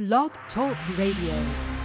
Blog Talk Radio.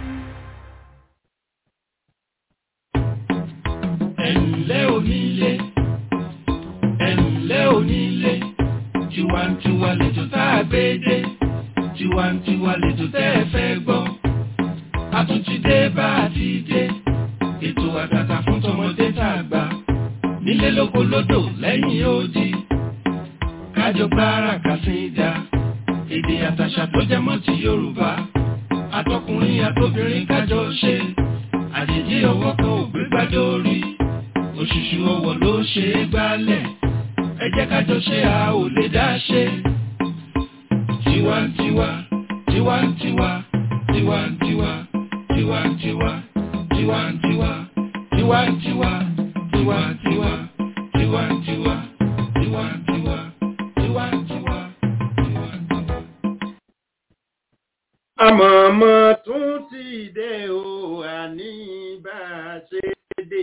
ẹ̀ǹlẹ́ onílé ẹ̀ǹlẹ́ onílé tiwantiwa lẹ́jọ́ tá a gbé dé tiwantiwa lẹ́jọ́ tẹ́ ẹ fẹ́ gbọ́ a tún ti dé bá a ti dé ètò àtàtà fún tọmọdé tá a gbà nílé lóko lódò lẹ́yìn odi kájọ gbára kàsíńdà èdè àtàṣà tó jẹ mọ́ ti Yorùbá àtọkùnrin àtobìnrin kájọ ṣe àjèjì ọwọ́ kan ò gbé gbádùn orí òṣùṣù ọwọ́ ló ṣe é gbálẹ̀ ẹ jẹ́ ká jọ ṣe a ò lè dá ṣe. tiwantiwa tiwantiwa tiwantiwa tiwantiwa tiwantiwa tiwantiwa tiwantiwa tiwantiwa tiwantiwa tiwantiwa tiwantiwa. àmọ̀mọ́ tún ti dé o àní bá a ṣe dé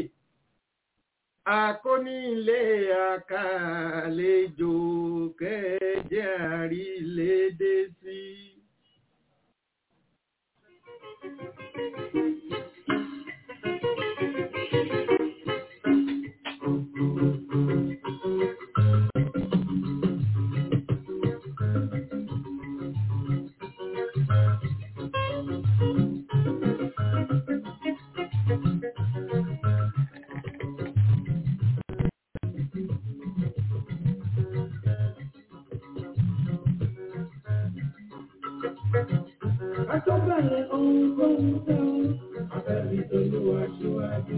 akónílé àkàlejò kẹjẹ àrílédé sí. Àtọ́bàlẹ̀ ohun tó ń tẹ́ ọ, afẹ́bí tolúwa síwájú.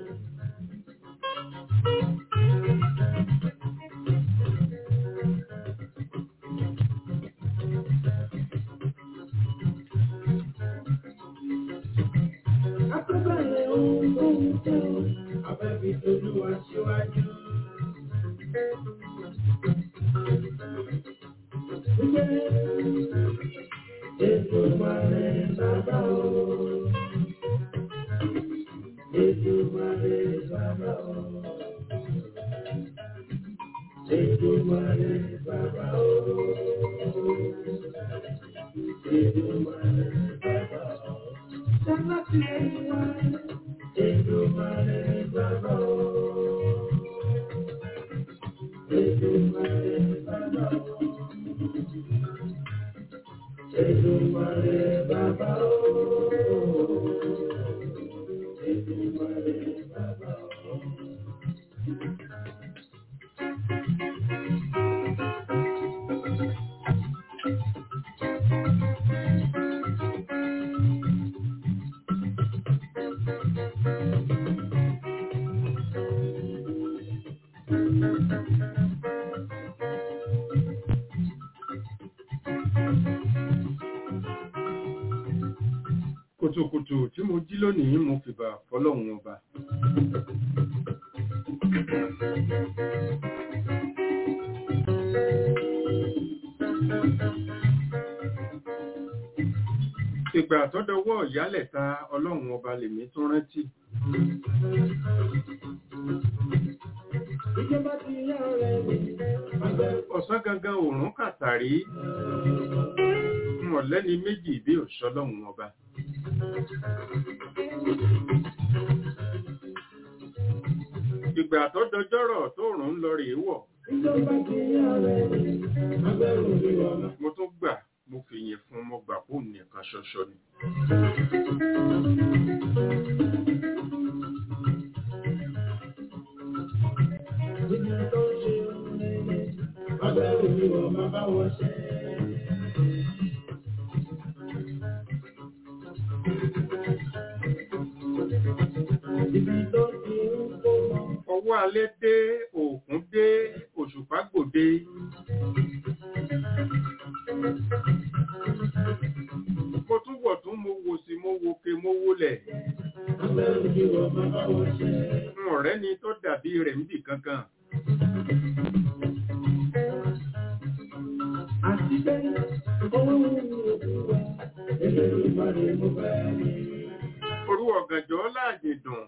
Àtọ́bàlẹ̀ ohun tó ń tẹ́ ọ, afẹ́bí tolúwa síwájú. Ètò ìmọ̀lẹ̀ bàbá o. Ètò ìmọ̀lẹ̀ bàbá o. Ètò ìmọ̀lẹ̀ bàbá o. Ètò ìmọ̀lẹ̀ bàbá o. Sábà tí ẹ wá. Ètò ìmọ̀lẹ̀ bàbá o. Ètò ìmọ̀lẹ̀ bàbá o. Èdùmàrè bàbá o. Èdùmàrè bàbá o. kùtùkùtù tí mo jí lónìí mo fìbà fọlọ́run ọba. ìgbà àtọ́dọwọ́ ìyálẹ̀ta ọlọ́run ọba lèmi tún rántí. Ìjọba ti yá ọ̀rẹ́ mi. Àgbẹ̀ ọ̀sán gangan òórùn kàtàrí mọ̀lẹ́ni méjì bí òṣọlọ́run ọba. ìgbà tó dọjọ́rọ̀ tó rùn ń lọ rèé wọ̀ ìjọba ti yá ọ̀rẹ́ mi. Àgbẹ̀ òbí ọmọ. mo tún gbà mo fi yìn fún mo gbà fún nìkan ṣoṣo ni. Ibi tó ń ṣe ohun rere. Àgbẹ̀ òbí ọmọ bá wọn ṣe. Ibi tó ti ń kó mọ. ọwọ́ alẹ́ dé òkun dé òṣùpá gbòde. mo tún wọ̀ tún mo wò sí mo wo ke mo wólẹ̀. Àgbẹ̀ òbí ọmọ bá wọn ṣe. n ọ̀rẹ́ ni tó dàbí rẹ̀ níbì kankan. Àti bẹ́ẹ̀, owó ń mú òkú wa. Èlé ìmọ̀lẹ̀ mo fẹ́ rí. orú ọ̀gànjọ́ láàjì dùn.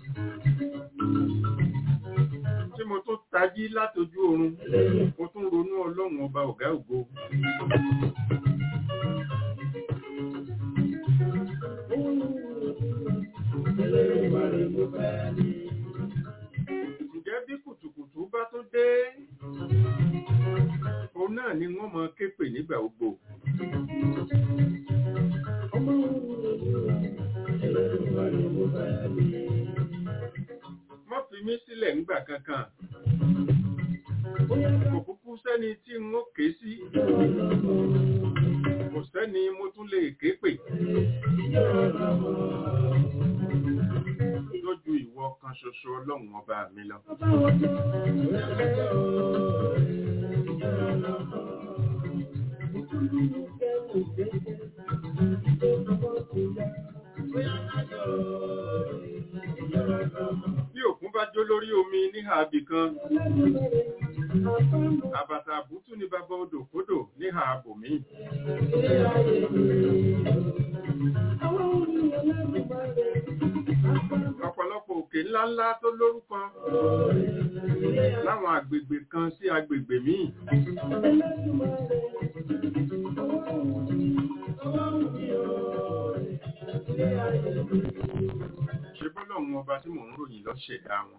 tí mo tún tají látojú oorun mo tún ronú ọlọ́run ọba ọ̀gá ògo ǹjẹ́ bí kùtùkùtù bá tó dé òun náà ni wọ́n mọ képè nígbà gbogbo wọ́n fi mí sílẹ̀ ńgbà kankan kò kúkú sẹ́ni tí n ó ké sí kò sẹ́ni mo tún lè ké pè lójú ìwọ kan ṣoṣo ọlọ́run ọba mi lọ. Bí òkun bá jó lórí omi níhà abì kan, àbàtà àbútú ni bàbá odò kódò níhà abòmí. Ọ̀pọ̀lọpọ̀ òkè ńláńlá tó lórúkọ láwọn àgbègbè kan sí àgbègbè míì. Ṣé bọ́lọ́run ọba tí mò ń ròyìn ló ṣẹ̀dá wọn?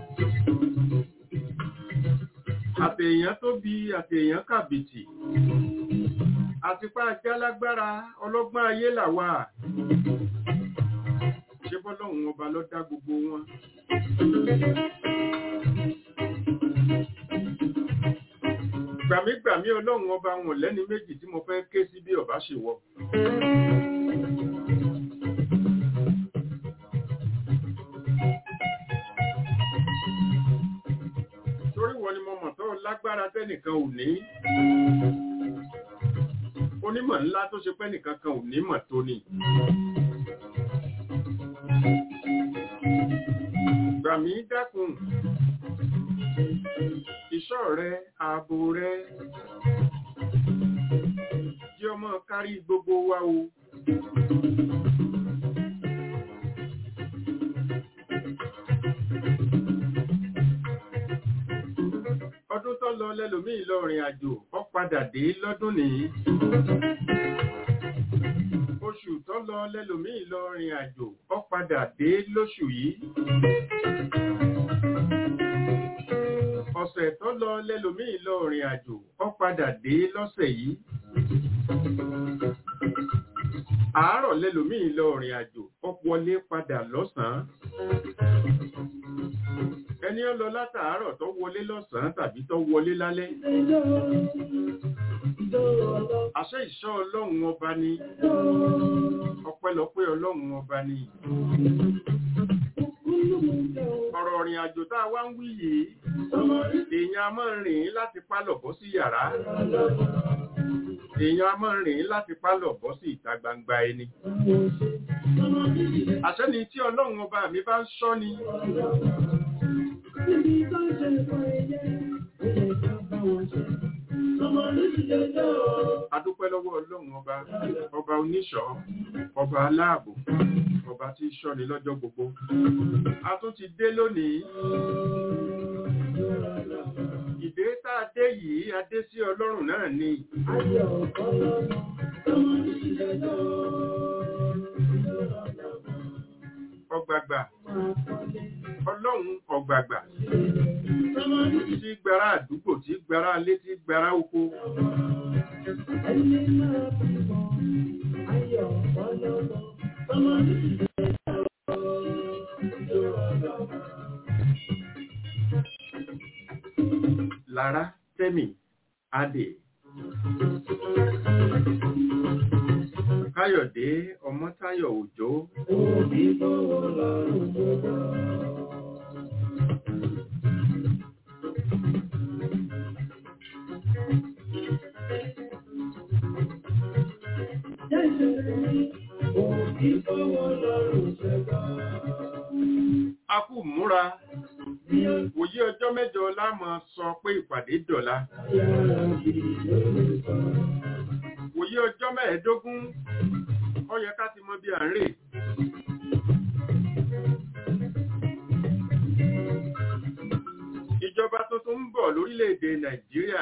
Àtèèyàn tó bí àtèèyàn kàbìtì. Àtipá jálágbára ọlọ́gbọ́n ayé làwà. Ṣé bọ́lọ́run ọba ló dá gbogbo wọn? Gbàmígbàmí ọlọ́run ọba wọn lẹ́ni méjì tí mo fẹ́ ké sí bí ọba ṣe wọ. Torí wọn ni mo mọ̀ tó lágbára tẹ́nìkan ò ní. Onímọ̀ ńlá tó ṣe pẹ́ nìkan kan ò ní mọ̀ tó ni. Gbàmí dákun ìṣọ́ rẹ ààbò rẹ jẹ́ ọmọ kárí gbogbo wa o ọdún tó lọ lẹ́lòmíì lọ rìn àjò ó padà dé lọ́dún nìyí oṣù tó lọ lẹ́lòmíì lọ rìn àjò ó padà dé lóṣù yìí ọ̀sẹ̀ tó lọ lẹ́lòmíì lọ rìn àjò ó padà dé lọ́sẹ̀ yìí àárọ̀ lẹ́lòmíì lọ rìn àjò ó wọlé padà lọ́sàn-án ẹni ó lọ látàárọ̀ tó wọlé lọ́sàn-án tàbí tó wọlé lálẹ́ àṣẹ ìṣọ́ ọlọ́run ọba ni ọpẹ́lọpẹ́ ọlọ́run ọba ni ọ̀rọ̀ ọ̀rìn àjò tá a wá ń wí yìí èèyàn a máa rìn láti pálọ̀ bọ́ sí yàrá èèyàn a máa rìn láti pálọ̀ bọ́ sí ìta gbangba ẹni àṣẹ ni tí ọlọ́run ọba mi bá ń ṣọ́ ni adúpẹ́ lọ́wọ́ ọlọ́run ọba ọba oníṣọ́ ọba aláàbò ọba tí í ṣọ́ni lọ́jọ́ gbogbo a tún ti dé lónìí ìdé tá a dé yìí a dé sí ọlọ́run náà ni ọgbàgbà ọlọ́run ọgbàgbà tí gbára àdúgbò tí gbára alé tí gbára oko lára tẹ́mì adè káyọ̀dé ọmọ́táyọ̀ òjó a kú múra òye ọjọ́ mẹ́jọ lámọ̀ sọ pé ìpàdé dọ̀la òye ọjọ́ mẹ́ẹ̀ẹ́dógún ó yẹ ká ti mọ bí à ń rè ìjọba tuntun ń bọ̀ lórílẹ̀‐èdè nàìjíríà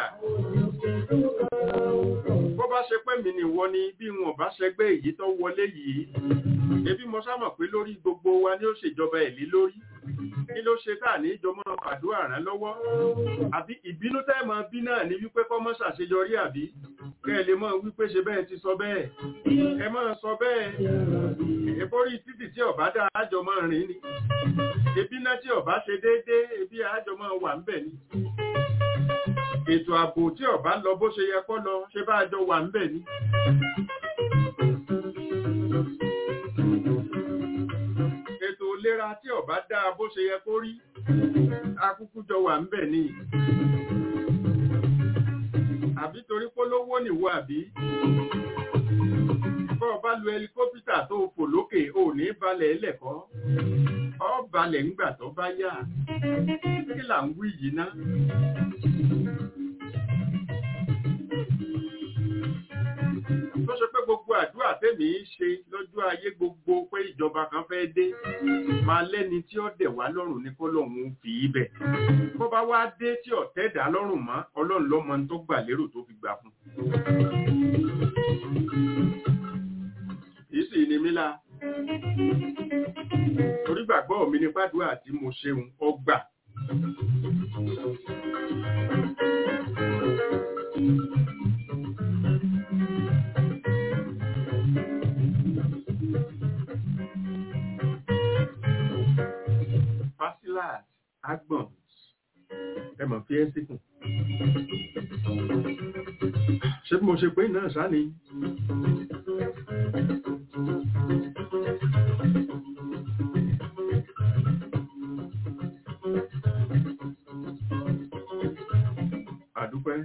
bó bá ṣe pé mi nìwọ ni bí wọn bá ṣẹgbẹ́ èyí tó wọlé yìí ebi mo sámọ̀ pé lórí gbogbo wa ni ó ṣèjọba ẹ̀ lé lórí kí ló ṣe tá ní ìjọmọ́ àdúrà rán lọ́wọ́ àbí ìbínú tẹ́ mọ bí náà ní wípé kọ́mọ́ ṣàṣeyọrí àbí kẹ́ ẹ lè mọ̀ wípé ṣe bẹ́ẹ̀ ti sọ bẹ́ẹ̀ ẹ máa sọ bẹ́ẹ̀ ìborí títì tí ọ̀bá dá àjọ máa rìn ni ebi náà tí ọ̀bá ṣe déédéé ebi àjọ máa wà ń bẹ̀ ni ètò ààbò tí ọ̀bá lọ bó ṣe yẹ kó lọ ṣe bá àjọ wà ń bẹ̀ ni. ètò ìlera tí ọ̀bá dá bó ṣe yẹ kó rí akúkú jọ wà ń bẹ̀ ni àbí torí polówó nìwọ àbí bọ́ ọba lu ẹlikọ́pítà tó fò lókè ò ní balẹ̀ ẹlẹ́kọ́ ọ balẹ̀ ńgbà tó bá yá kí là ń wí yìí ná. tó ṣe pé gbogbo àdúrà tèmi ń ṣe lọ́jọ́ ayé gbogbo pé ìjọba kan fẹ́ dé máa lẹ́ni tí ó dẹ̀ wá lọ́rùn ní kọ́lọ́hún fi í bẹ̀. bó bá wá dé tí ọ̀tẹ́ dá lọ́rùn mọ́ ọlọ́run lọ́mọ tó gbà lérò tó fi gbà fún. kì í sì ní mí la torí gbàgbọ́ mi ní pàdúrà tí mo ṣeun ọgbà. Facilat Agbons ẹ mọ̀ fi ẹ́ síkùn. Ṣé bí mo ṣe pé náà sá ni? Àdúpẹ́.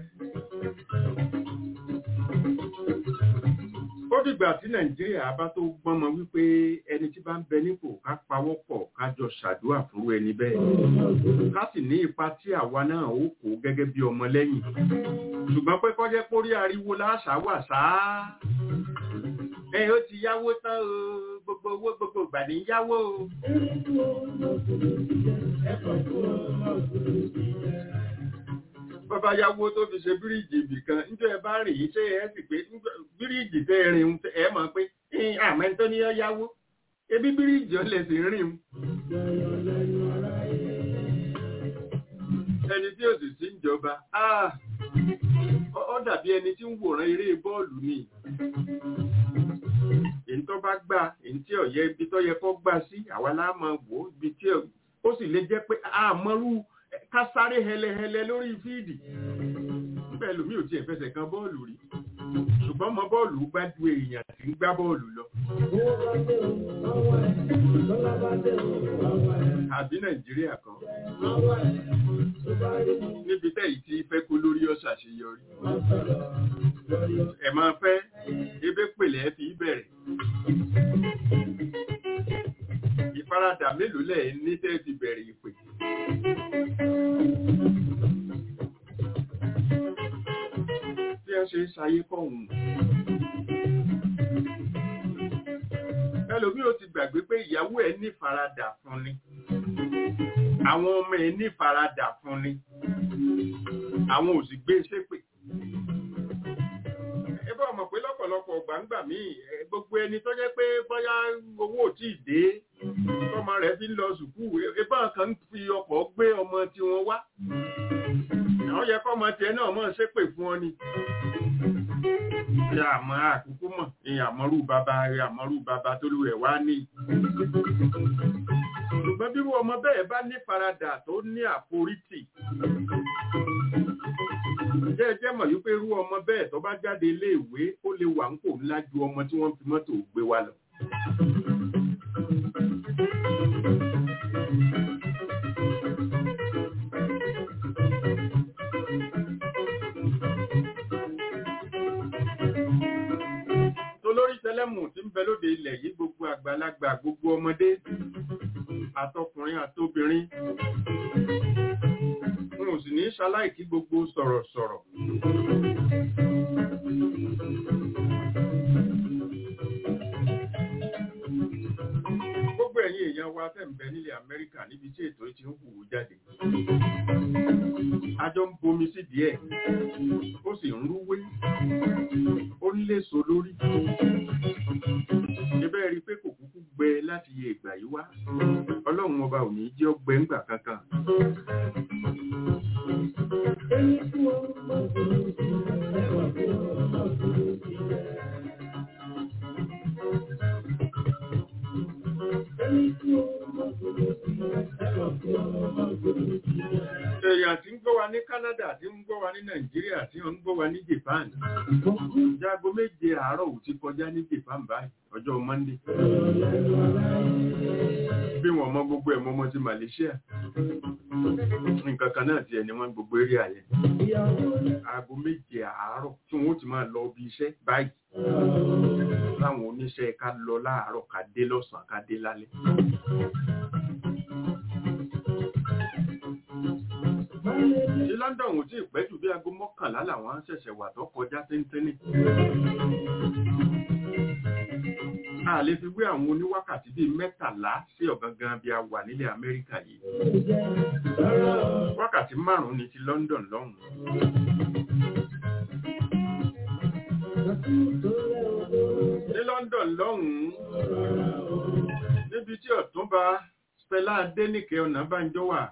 Ó dìgbà tí Nàìjíríà bá tó gbọ́mọ wípé ẹni tí bá ń bẹ nípò ká pawọ́pọ̀ ká jọ ṣàdúrà fúnrú ẹni bẹ́ẹ̀. Ká sì ní ipa tí àwa náà ó kó gẹ́gẹ́ bí ọmọ lẹ́yìn. Ṣùgbọ́n pé kọ́jẹ́ pórí ariwo láṣà wà sáá. Ẹ ó ti yáwó tán o, gbogbo owó gbogbo ìgbà ní yáwó o. bàbá yáwó tó fi ṣe bíríìjì ibì kan níjọ́ ẹ bá rìn yìí ṣé ẹ sì pé bíríìjì tẹ́ ẹ rìn ẹ mọ̀ pé àmọ́ tó ní ọ yáwó ebi bíríìjì ọ lè sì rìn ẹni tí ó sì sí ìjọba ó dàbí ẹni tí ń wòran eré bọ́ọ̀lù ni èyí tó bá gbà èyí tí ọ̀yẹ́ ibi tó yẹ kó gbà sí àwa láàmú wò ibi tí ó sì lè jẹ́ pé àmọ́rú ká sáré hẹlẹhẹlẹ lórí fíìdì bẹ́ẹ̀ lómi ò tiẹ̀ fẹsẹ̀ kan bọ́ọ̀lù rí ṣùgbọ́n mọ bọ́ọ̀lù gbá ju èèyàn tí ń gbá bọ́ọ̀lù lọ. àbí nàìjíríà kan níbi tẹ́yì tí fẹ́ kó lórí ọ̀sà ṣe yọrí. ẹ̀ máa fẹ́ ebe pèlè ẹ fi bẹ̀rẹ̀. ìfaradà mélòó lẹ̀ ní tẹ́ ti bẹ̀rẹ̀ ìpè. bí ẹ ṣe ń ṣayé kọ̀hún. ẹlòmíì ò ti gbàgbé pé ìyàwó ẹ̀ ní faradà fún ni àwọn ọmọ ẹ̀ ní faradà fún ni àwọn ò sì gbé ṣépè. ẹ bá ọmọ pé lọ́pọ̀lọpọ̀ gbàǹgbà míì gbogbo ẹni tó jẹ́ pé bóyá owó ò tí ì dé tọmọ rẹ̀ fi ń lọ sùkúù ebá kan ń fi ọkọ̀ gbé ọmọ tiwọn wá àwọn yẹ kọ́ ọmọ tiẹ̀ náà mọ̀ ṣépè fún ọ ni ṣe àmọ́ àkókò mọ̀ ní àmọ́rú bàbá rẹ̀ àmọ́rú bàbá tó lù ẹ̀ wá ní. ṣùgbọ́n bí ọmọ bẹ́ẹ̀ bá ní faradà tó ní àforítì jẹ́ ẹ jẹ́ mọ̀ wípé irú ọmọ bẹ́ẹ̀ tó bá jáde iléèwé ó lè wà ń kò ńlá ju ọmọ tí wọ́n fi mọ́tò gbé wa lọ. tẹlẹmù tí ń bẹ lóde ilẹ̀ yìí gbogbo àgbàlagbà gbogbo ọmọdé àtọkùnrin àtobìnrin n ò sì ní ṣaláìkí gbogbo sọ̀rọ̀sọ̀rọ̀. gbogbo ẹ̀yin èèyàn wa wa tẹ̀ ń bẹ nílẹ̀ Amẹ́ríkà níbi tí ètò yìí ti ń hùwù jáde. A jọ ń bomi sí díẹ̀, ó sì ń rúwé, ó ń léso lórí. Ibẹ̀ rí i pé kò kúkú gbẹ láti yẹ ìgbà yìí wá. Ọlọ́run ọba ò ní jẹ́ ọgbẹ́ ńgbà kankan. Èèyàn tí ń gbọ́ wa ní Canada, tí ń gbọ́ wa ní Nàìjíríà, tí ń gbọ́ wa ní Japan. Jágo méje àárọ̀ ò ti kọjá ní Japan báyìí, ọjọ́ Monday. Bí wọ́n mọ gbogbo ẹ̀ mọ́ mọ́ ti Malaysia. Nǹkan kan náà ti ẹni wọ́n gbogbo eré àyẹ̀. Aago méje àárọ̀ tí wọ́n ti máa lọ bí iṣẹ́ báyìí. Láwọn oníṣẹ́ ká lọ láàárọ̀ ká dé lọ́sàn-án ká dé lálẹ́. Ní London ò tí ì pẹ́ jù bí aago mọ́kànlá làwọn ṣẹ̀ṣẹ̀ wà tó kọjá téńténí. A lè fi wé àwọn oníwákàtí bíi mẹ́tàlá sí ọ̀gangan bí a wà nílẹ̀ Amẹ́ríkà yìí. Wákàtí márùn-ún ni ti London lọ́hùn. Ní London lọ́hùn-ún, níbi tí ọ̀túnba Stella Adéníkẹ́ Ọ̀nàbánjọ́ wà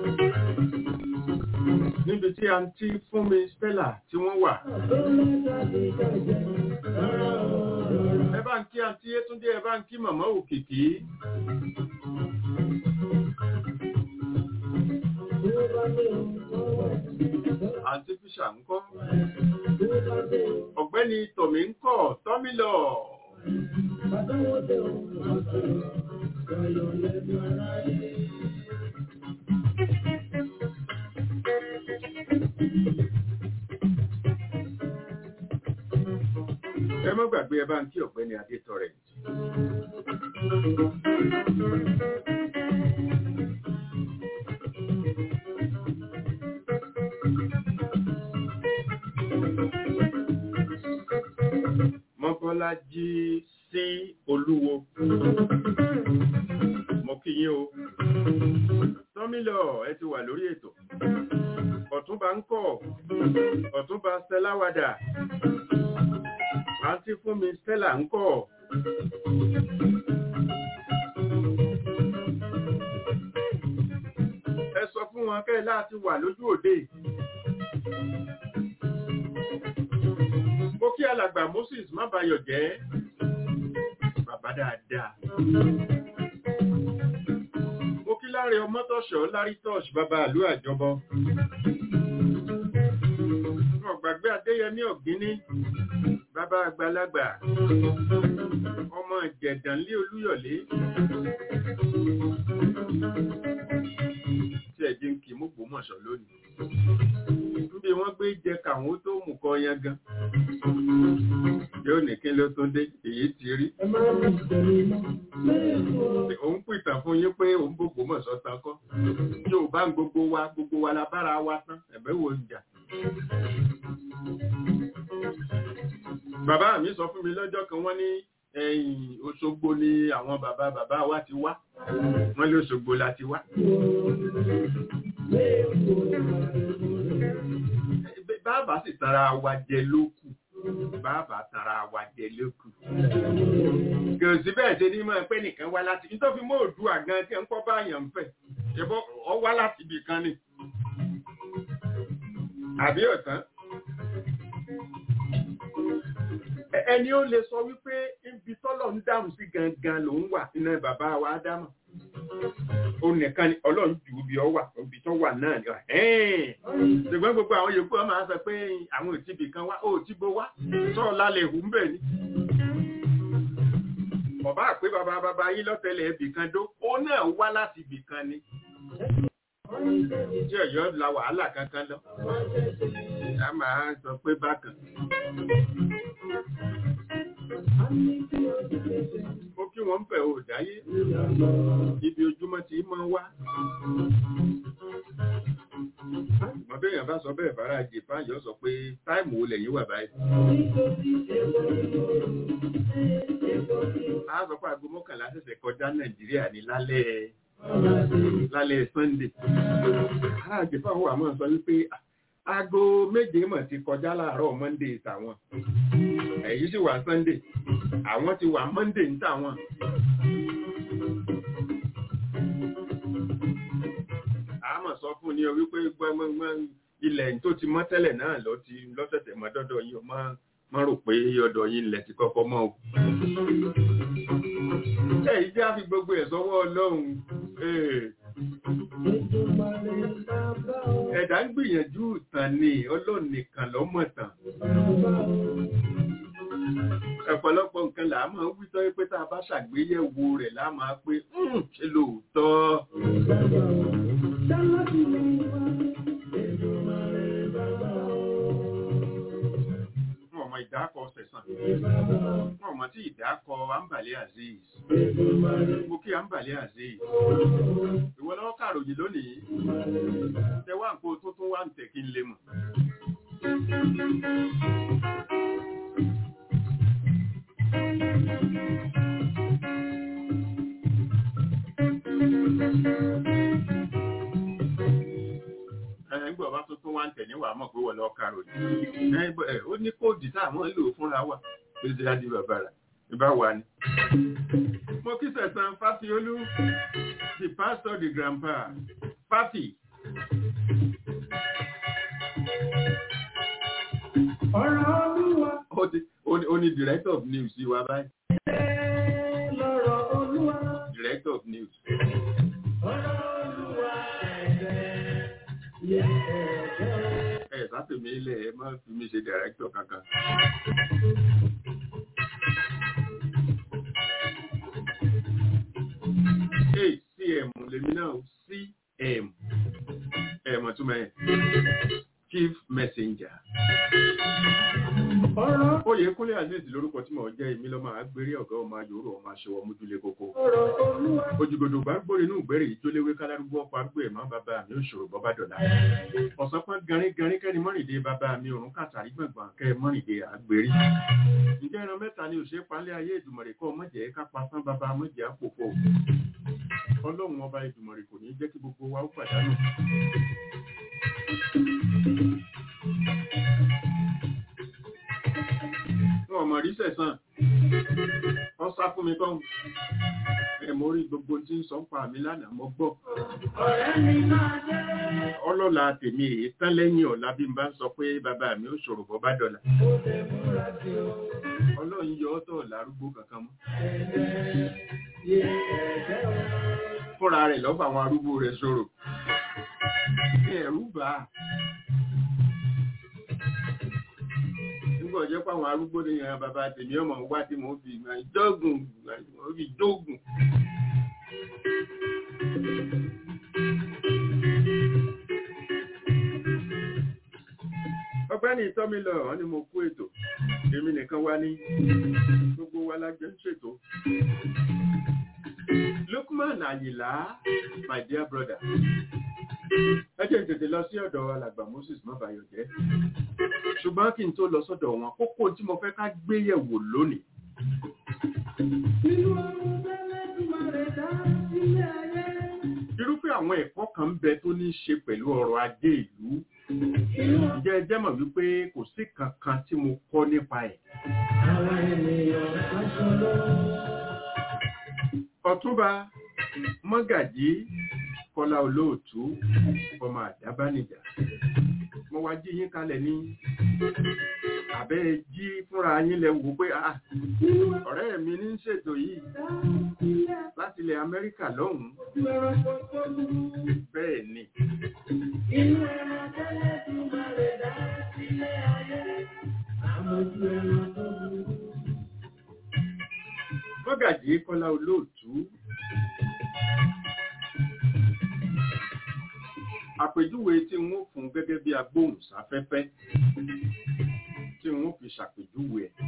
níbi tí a ti fún mi Stella tí wọ́n wà. Ẹ bá ń kí àǹtí Yétúndé, ẹ bá ń kí màmá Òkìkí. Àǹtí Fíṣà ń kọ́. Ọ̀gbẹ́ni Tọ̀mí ń kọ́, Tọ́mí lọ. Ẹ má gbàgbé ẹ bá ń kí ọ̀gbẹ́ni Adétọrẹ. Mọ́kọ́lájí sí Olúwo. Mo kí yín o. Tọ́mílọ̀ ẹ ti wà lórí ètò. Ọ̀túnba ń kọ̀. Ọ̀túnba Stella Wada àǹtí fún mi Stella ń kọ́. Ẹ sọ fún wọn kẹ́ láti wà lójú òde. Mo kí alàgbà Moses má bayọ̀ jẹ́. Bàbá dáadáa. Mo kí láre ọmọtọ̀ṣọ́ lárí tọ́ṣ bàbá àlú àjọbọ. Ọ̀gbàgbé Adéyẹmí Ọ̀gíní bàbá àgbàlagbà ọmọ ìjẹ̀dánlé olúyọ̀lé tí ẹ̀jẹ̀ ń kì í mú gbòmọ̀ṣọ́ lónìí níbi wọ́n gbé jẹ káwọn tó mú kọ yan gan yóò ní kí ló tún dé èyí ti rí òun pìtàn fún yín pé òun gbogbo mọ̀ṣọ́ tán kọ́ yóò bá gbogbo wa gbogbo wa la bára wa tán ẹ̀bẹ̀ wo ń jà bàbá mi sọ fún mi lọ́jọ́ kan wọ́n ní ẹ̀yìn Òṣogbo ni àwọn bàbá bàbá wa ti wá wọ́n lé Òṣogbo la ti wá. bàbá sì tara wa jẹ lókù bàbá tara wa jẹ lókù. kò sí bẹ́ẹ̀ ṣe ní máa pẹ́ nìkan wá láti nítorí fi mọ́ òdu àgan tí ń kọ́ báyàn ń fẹ̀ ṣẹ́bọ́ ọ wá láti ibì kan ni. àbí ọ̀tán ẹni ó lè sọ wípé ibi tọ́lọ̀ ń dáhùn sí gangan ló ń wà nínú bàbá wa ádámà ó nìkan ni ọlọ́run jù ú bí ọ wà ibi tó wà náà ni ṣùgbọ́n gbogbo àwọn yòókù ọ máa sọ pé àwọn ò tíbi kan wá ó tí bó wá sọ́ọ̀ lálẹ́ ìhù ń bẹ̀ ni bàbá àpé bàbá bàbá yín lọ́tẹ̀lẹ̀ ibì kan dó ó náà wá láti ibì kan ni tí ọ̀yọ́ la wàhálà kankan lọ a máa sọ pé bákan ó kí wọ́n ń fẹ̀ ò dáyé ibi ojúmọ́ tí máa wá mọ̀ bẹ́ẹ̀ yàn bá sọ bẹ́ẹ̀ bára japan yọ sọ pé táìmù olè yín wà báyìí a sọ pé aago mọ́kànlá ṣẹ̀ṣẹ̀ kọjá nàìjíríà ní lálẹ́ lálẹ́ sunday ará àjẹfà wà mọ́ sọ wípé aago méje mọ̀ ti kọjá láàárọ̀ monday tàwọn èyí sì wà sunday àwọn ti wà monday ń tàwọn. àmọ̀ sọ fún ni o wípé gbọ́ngbọ́ngbọ́n ilẹ̀ tó ti mọ́ tẹ́lẹ̀ náà lọ ti lọ́sẹ̀sẹ̀ mọ́ dọ́dọ̀ yìí o má rò pé ọ̀dọ̀ yìí ilẹ̀ ti kọ́kọ́ mọ́ o. ẹ yìí jẹ́ àfi gbogbo ẹ̀ sọ́wọ́ ọlọ́run ẹ̀dá ń gbìyànjú ìtàn ni ọlọ́run nìkan lọ́mọ̀ tàn ọ̀pọ̀lọpọ̀ nǹkan là á máa ń wí tọ́ pé tá a bá ṣàgbéyẹ̀wò rẹ̀ lá máa pé ṣe lóòótọ́. Wọ́n ọmọ ìdákọ̀ sẹ̀sán. Wọ́n ọmọ tí ìdákọ̀ Ambali Aziz. Mo kí Ambali Aziz. Ìwọ lọ́wọ́ kàròyìn lónìí. Tẹwà nǹkan tó tún wá ń tẹ̀ kí n lè mọ̀. ẹgbẹ́ ọba tuntun wá ń tẹ̀ níwà mọ̀ pé wọ́n lọ kàrò ní ó ní kóòdì tá àwọn lò fúnra wà tó ṣe láti bàbàrà ìbá wà ní. mo kí sẹ̀sán fásiolú the pastor the grandpa fáfi. ọ̀rọ̀ olúwa. ó ní director of news sí wa báyìí. lọ́rọ̀ olúwa. director of news. ọ̀rọ̀ olúwa ẹ̀jẹ̀ ẹ sátìmí ilẹ̀ ẹ má fi mí ṣe director kankan. cm lèmi náà cm ẹ mọ̀ túmọ̀ ẹ̀ chief messenger. Oyè Kúnlé Aziz lórúkọ tí mò ń jẹ́ èmi lọ́mọ àgbérí ọ̀gá ọmọ ayòrò ọmọ aṣọwọ́ mójúlé kókó. Ojúgodò bá gbórí inú ìgbẹ́rẹ̀ yìí tó léwé kálárúgbó ọkọ̀ àgbé ẹ̀mọ́ bàbá mi ò ṣòro bọ́bá dọ̀là. Ọ̀sán pọ́n garin garin kẹ́ni mọ́rìndé bàbá mi òrùn kàtàrí gbọ̀ngbọ̀n kẹ́ mọ́rìndé àgbérí. Ǹjẹ́ ẹran mẹ́ta ni òṣèré palẹ́ ayé ìdùmọ̀rẹ̀ kọ́ mọ̀jẹ̀ ká pa tán bàbá mọ̀jẹ̀ àpòpò. Ọlọ́run ọba ìdùmọ̀rẹ̀ kò ní jẹ́ kí gbogbo wa ó pàdánù. wọn ọmọ rí sẹ̀sán wọ́n sá fún mi kọ́ ẹ̀ mo rí gbogbo tí ń sọ ń pa mi lánàá mo gbọ́ ọlọ́la tèmi èyí tán lẹ́yìn ọ̀la bí n bá ń sọ pé bàbá mi ó ṣòro bọ́ bá dọ̀là ọlọ́run yọ ọ́ tọ̀ lárúgbó kankan mọ́ fúnra rẹ̀ lọ́fà àwọn arúgbó rẹ̀ ṣòro ẹ̀rú bá nígbà ọjọ́ pàwọn arúgbó ní ìran bàbá tèmi ọmọ wá tí mo fi ìgbà ìjọ́gùn mo fi jógùn ọgbẹ́ni ìtọ́mílọ̀ wọ́n ni mo kú ètò èmi nìkan wá ní gbogbo wa lájẹ́ ń ṣètò Lukman Ayìlá my dear brother ẹ jẹ́ ìtètè lọ sí ọ̀dọ̀ alàgbà Moses mọ́bàyọ̀ jẹ́ ṣùgbọ́n kí n tó lọ sọ́dọ̀ wọn kókó tí mo fẹ́ ká gbé yẹ̀wò lónìí. irúfẹ́ àwọn ẹ̀kọ́ kan ń bẹ tó ní í ṣe pẹ̀lú ọrọ̀ ajé ìlú ǹjẹ́ ẹ jẹ́ mọ̀ wípé kò sí kankan tí mo kọ́ nípa ẹ̀. ọ̀túnba mọ́gàjí kọ́lá olóòtú ọmọ àdábánijà mo wá jí yín kalẹ̀ ní àbẹ́ jí fúnra yín lẹ wò pé ah ọ̀rẹ́ mi ní ṣètò yìí láti ilẹ̀ Amẹ́ríkà lọ́hùn-ún bẹ́ẹ̀ ni. Inú ẹran tẹ́lẹ̀ tí máa rẹ̀ dá sílé ayé, àmójú ẹran tó burú. Mọ́gàjí Kọ́lá olóòtú àpèjúwe tí wọ́n fún gẹ́gẹ́ bí agbóhùnsáfẹ́fẹ́ tí wọ́n fi ṣàpèjúwe ẹ̀.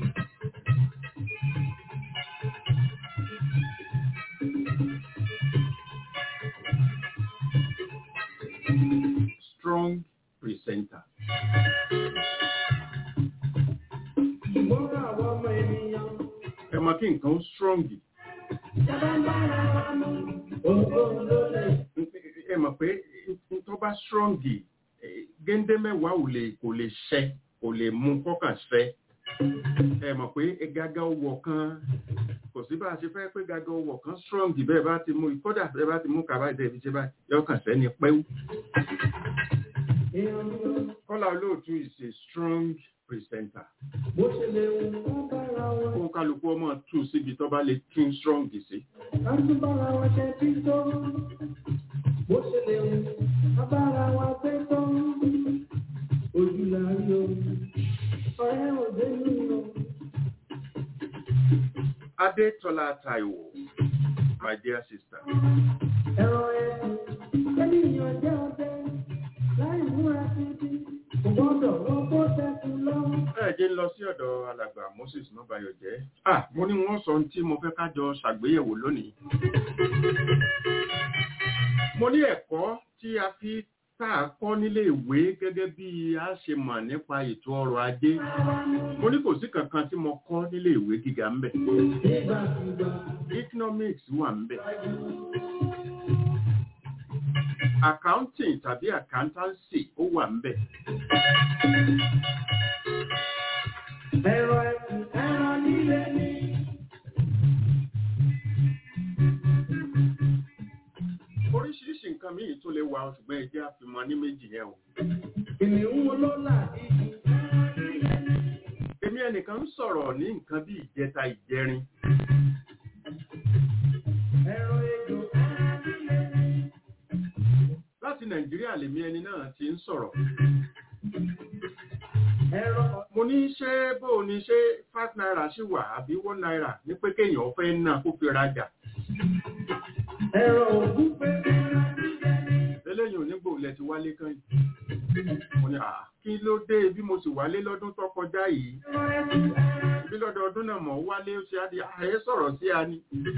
Strong presenter. Ṣùgbọ́n àwọn ọmọ ènìyàn Ẹ mọ̀ kí nǹkan kan strong ẹ mọ̀ pé tó bá strong géńdé mẹ́wàá ò lè kò lè ṣẹ kò lè mú kọ́kàn ṣẹ ẹ mọ̀ pé gágá owó kan kò sí bá a ṣe fẹ́ pé gágá owó kan strong bẹ́ẹ̀ bá ti mú kódà bẹ́ẹ̀ bá ti mú kàbá ìdẹ́ ibi ṣe báyìí yọkàn sẹ́ni pẹ́wú. Kọ́lá olóòtú is a strong presenter. Bó ṣe lè wù kó bára wọn. Kó kálukú ọmọ tú síbi tó bá lè tún strong sí. Ká tún bára wọn ṣe tí tó. Bó ṣe lè wù ká bára wọn pé tó. Ojú la rí o. Ọ̀rẹ́ òde nínú. Adétọ́lá Táíwò, my dear sister. Ẹ̀rọ ẹ̀sìn, ènìyàn jẹ́ ọdẹ. Láì múra títí, kò gbọ́dọ̀ wọ́n kó tẹ̀sùn lọ. Ẹ jẹ́ ń lọ sí ọ̀dọ̀ alàgbà Moses Mọ́báyọ̀ jẹ́. Ah, mo ní wọ́n sọ ohun tí mo fẹ́ kájọ ṣàgbéyẹ̀wò lónìí. Mo ní ẹ̀kọ́ tí a fi tá a kọ́ nílé ìwé gẹ́gẹ́ bí a ṣe mọ̀ nípa ètò ọrọ̀ ajé. Mo ní kò sí kankan tí mo kọ́ nílé ìwé gíga ń bẹ̀. Nígbàkúgbà, Economics wà ń bẹ̀. Accounting tàbí accountancy ó wà ń bẹ̀. ẹ̀rọ ẹ̀sìn, ẹ̀rọ líle ní. Oríṣiríṣi nǹkan míì tó lè wà ṣùgbọ́n ẹ jẹ́ àfimọ́ ní méjì yẹn o. Kìnìún ló là ìjì. Èmi ẹnìkan ń sọ̀rọ̀ ní nǹkan bí ìjẹta ìjẹrin. Ẹ̀rọ ejò, ẹ̀rọ líle ní. Láti Nàìjíríà lèmi ẹni náà ti ń sọ̀rọ̀. Ẹ̀rọ Mo ní ṣé bó o ní ṣé five naira ṣì wà àbí one naira ní pé kéèyàn fẹ́ ná kó fi rajà. ẹ̀rọ ògúnfe, ẹ̀rọ líle ní. Eléyìí onígbò lẹ ti wálé kan yìí. Mo ní à kí ló dé bí mo sì wálé lọ́dún tó kọjá yìí. Ẹ̀rọ ẹ̀sìn, ẹ̀rọ Bí lọ́dọọdún náà mọ̀ wálé ó ṣe á di ààyè sọ̀rọ̀ sí a ni.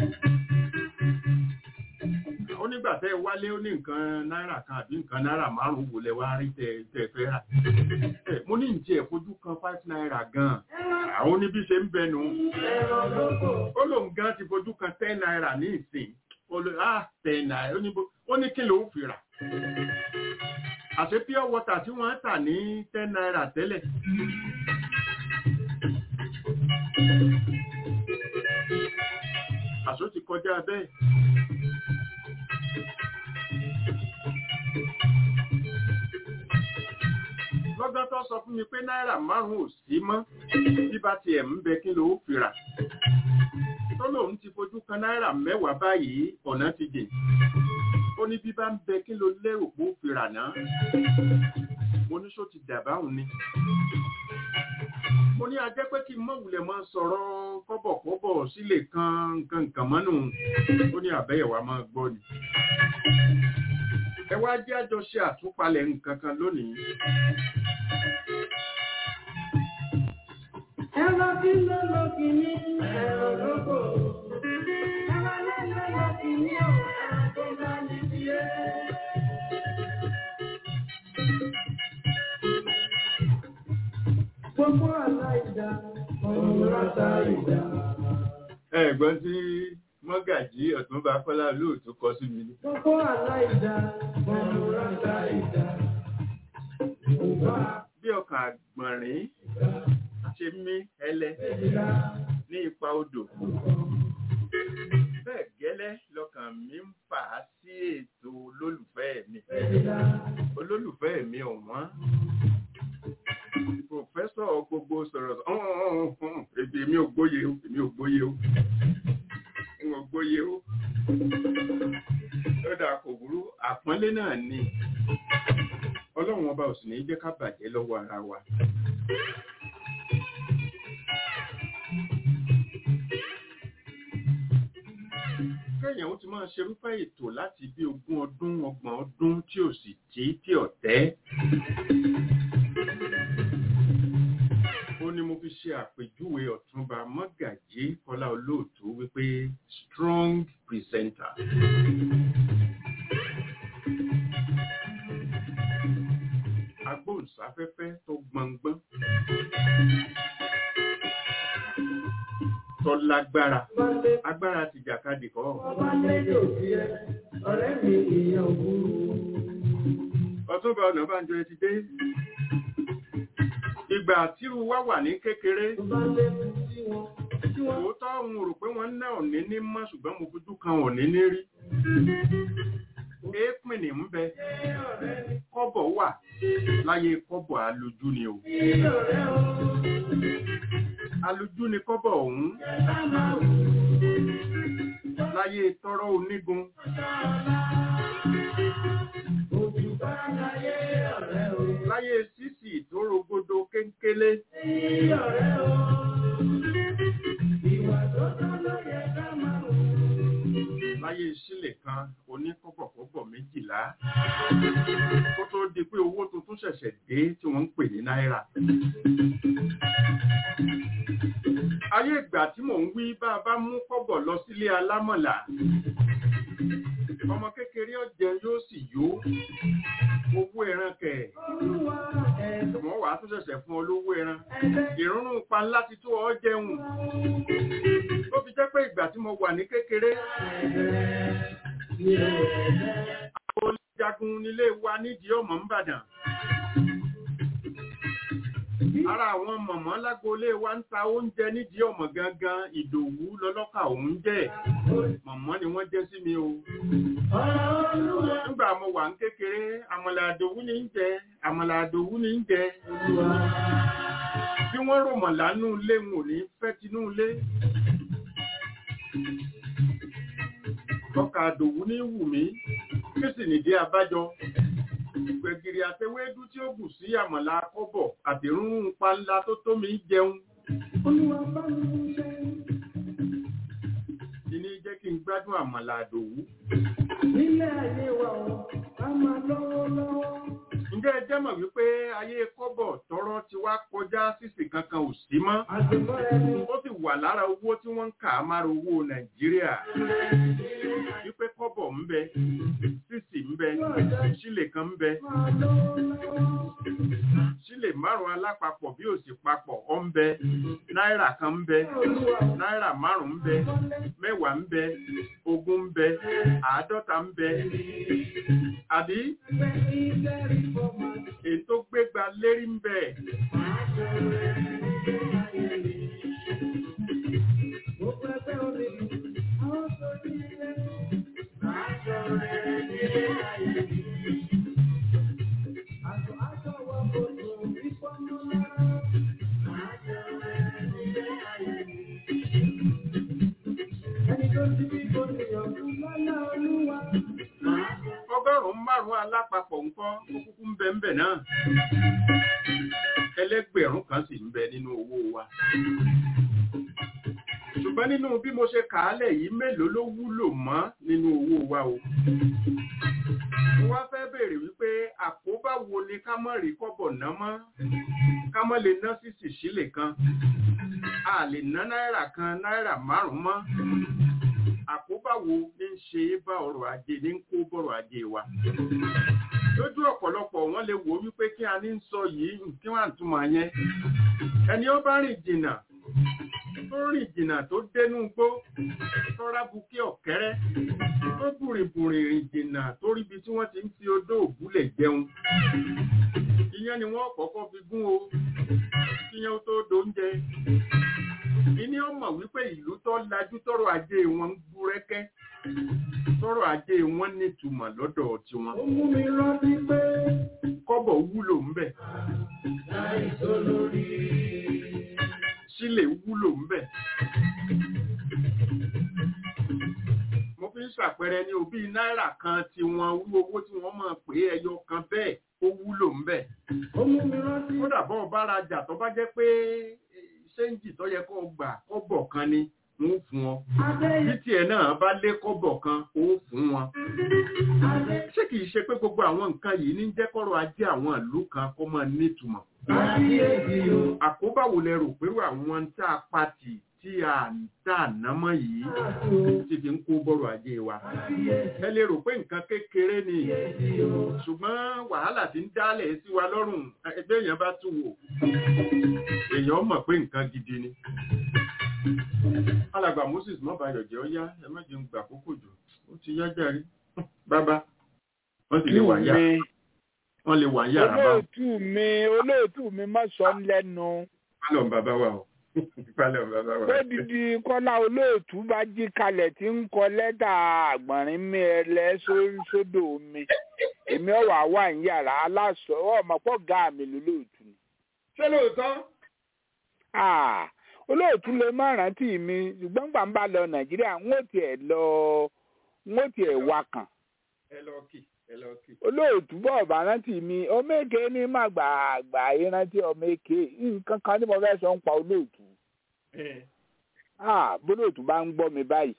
Ó nígbà tẹ́ ẹ wálé ó ní nǹkan náírà kan àbí nǹkan náírà márùn-ún wò lẹ wá rí tẹ tẹ fẹ́ rà. Ẹ, Mo ní ǹjẹ́ ẹ̀fojú kan five naira gan-an. Àwọn oníbí ṣe ń bẹnu. ẹ̀rọ lóko. Ó lóun gan ti fojú kan ten naira ní ìsìn. Ó lè á ten naira ó ní bó- ó ní kí ló ń fi rà. Àṣé pure water tí wọ́n ń tà ní ten naira tẹ́lẹ̀. Àṣó ti kọjá bẹ́ẹ̀. Lọ́gbọ́n tó sọ fún mi pé náírà márùn-ún ò sí mọ́ bí bá tiẹ̀ ń bẹ kí ló fi rà. Tó lòun ti fojú kan náírà mẹ́wàá báyìí ọ̀nà ti jìn. Ó ní bí bá ń bẹ kí ló lérò pé ó fi rà náà. Mo ní ṣó ti dàbáhùn ni. Mo ní ajẹ́ pé kí n mọ̀ wulẹ̀ máa sọ̀rọ̀ kọ́bọ̀kọ́bọ̀ sílé kan nǹkan nǹkan mọ́nù. Ó ní àbẹ́yẹ̀wá máa gbọ́ ni. Ẹ wá jẹ́ àjọṣe àtúpalẹ̀ nǹkan kan lónìí. Ẹ̀rọ tí ló lọ kìíní, ẹ̀rọ lóko. Ẹ̀rọ lẹ́lẹ́ lọ kìíní o, ẹ̀rọ tó bá ní tiẹ̀. Gbogbo aláìda, ọ̀run ráta ìdá. Ẹ̀gbọ́n tí mọ́gàjí ọ̀túnba Kọ́lá lóòtú kọ sí mi ní. Gbogbo aláìda, ọ̀run ráta ìdá. Òbá Bí ọkàn àgbọ̀nrín ṣe mí ẹlẹ́ ìlà, ní ipa odò. Bẹ́ẹ̀ gẹ́lẹ́ lọkàn mi ń fà á sí ètò olólùfẹ́ mi. ìlà. Olólùfẹ́ mi ọ̀wọ́n. Pòfẹ́sọ̀ gbogbo sọ̀rọ̀ èdè mi ò gbóye o, èmi ò gbóye o. N ò gbóye o. Lọ́dà kò burú, àpọ́nlé náà ni. Ọlọ́run ọba ò sì ní jẹ́ ká bàjẹ́ lọ́wọ́ ara wa. Kẹ́yìn ó ti máa ṣerúfẹ́ ètò láti bí ogún ọdún ọgbọ̀n ọdún tí ò sì tí tí ọ̀tẹ́. Ó ní mo fi ṣe àpèjúwe ọ̀túnba Mọ́gàjí Kọ́lá Olóòtú wípé strong presenter. Agbóhùnsáfẹ́fẹ́ tó gbọngbọ́n. Tó lágbára agbára ti jàkadì kọ́ Ọba lẹ́jọ́ sí ẹ, ọ̀rẹ́ mi ìyẹn òbúrú. ọ̀túnba ọ̀nàbànjọ ẹ ti dé ìgbà tírú wá wà ní kékeré Ọba lẹ́kùn sí wọn, tí wọ́n òótọ́ ń rò pé wọ́n ná òní ní mọ́ ṣùgbọ́n mo fojú kan òní ní rí èépìn ní ń bẹ kọ́bọ̀ wà láyé kọ́bọ̀ alójú ni o ní ọ̀rẹ́ o, alójú ni kọ́bọ̀ ọ̀hún bá máa wù láyé tọ́rọ́ onígun ojú bá láyé ọ̀rẹ́ o. láyé sísì tó rogodo kéńkélé Ní ọ̀rẹ́ o, ìwà tó tọ́ ló yẹ ká máa wù. láyé sílẹ̀ kan oníkọ́bọ̀kọ́bọ̀ méjìlá kó tó di pé owó tuntun ṣẹ̀ṣẹ̀ dé tí wọ́n ń pè ní náírà ayé ìgbà tí mò ń wí bá a bá mú kọ́bọ̀ lọ sílé alámọ̀là ọmọ kékeré ọ̀jẹ̀ yóò sì yó owó ẹran kẹ̀ Olúwa ẹ̀dùn wọ́n wàá tún ṣẹ̀ṣẹ̀ fún olówó ẹran ẹ̀dẹ́ ìrúnnú pa ńlá ti tó ọ jẹun ó fi jẹ́ pé ìgbà tí mo wà ní kékeré ẹ̀dẹ́ ní ẹ̀dẹ́. olùjagun nílé wa nídìí ọmọ ńbàdàn ara àwọn mọ̀mọ́ lágboolé wa ń ta oúnjẹ nídìí ọmọ gangan ìdòwú lọ́lọ́kà òun jẹ́ mọ̀mọ́ ni wọ́n jẹ́ sí mi o Ọ̀rọ̀ Olúwa nígbà mo wà ní kékeré àmàlà àdòwú ní ń jẹ àmàlà àdòwú ní ń jẹ Olúwa. bí wọ́n rò mọ̀ lánú ilé wọn ò ní fẹ́ tinú ilé ọkà àdòwú ní wù mí kí sì nìdí abájọ gbẹ̀gìrì àtẹwédú tí ó bù sí àmàlà kọ́bọ̀ àdìrún panla tó tó mi jẹun Olúwa bá mi ṣe. ìní jẹ́ kí n gbádùn àmàlà àdòwú Nílé ayé wa o, ká máa lọ́wọ́ lọ́wọ́. ǹjẹ́ ẹ jẹ́ mọ̀ wípé ayé kọ́bọ̀ tọrọ ti wá kọjá sísì kankan ò sí mọ́ Àdùnmọ́ ẹni. ó sì wà lára owó tí wọ́n ń kà á mára owó nàìjíríà wípé kọ́bọ̀ ń bẹ sísì ń bẹ sílè kan ń bẹ Máa lọ́wọ́ lọ́wọ́. sílè márùn alápapọ̀ bí òsì papọ̀ ọ ń bẹ náírà kan ń bẹ Olúwa náírà márùn ń bẹ mẹ́wàá ń bẹ ogún ń bẹ àádọ́ta ń bẹ àbí fẹ́ ní lẹ́rìí fọ́mà. ètò gbégbá lérí ń bẹ Mo fẹ́ fẹ́ omi lù. Àwọn tó ní ilé. Máa ṣọ̀rẹ́ nílé ayé mi. Àtọ̀ àtọ̀ wọ kòtò ìfọ́nú lára. Máa ṣọ̀rẹ́ nílé ayé mi. Ẹni tó ti bí kò níyànjú lọ́lá Olúwa. Máa ṣọ̀rẹ́. ọgọ́rùn-ún márùn-ún alápapọ̀ ńkọ́ ó kúkú ń bẹ ń bẹ náà ẹlẹ́gbẹ̀rún kan sì ń bẹ nínú owó wa ṣùgbọ́n nínú bí mo ṣe kà á lẹ̀ yìí mélòó ló wúlò mọ́ nínú owó wa o mo wá fẹ́ béèrè wípé àkóbá wo ni ká mọ̀ rí kọ́bọ̀ ná mọ́ ká mọ̀ lè ná sísì sílè kan a lè ná náírà kan náírà márùn-ún mọ́ àkóbá wo ní ń ṣe é bá ọrọ̀ ajé ní ń kó bọ̀rọ̀ ajé wa lójú ọ̀pọ̀lọpọ̀ wọn lè wò wípé kí a ní ń sọ yìí kí wọ́n àtúmọ̀ yẹn ẹni ó bá rìn jìnnà tó rìn jìnnà tó dénú gbó tó rábùkí ọ̀kẹ́rẹ́ tó bùrìbùrì rìn jìnnà tó ríbi tí wọ́n ti ń fi odó òbúlẹ̀ jẹun ìyẹn ni wọ́n kọ́kọ́ fi gún o kíyẹn ó tó dóúnjẹ ìní ó mọ̀ wípé ìlú tó lajú tọrọ ajé wọn ń búrẹ́kẹ́ tọrọ ajé wọn nítumọ̀ lọ́dọ̀ tiwọn Ó mú mi rántí pé kọ́bọ̀ wúlò ń bẹ láìsọ lórí. sílè wúlò ń bẹ mo fi ń ṣàpẹẹrẹ ní òbí náírà kan tí wọn wú owó tí wọ́n mọ̀ pé ẹyọ kan bẹ́ẹ̀ ó wúlò ń bẹ Ó mú mi rántí kódà bọ́ ọ bá rajà tó bá jẹ́ pé ṣéǹjì tó yẹ kó o gbà kọ́bọ̀ kan ni wọ́n fún ọ Adé bí tiẹ̀ náà bá lé kọ́bọ̀ kan ó fún wọn Adé ṣé kìí ṣe pé gbogbo àwọn nǹkan yìí ní jẹ́ kọ́rọ̀ ajé àwọn ìlú kan kó máa nítumọ̀ Kábíyèsí o. àkóbá wo lẹ rò pẹ̀lú àwọn tá a pati tí a ń tà námọ́ yìí ti fi ń kó bọ́rọ̀ ajé wa ẹ lè rò pé nǹkan kékeré ni ṣùgbọ́n wàhálà tí ń dálẹ̀ sí wa lọ́rùn ẹgbẹ́ èèyàn bá tún wò èèyàn mọ̀ pé nǹkan gidi ni alàgbà moses mọ́bàyọ̀ jẹ́ ọ́ yá ẹ má jẹun gbà àkókò jù ó ti yá jàre bàbá wọ́n sì lè wà yá mi wọ́n lè wà yàrá bá olóòtú mi olóòtú mi má sọ ń lẹ́nu pálọ̀ bàbá wa o pálọ̀ bàbá wa. pé dídí kọ́lá olóòtú bá jí kalẹ̀ tí ń kọ lẹ́tà àgbọ̀nrín mi ẹlẹ́ só- sódò mi èmi ọ̀wà wà ń yàrá aláṣọ ọmọpọ̀ gá mi lólóòtú ni. ṣé lóòótọ́ Ah, olóòtú lè má rántí mi ṣùgbọ́n gbà ń bá lọ nàìjíríà ń ó tiẹ̀ lọ ń ó tiẹ̀ wá kàn ẹ lọ kì ẹ lọ kì. olóòtú bọ̀ bá rántí mi ọmọ èké ní má gbà àgbà ìrántí ọmọ èké nǹkan kan tí mo fẹ́ sọ ń pa olóòtú Ah, bólóòtú bá ń gbọ́ mi báyìí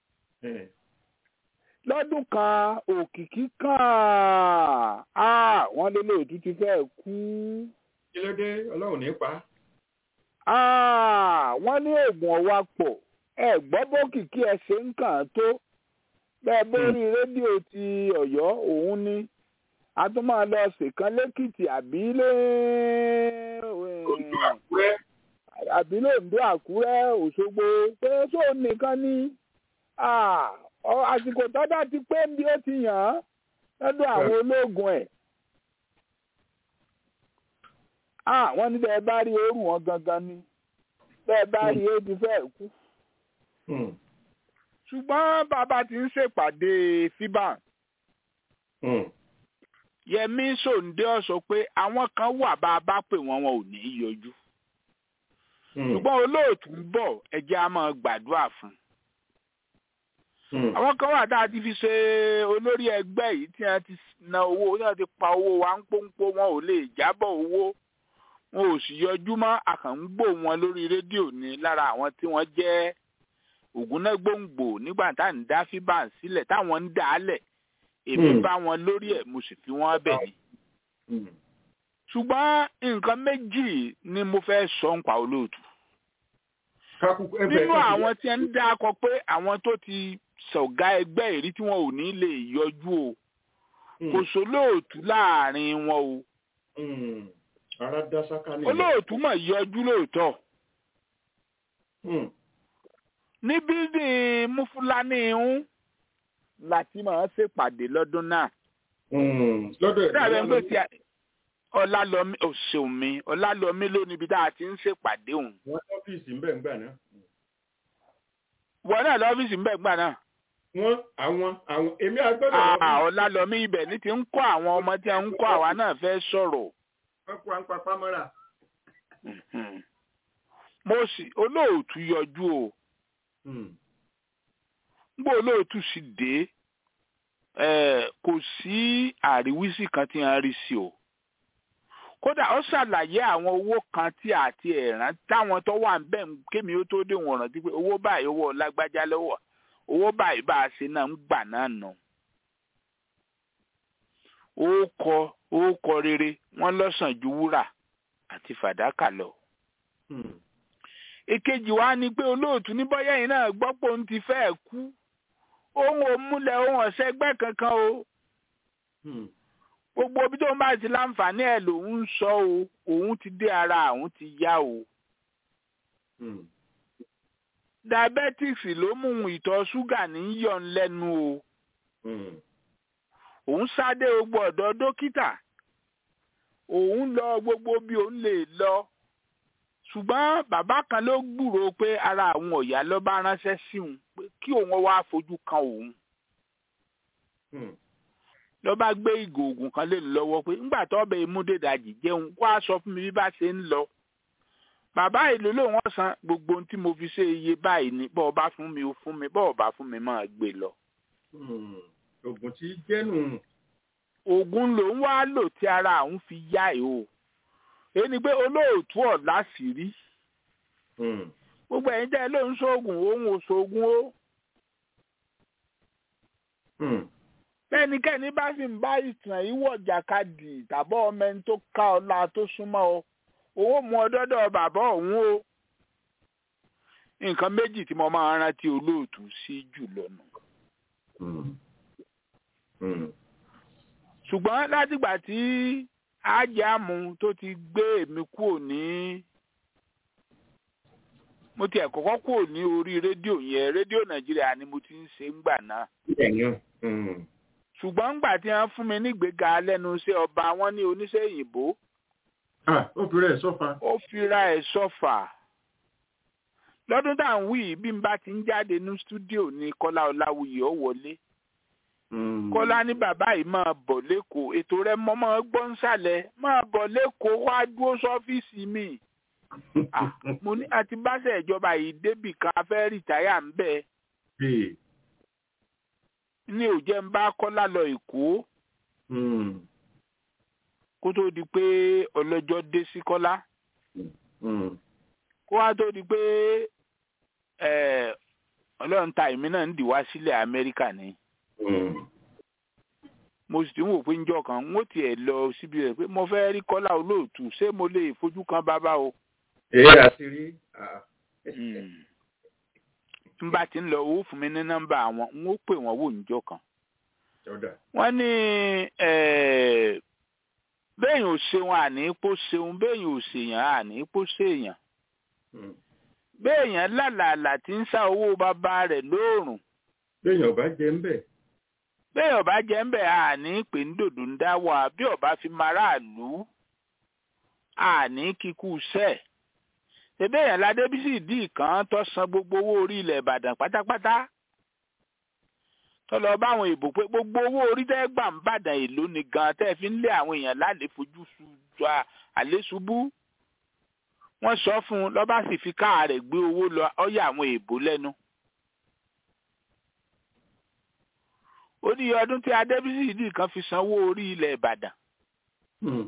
lọ́dún kan òkìkí kan Ah, wọ́n lé lóòtú ti fẹ́ kú kí ló dé ọlọ́run ní pa á. Ah, wọ́n ní oògùn ọ̀wá pọ̀ ẹ gbọ́ bókìkí ẹ ṣe ń kàn án tó bẹ́ẹ̀ bórí rédíò ti ọ̀yọ́ òun ni a tún máa lọ ṣèkan lẹ́kìtì àbí lé Àkúrẹ́ àbí lóńdó àkúrẹ́ òṣogbo pé sóò nìkan ni Ah, ọ- àsìkò tọ́jà ti pé bí ó ti yàn án lọ́dọ̀ àwọn ológun ẹ̀. Ah, wọ́n ní bẹ́ẹ̀ bá rí oorun wọn gangan ni bẹ́ẹ̀ bá rí ó ti fẹ́ kú. Hmm, ṣùgbọ́n bàbá ti ń ṣèpàdé fiban hmm, yẹmí sòǹdé ọ̀sọ̀ pé àwọn kan wà bá a bá pè wọ́n wọn ò ní í yọjú hmm, ṣùgbọ́n olóòtú ń bọ̀ ẹ̀jẹ̀ á máa gbàdúrà fún un. hmm. àwọn kan wà tá a ti fi ṣe olórí ẹgbẹ́ yìí tí wọ́n ti na owó tí wọ́n ti pa owó wa ń pọ́npọ́ wọn ò lè jábọ̀ owó wọn ò sì yọjú mọ́ àkàngbò wọn lórí rédíò ní lára àwọn tí wọ́n jẹ́ ògúnnágbòǹgbò nígbà tá à ń dá fíbàn sílẹ̀ táwọn ń dà á lẹ̀ èmi Hmm. bá wọn lórí ẹ̀ mo sì fi wọ́n bẹ̀ ni. Hmm. ṣùgbọ́n nǹkan méjì ni mo fẹ́ sọ ń pa olóòtú. Kákú- ẹ bẹ̀rẹ̀ nínú sí- àwọn tí ń dákọ pé àwọn tó ti ṣọ̀gá ẹgbẹ́ ìrí tí wọn ò ní lè yọjú o Hmm, kò sólóòtú láàrin wọn o hmm. ara dá sáká nìyẹn. olóòtú mọ̀ yọjú lóòótọ́ Hmm, ní bíldìn mufulani ń láti máa ṣèpàdé lọ́dún náà hmm. lọ́dọ̀ ẹ̀ dábẹ́ ń pè tí ọlálọ́mí òṣèlú ọlálọ́mí ló níbi tá a ti ń ṣèpàdé òun wọ́n ọ́fíìsì ń bẹ̀ ń gbà náà. wọn náà lọ́fíìsì ń bẹ̀ gbà náà wọ́n àwọn àwọn èmi àgbọ̀dọ̀ àà lọ́fíìsì ọlálọ́mí ibẹ̀ ní ti ń kọ́ àwọn ọmọ tí ń kọ́ àwa náà fẹ́ sọ̀rọ̀ wọ́n kó à ń papá mọ́ra. Mhm. mo sì olóòtú yọjú o Hmm, ngbọ́ olóòtú sì dé eh, kò sí àríwísí kan tí wọ́n rí sí o kódà ó ṣàlàyé àwọn owó kan tí àti ẹ̀rán táwọn tó wà ń bẹ̀ ń kémi ó tó dé wọn rántí pé owó báyìí owó lágbájá lọ́wọ́ owó báyìí bá a ṣe náà ń gbà náà nù. ó kọ ó kọ rere wọ́n lọ́sàn ju wúrà àti fàdákà lọ hmm, èkejì wa ni pé olóòtú ní bọ́yá yìí náà gbọ́ pé òun ti fẹ́ẹ̀ kú òun ò múlẹ̀ òun ọ̀sẹ̀ ẹgbẹ́ kankan o hmm, gbogbo ibi tó ń bá ti láǹfààní ẹ̀ lòun ń sọ o òun ti dé ara òun ti yá o hmm, diabetics ló mú un ìtọ̀ ṣúgà ní yọ̀ ń lẹ́nu o hmm, òun sáde gbogbo ọ̀dọ̀ dókítà òun lọ gbogbo bí òun lè lọ ṣùgbọ́n bàbá kan ló gbúròó pé ara àwọn ọ̀yà ló bá ránṣẹ́ sí òun pé kí òun wá fojú kan òun hmm. ló bá gbé ìgò oògùn kan lé ní lọ́wọ́ pé ńgbà tó ọbẹ̀ ìmúdèdàjì jẹun wá sọ fún mi bí bá ṣe ń lọ bàbá ìlú lòun ọ̀sán gbogbo ohun tí mo fi ṣe iye báyìí ni bọ́ọ̀ bá fún mi ó fún mi bọ́ọ̀ bá fún mi máa gbé lọ. Hmm. oògùn tí jẹ́nu oògùn lòun wá lò tí ara òun fi yá ẹ̀ o èyí ni pé olóòtú ọ̀la sì rí Hmm, gbogbo ẹ̀yin tẹ́ ẹ lóun sóògùn òun ò sóògùn o hmm, bẹ́ẹ̀nikẹ́ni bá sì ń bá ìtàn ìwọ̀ jàkadì tàbọ̀ ọmọ ẹni tó ká ọlá tó súnmọ́ ọ owó mú ọ dọ́dọ̀ bàbá òun o nǹkan méjì tí mo máa ń rántí olóòtú sí jùlọ nù hmm, hmm. ṣùgbọ́n látìgbà tí ájàmù tó ti gbé èmi kúrò ní mo tiẹ̀ kọ́kọ́ kúrò ní orí rédíò yẹn rédíò nàìjíríà ni mo ti ń ṣe ńgbà náà ẹ̀yàn mm, ṣùgbọ́n ńgbà tí wọ́n fún mi nígbéga lẹ́nu iṣẹ́ ọba wọn ní oníṣẹ́ òyìnbó ah ó fi rẹ̀ sọ́fà ó fira ẹ̀ sọ́fà lọ́dún tá à ń wí yìí, bí n bá ti ń jáde ní stúdíò ní kọ́lá ọláwuyì ó wọlé Mm, kọ́lá ní bàbá yìí máa bọ̀ lẹ́kọ̀ọ́ ètò rẹ mọ́ máa gbọ́ ń sàlẹ̀ máa bọ̀ lẹ́kọ̀ọ́ wá dúró sọ́fíìsì mi Ah, mo ní àti báṣẹ ìjọba yìí débì kan a fẹ́ rìtáyà ń bẹ̀ Hey, ní òjẹ́ ń bá kọ́lá lọ èkó mm, kó tó di pé ọlọ́jọ́ dé sí kọ́lá mm, kó wá tó di pé eh, ọlọ́run ta èmi náà ń dì wá sílẹ̀ amẹ́ríkà ni mm. mo sì ti ń wò pé njọ́ kan n ó tiẹ̀ lọ síbi rẹ̀ pé mo fẹ́ rí kọ́lá olóòtú ṣé mo lè fojú kan bàbá o. èyí àṣírí ah, Mm. tí n bá ti ń lọ owó fún mi ní nọ́mbà àwọn n ó pè wọ́n wò níjọ́ kan. ọ̀dà wọ́n ní eh, béèyàn ò ṣeun àní pò ṣeun béèyàn ò ṣèyàn àní pò ṣèyàn Mm. béèyàn lálàálà tí ń sá owó bàbá rẹ̀ lóòrùn béèyàn ò bá jẹ ń bẹ̀ bẹ́ẹ̀ ọba jẹ́ ń bẹ̀ àní pé ń dòdò ń dá wà bí ọba fi maraàlú àní kíkú sẹ́ ṣebí èèyàn ládébísì dì kan tó san gbogbo owó orí ilẹ̀ ìbàdàn pátápátá tó lọ bá àwọn èèbò pé gbogbo owó orí tẹ́ gbà ń bàdàn èlò ni gan tẹ́ fi ń lé àwọn èèyàn lálẹ́ fojú su àlésùbú wọ́n sọ fún un lọ́ba sì fi káà rẹ̀ gbé owó lọ ọ̀yà àwọn èèbò lẹ́nu. ó ní iye ọdún tí adébísì dì kan fi sanwó orí ilẹ̀ ìbàdàn. Mm.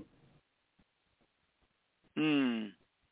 Hmm.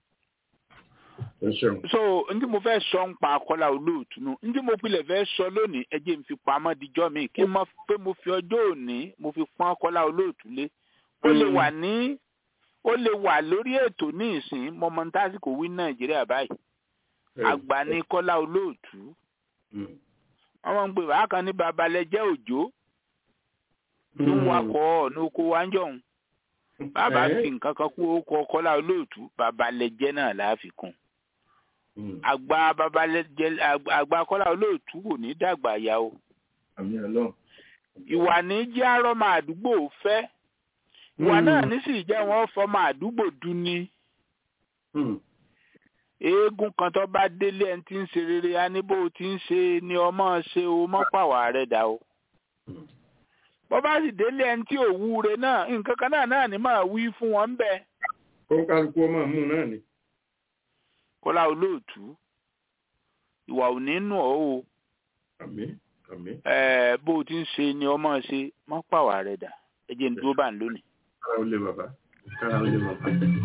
ẹ ṣeun so ndí mo fẹ́ sọ ń pa akọ́lá olóòtú nù ndí mo pilẹ̀ fẹ́ sọ lónìí ẹ jẹ́ n fi pamọ́ dijọ́ mi kí n mọ̀ pé mo fi ọjọ́ òní mo fi pọ́n akọ́lá olóòtú lé ó lè wà ní ó lè wà lórí ètò ní ìsìn mọ́mọ́ntásìkò wí nàìjíríà báyìí àgbà ní kọ́lá olóòtú Mm. wọ́n máa ń pè wá kan ní babalẹ́jẹ́ òjò tó ń wakọ̀ ọ̀nà oko wa ń jọ̀hún bàbá Eh? fi nǹkan kan kú orúkọ kọ́lá olóòtú babalẹ́jẹ́ náà láàfikún Mm. àgbà babalẹ́jẹ́ àgbà- àgbà kọ́lá olóòtú kò ní dàgbà yá o àmì ọlọ́run ìwà ní jẹ́ arọ́mọ àdúgbò fẹ́ ìwà Mm. náà ní sì jẹ́ wọ́n fọmọ àdúgbò dún ní Mm. eégún kan tó bá délé ẹni tí ń ṣe rere á ní bó o ti ń ṣe ni ọmọ ṣe o mọ́pàwá rẹ̀ dà o Mm. bó bá sì délé ẹni tí ò wúre náà nǹkan kan náà náà ni máa wí fún wọn bẹ́ẹ̀ kó kálukú ọmọ mú náà ni kọ́lá olóòtú ìwà ò ní nù ọ́ o àmì àmì ẹ̀ẹ́ bó o ti ń ṣe ni ọmọ ṣe mọ́pàwá rẹ̀ dà ẹ jẹ́ n dúró bá ń lónìí. kára ó lé bàbá kára ó lé bàbá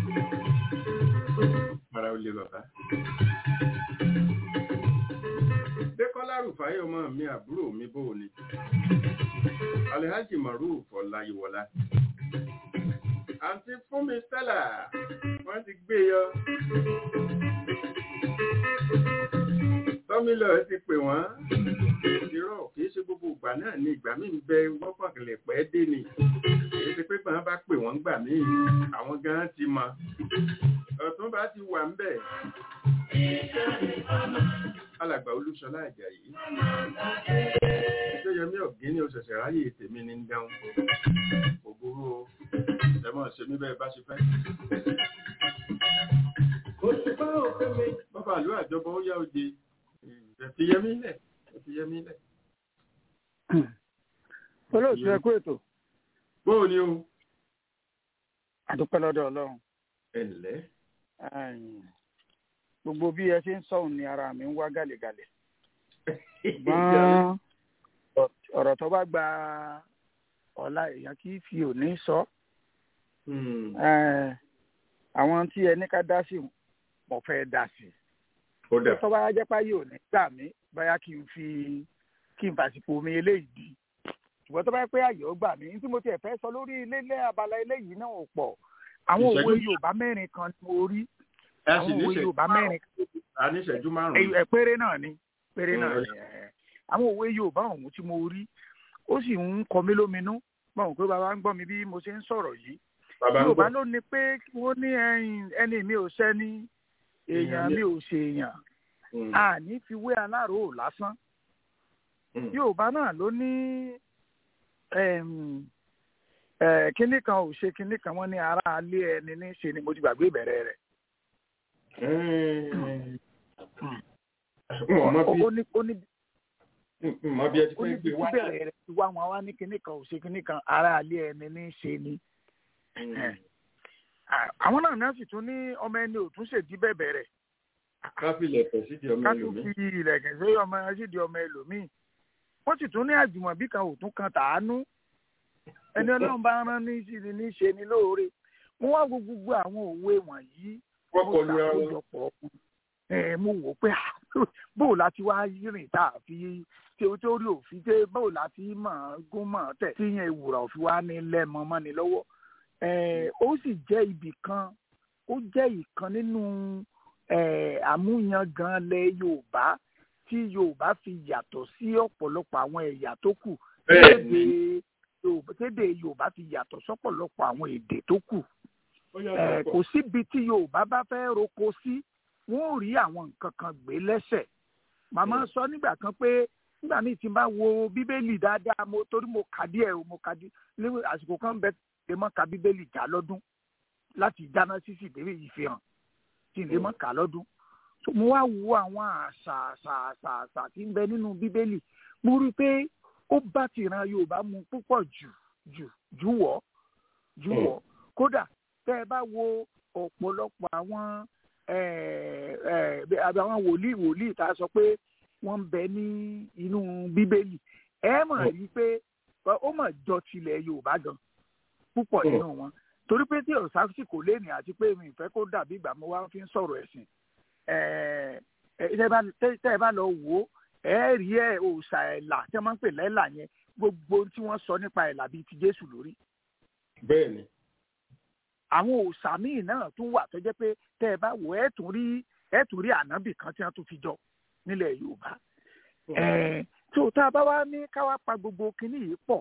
kára ó lé bàbá. Dékọ́lá Rùfáyé ọmọ mi àbúrò mi bò ní. Alhaji Maruf Ọláyíwọlá. Àǹtí Fúnmi Stella, wọ́n ti gbé yọ. Tọ́mílọ̀ ti pè wọ́n. Irọ́ kìí ṣe gbogbo ìgbà náà ni ìgbà míì ń bẹ wọ́pọ̀kìlẹ̀ pẹ́ dé ni. Kìí ṣe pé bàbá bá pè wọ́n gbà míì, àwọn gan ti mọ. Ọ̀tún bá ti wà ń bẹ̀. Alàgbà Olúṣọlá Àjàyí. Ṣéyẹmí ọ̀gín ní oṣẹ̀ṣẹ̀ ráyè tèmi ní ń dáhùn. Ògbóró o, ẹ mọ̀ ṣe mí bẹ́ẹ̀ bá ṣe fẹ́. Òṣùpá òfin mi. Bàbá àlú àjọbọ ó yá oje. Ẹ fi yẹmí lẹ̀, ẹ fi yẹmí lẹ̀. olóòtú ẹ kú ètò Bóò ni o? àdúpẹ́ lọ́dọ̀ ọlọ́run Ẹ ǹlẹ́. Ẹ̀yìn, gbogbo bí ẹ ṣe ń sọ̀hún ni ara mi ń wá gàlẹ́gàlẹ́ ṣùgbọ́n ọ̀rọ̀ tó bá gba ọ̀la èèyàn kì í fi òní sọ Hmm, Ẹ̀, àwọn tí ẹ ní ká dá sí mo fẹ́ dá sí Ó dà. tó bá jẹ́ páyé òní gbà mí báyà kí n fi kí n fàsìkò mi eléyìí di ṣùgbọ́n tó bá yẹ pé àyè ó gbà mí ní tí mo tiẹ̀ fẹ́ sọ lórí ilé ilé abala eléyìí náà ò pọ̀ àwọn Ìṣẹ́jú- òwe Yorùbá mẹ́rin kan ni mo rí Ẹ sì àwọn ní òwe ìṣẹ́jú Yorùbá mẹ́rin a ní ìṣẹ́jú márùn-ún. ẹ ẹ, péré náà ni péré náà Mm. ni ẹ. àwọn òwe Yorùbá ọ̀hún tí mo rí ó sì ń kọ mí lóminú báwọn pé bàbá ń gbọ́ mi bí mo ṣe ń sọ̀rọ̀ yìí Bàbá ń Yorùbá gbọ́. ló ní pé kí wọ́n ní ẹ̀yìn ẹni mi ò sẹ́ni èèyàn Èèyàn mi- mi ò ṣe èèyàn a ní fi wé alárò lásán yorùbá náà ló ní kínní kan ò ṣe kínní kan wọ́n ní ara alé ẹni ní ṣe ni mo ti gbàgbé ìbẹ̀rẹ̀ rẹ̀. ó ní ó ní mọ bí ẹ ti ó ní fẹ́ gbé bí wá bẹ̀rẹ̀ rẹ̀ ti wá wọn wá ní kínní kan ò ṣe kínní kan ara alé ẹni ní ṣe ni. àwọn náà náà sì tún ní ọmọ ẹni ò tún ṣèdí bẹ̀bẹ̀ rẹ̀ káfílẹ̀ pẹ̀ sídìí ọmọ ká tún ẹlòmíì. fi ilẹ̀kẹ̀ sí ọmọ ṣídìí ọmọ ẹlòmíì wọ́n sì tún ní àjùmọ̀bí kan ò tún kan tàánú ẹni ọlọ́run bá rán ní sí ni ní ṣe ni lóore mo wá wo gbogbo àwọn òwe wọ̀nyí wọ́n mo kọlu ra wọn. ṣàkójọpọ̀ ọkùn ẹ mo wò ó pé ah, bóò láti wá rìn tá a fi tí o tó rí òfin tẹ bóò láti mọ̀ ọ́n gún mọ̀ ọ́n tẹ̀ tí yẹn ìwúrà òfin wá ní lẹ́mọ mọ́ni lọ́wọ́ ẹ ó sì jẹ́ ibì kan ó jẹ́ ìkan nínú ẹ àmúyangàn lẹ Yorùbá tí Yorùbá fi yàtọ̀ sí ọ̀pọ̀lọpọ̀ àwọn ẹ̀yà tó kù Bẹ́ẹ̀ni. Èdè Yorùbá tédè Yorùbá fi yàtọ̀ sọ́pọ̀lọpọ̀ àwọn èdè tó kù Ó ẹ yàtọ̀ pọ̀. kò síbi tí yorùbá bá fẹ́ roko sí wọn ò rí àwọn nǹkan kan gbé lẹ́sẹ̀ màmá sọ nígbà kan pé nígbà míì tí n bá wo bíbélì dáadáa mo torí mo kà díẹ̀ o mo kà dí léwu àsìkò kan bẹ lè mọ ka bíbélì já lọ́dún láti dáná sísì dé ìfihàn tí n lè mọ kà lọ́dún so mo wá wo àwọn àṣà àṣà àṣà àṣà tí ń bẹ nínú bíbélì mo rí i pé ó bá tìran yorùbá mu púpọ̀ jù jù jù wọ́ jù wọ́ kódà tẹ́ ẹ bá wo ọ̀pọ̀lọpọ̀ àwọn eh, eh, bí- àbí àwọn wòlíì wòlíì tá a sọ pé wọ́n ń bẹ ní inú bíbélì ẹ mọ̀ rí i pé ó mọ̀ jọ tilẹ̀ yorùbá gan púpọ̀ Mm. nínú wọn torí pé tí ọ̀sáfíìsì kò léèní àti pé mi ìfẹ́ kó dàbí ìgbà mo wá fi ń sọ̀rọ̀ ẹ̀sìn eh, eh, tẹ́ ẹ bá- tẹ́ tẹ́ ẹ bá lọ wò ó ẹ rí ẹ òòṣà ẹ̀là tí wọ́n máa ń pè lẹ́là yẹn gbogbo ohun tí wọ́n sọ nípa ẹ̀là bíi ti jésù lórí Bẹ́ẹ̀ni. àwọn òòṣà míì náà tún wà tó jẹ́ pé tẹ́ ẹ bá wò ẹ́ tún rí ẹ́ tún rí ànábì kan tí wọ́n tún fi jọ nílẹ̀ yorùbá Ẹ̀ẹ́n, tó tá a bá wá ní ká wá pa gbogbo kinní yìí pọ̀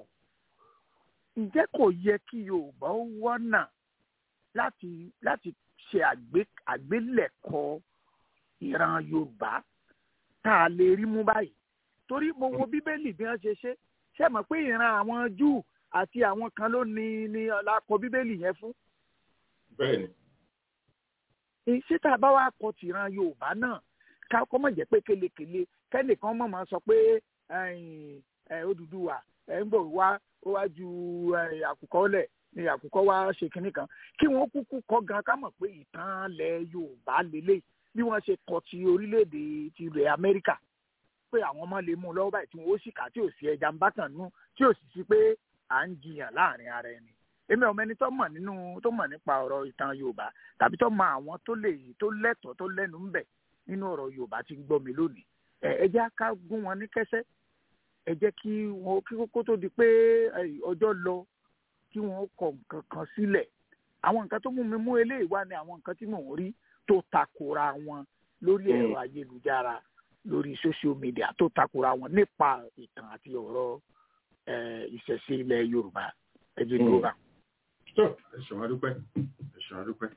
ǹjẹ́ kò yẹ kí yorùbá ó wọ́nà láti láti ṣe àgbé- àgbélẹ̀kọ ìran yorùbá tá a lè rí mú báyìí torí mo wo bíbélì bí wọ́n ṣe ṣe ṣe mọ̀ pé ìran àwọn júù àti àwọn kan ló ní ní ọlákọ bíbélì yẹn fún Bẹ́ẹ̀ni. ṣé tá a bá wá kọ tìran yorùbá náà ká kọ́ mọ̀ jẹ́ pé kelekele kẹ́nìkan mọ̀ máa sọ pé ẹ̀yìn, ẹ̀, Odùduwà ẹ̀ ń bọ̀ wá ó wá ju ẹ̀, àkùkọ lẹ̀ ní àkùkọ wá ṣe kinní kan kí wọ́n kúkú kọ́ gan ká mọ̀ pé ìtàn ilẹ̀ yorùbá lélẹ̀ bí wọ́n ṣe kọ ti orílẹ̀-èdè ti ilẹ̀ amẹ́ríkà pé àwọn ọmọ lè mú un lọ́wọ́ báyìí tí wọ́n ó sì kà tí ò sí ẹja ń bá kàn nú tí ò sì sí pé à ń jiyàn láàrin ara ẹni èmi ọmọ ẹni tó mọ̀ nínú tó mọ̀ nípa ọ̀rọ̀ ìtàn yorùbá tàbí tó mọ àwọn tó lè tó lẹ́tọ̀ọ́ tó lẹ́nu ń bẹ̀ nínú ọ̀rọ̀ yorùbá tí ń gbọ́ mi lónìí ẹ ẹ jẹ́ ká gún wọn ní kẹ́sẹ́ ẹ jẹ́ kí wọn kí kókó tó di pé ẹ, ọjọ́ lọ kí wọn kọ nǹkan kan sílẹ̀ àwọn nǹkan tó mú mi mú eléyìí wá ni àwọn nǹkan tí mò ń rí tó takora wọn lórí Mm. ẹ̀rọ ayélujára lórí social media tó takora wọn nípa ìtàn àti ọ̀rọ̀ ẹ, ìṣẹ̀ṣe ilẹ̀ yorùbá ẹ jẹ́ Mm. dúró bá. Tó ẹ̀sùn adúpẹ́. Ẹ̀sùn adúpẹ́.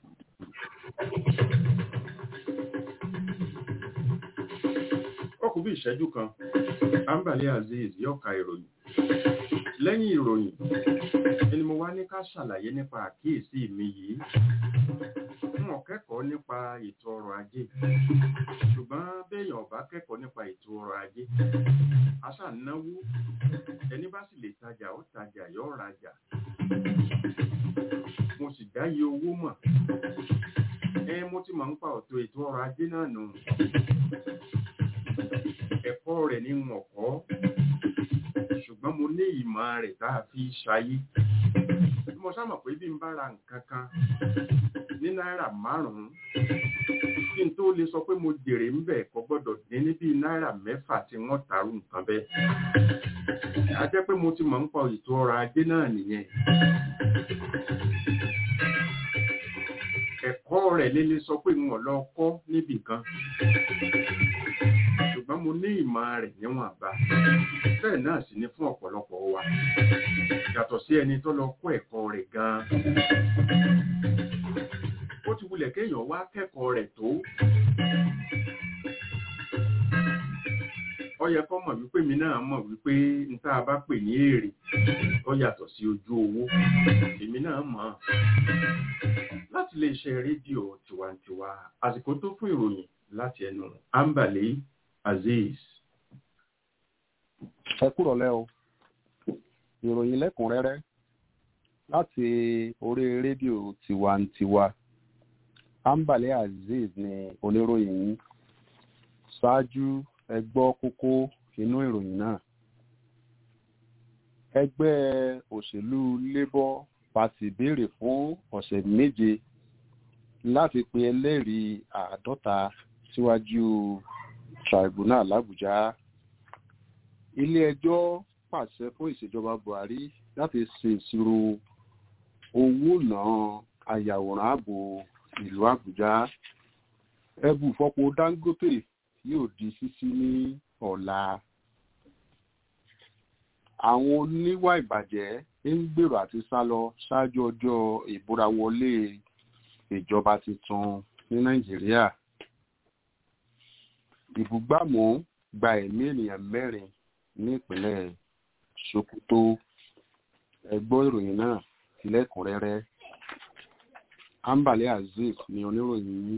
Ó kù bí ìṣẹ́jú kan. Ambali Azeez yóò ka ìròyìn. Lẹ́yìn ìròyìn, ẹni mo wá ní ká ṣàlàyé nípa àkíyèsí mi yìí. N ò kẹ́kọ̀ọ́ nípa ètò ọrọ̀ ajé. Ṣùgbọ́n béèyàn ò bá kẹ́kọ̀ọ́ nípa ètò ọrọ̀ ajé. Aṣà náwó. Ẹni bá sì lè tajà ó tajà yóò rajà mo sì dáyé owó mọ̀. ẹ mo ti máa ń pa ọ̀tọ̀ ètò ọrọ̀ ajé náà nù. ẹ̀kọ́ rẹ̀ ní wọn kọ́ ṣùgbọ́n mo ní ìmọ̀ rẹ̀ tá a fi ṣayé. bí mo sábà pé bí n bá ra nǹkan kan ní náírà márùn-ún kí n tó lè sọ pé mo jèrè ń bẹ̀ kò gbọ́dọ̀ dín ní bíi náírà mẹ́fà tí wọ́n tàrú nǹkan bẹ́ẹ̀. a jẹ́ pé mo ti máa ń pa ètò ọrọ̀ ajé náà nìyẹn. ẹ̀kọ́ rẹ̀ lè lè sọ pé wọn lọ kọ́ níbì kan ṣùgbọ́n mo ní ìmọ̀ rẹ̀ níwọ̀n bá bẹ́ẹ̀ náà sì ni fún ọ̀pọ̀lọpọ̀ wa yàtọ̀ sí ẹni tó lọ kọ́ ẹ̀kọ́ rẹ̀ gan-an ó ti wulẹ̀ kéèyàn wá kẹ́kọ̀ọ́ rẹ̀ tó ó yẹ kó mọ̀ wípé mi náà mọ̀ wípé n tá a bá pè ní èrè ó yàtọ̀ sí ojú owó èmi náà mọ̀ láti lè ṣe rédíò tiwantiwa àsìkò tó fún ìròyìn láti ẹnu ambale azeez. ẹ kúrò lẹ́ o ìròyìn lẹ́kùnrẹ́rẹ́ láti orí rédíò tiwantiwa ambale azeez ni oníròyìn yìí ṣáájú ẹ gbọ́ kókó inú ìròyìn náà ẹgbẹ́ òṣèlú labour party béèrè fún ọ̀sẹ̀ méje láti pe ẹlẹ́rìí àádọ́ta síwájú tribunal làbújá ilé-ẹjọ́ pàṣẹ fún ìṣèjọba buhari láti ṣe ìṣirò owó náà ayàwòrán ààbò ìlú àbújá ẹbù fọpo dangote yóò di ṣíṣí ní ọ̀la àwọn oníwà ìbàjẹ́ ń gbèrò àti sá lọ ṣáájú ọjọ́ ìbúra wọlé ìjọba tuntun ní nàìjíríà ìbúgbàmù gba ẹ̀mí ènìyàn mẹ́rin ní ìpínlẹ̀ sokoto ẹgbọ́ ìròyìn náà lẹ́kùnrẹ́rẹ́ ambale azeez ni oníròyìn yìí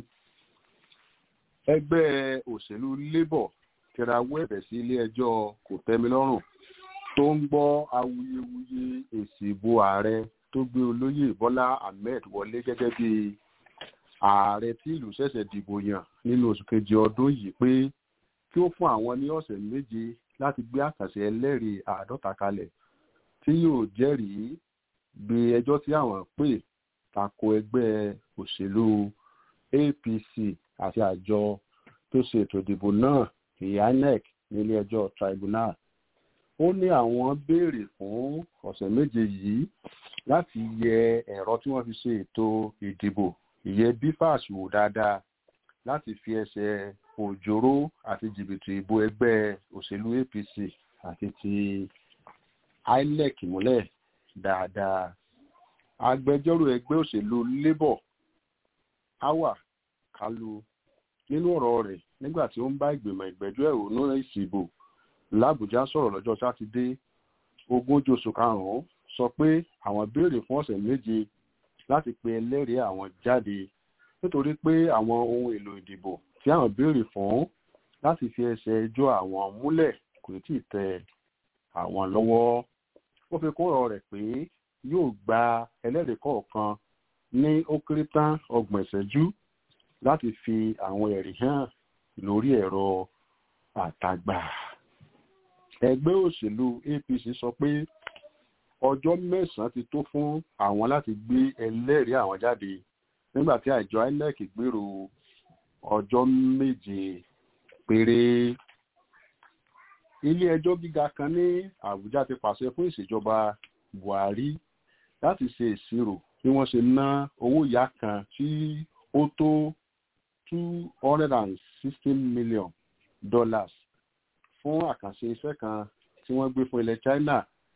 ẹgbẹ́ òṣèlú labour tẹrawọ́ ẹ̀bẹ̀ sí ilé-ẹjọ́ kòtẹ́milọ́rùn tó ń gbọ́ awuyewuye èsì ìbò ààrẹ tó gbé olóyè bọ́lá ahmed wọlé gẹ́gẹ́ bí ààrẹ tí ìlú ṣẹ̀ṣẹ̀ dìbò yàn nínú oṣù kejì ọdún yìí pé kí ó fún àwọn ní ọ̀sẹ̀ méje láti gbé àkàṣe ẹlẹ́rìí àádọ́ta kalẹ̀ tí yóò jẹ́rìí gbé ẹjọ́ tí àwọn pè tako ẹgbẹ́ òṣèlú apc àti àjọ tó ṣe ètò ìdìbò náà inec nílé ẹjọ́ tribunal ó ní àwọn béèrè fún ọ̀sẹ̀ méje yìí láti yẹ ẹ̀rọ tí wọ́n fi ṣe ètò ìdìbò ìyẹn bifas wò dáadáa láti fi ẹsẹ̀ òjòrò àti jìbìtì ìbò ẹgbẹ́ òṣèlú apc àti ti inec múlẹ̀ dáadáa agbẹjọ́rò ẹgbẹ́ òṣèlú labour awa kalu nínú ọ̀rọ̀ rẹ̀ nígbà tí ó ń bá ìgbìmọ̀ ìgbẹ́jọ́ ẹ̀hónú ìsìbò làbújá sọ̀rọ̀ lọ́jọ́ sátidé ogúnjọ́ oṣù karùn-ún sọ pé àwọn béèrè fún ọ̀sẹ̀ méje láti pe ẹlẹ́rìí àwọn jáde nítorí pé àwọn ohun èlò ìdìbò tí àwọn béèrè fún láti fi ẹsẹ̀ ẹjọ́ àwọn múlẹ̀ kò tí ì tẹ àwọn lọ́wọ́ ó fi kún ọ̀rọ̀ rẹ̀ pé yóò gba ẹlẹ́rìí kọ̀ọ̀kan ní ó kéré tán ọgbọ̀n ìṣẹ́jú láti fi àwọn ẹ̀rí hàn lórí ẹ̀rọ àtàgbà ẹgbẹ́ òṣèlú apc sọ pé ọjọ́ mẹ́sàn-án ti tó fún àwọn láti gbé ẹlẹ́rìí àwọn jáde nígbà tí àjọ inec gbèrò ọjọ́ méje péré ilé ẹjọ́ gíga kan ní àbújá ti pàṣẹ fún ìṣèjọba buhari láti ṣe ìṣirò bí wọ́n ṣe ná owó ìyá kan tí ó tó two hundred and sixteen million dollars fún àkànṣe iṣẹ́ kan tí wọ́n gbé fún ilẹ̀ china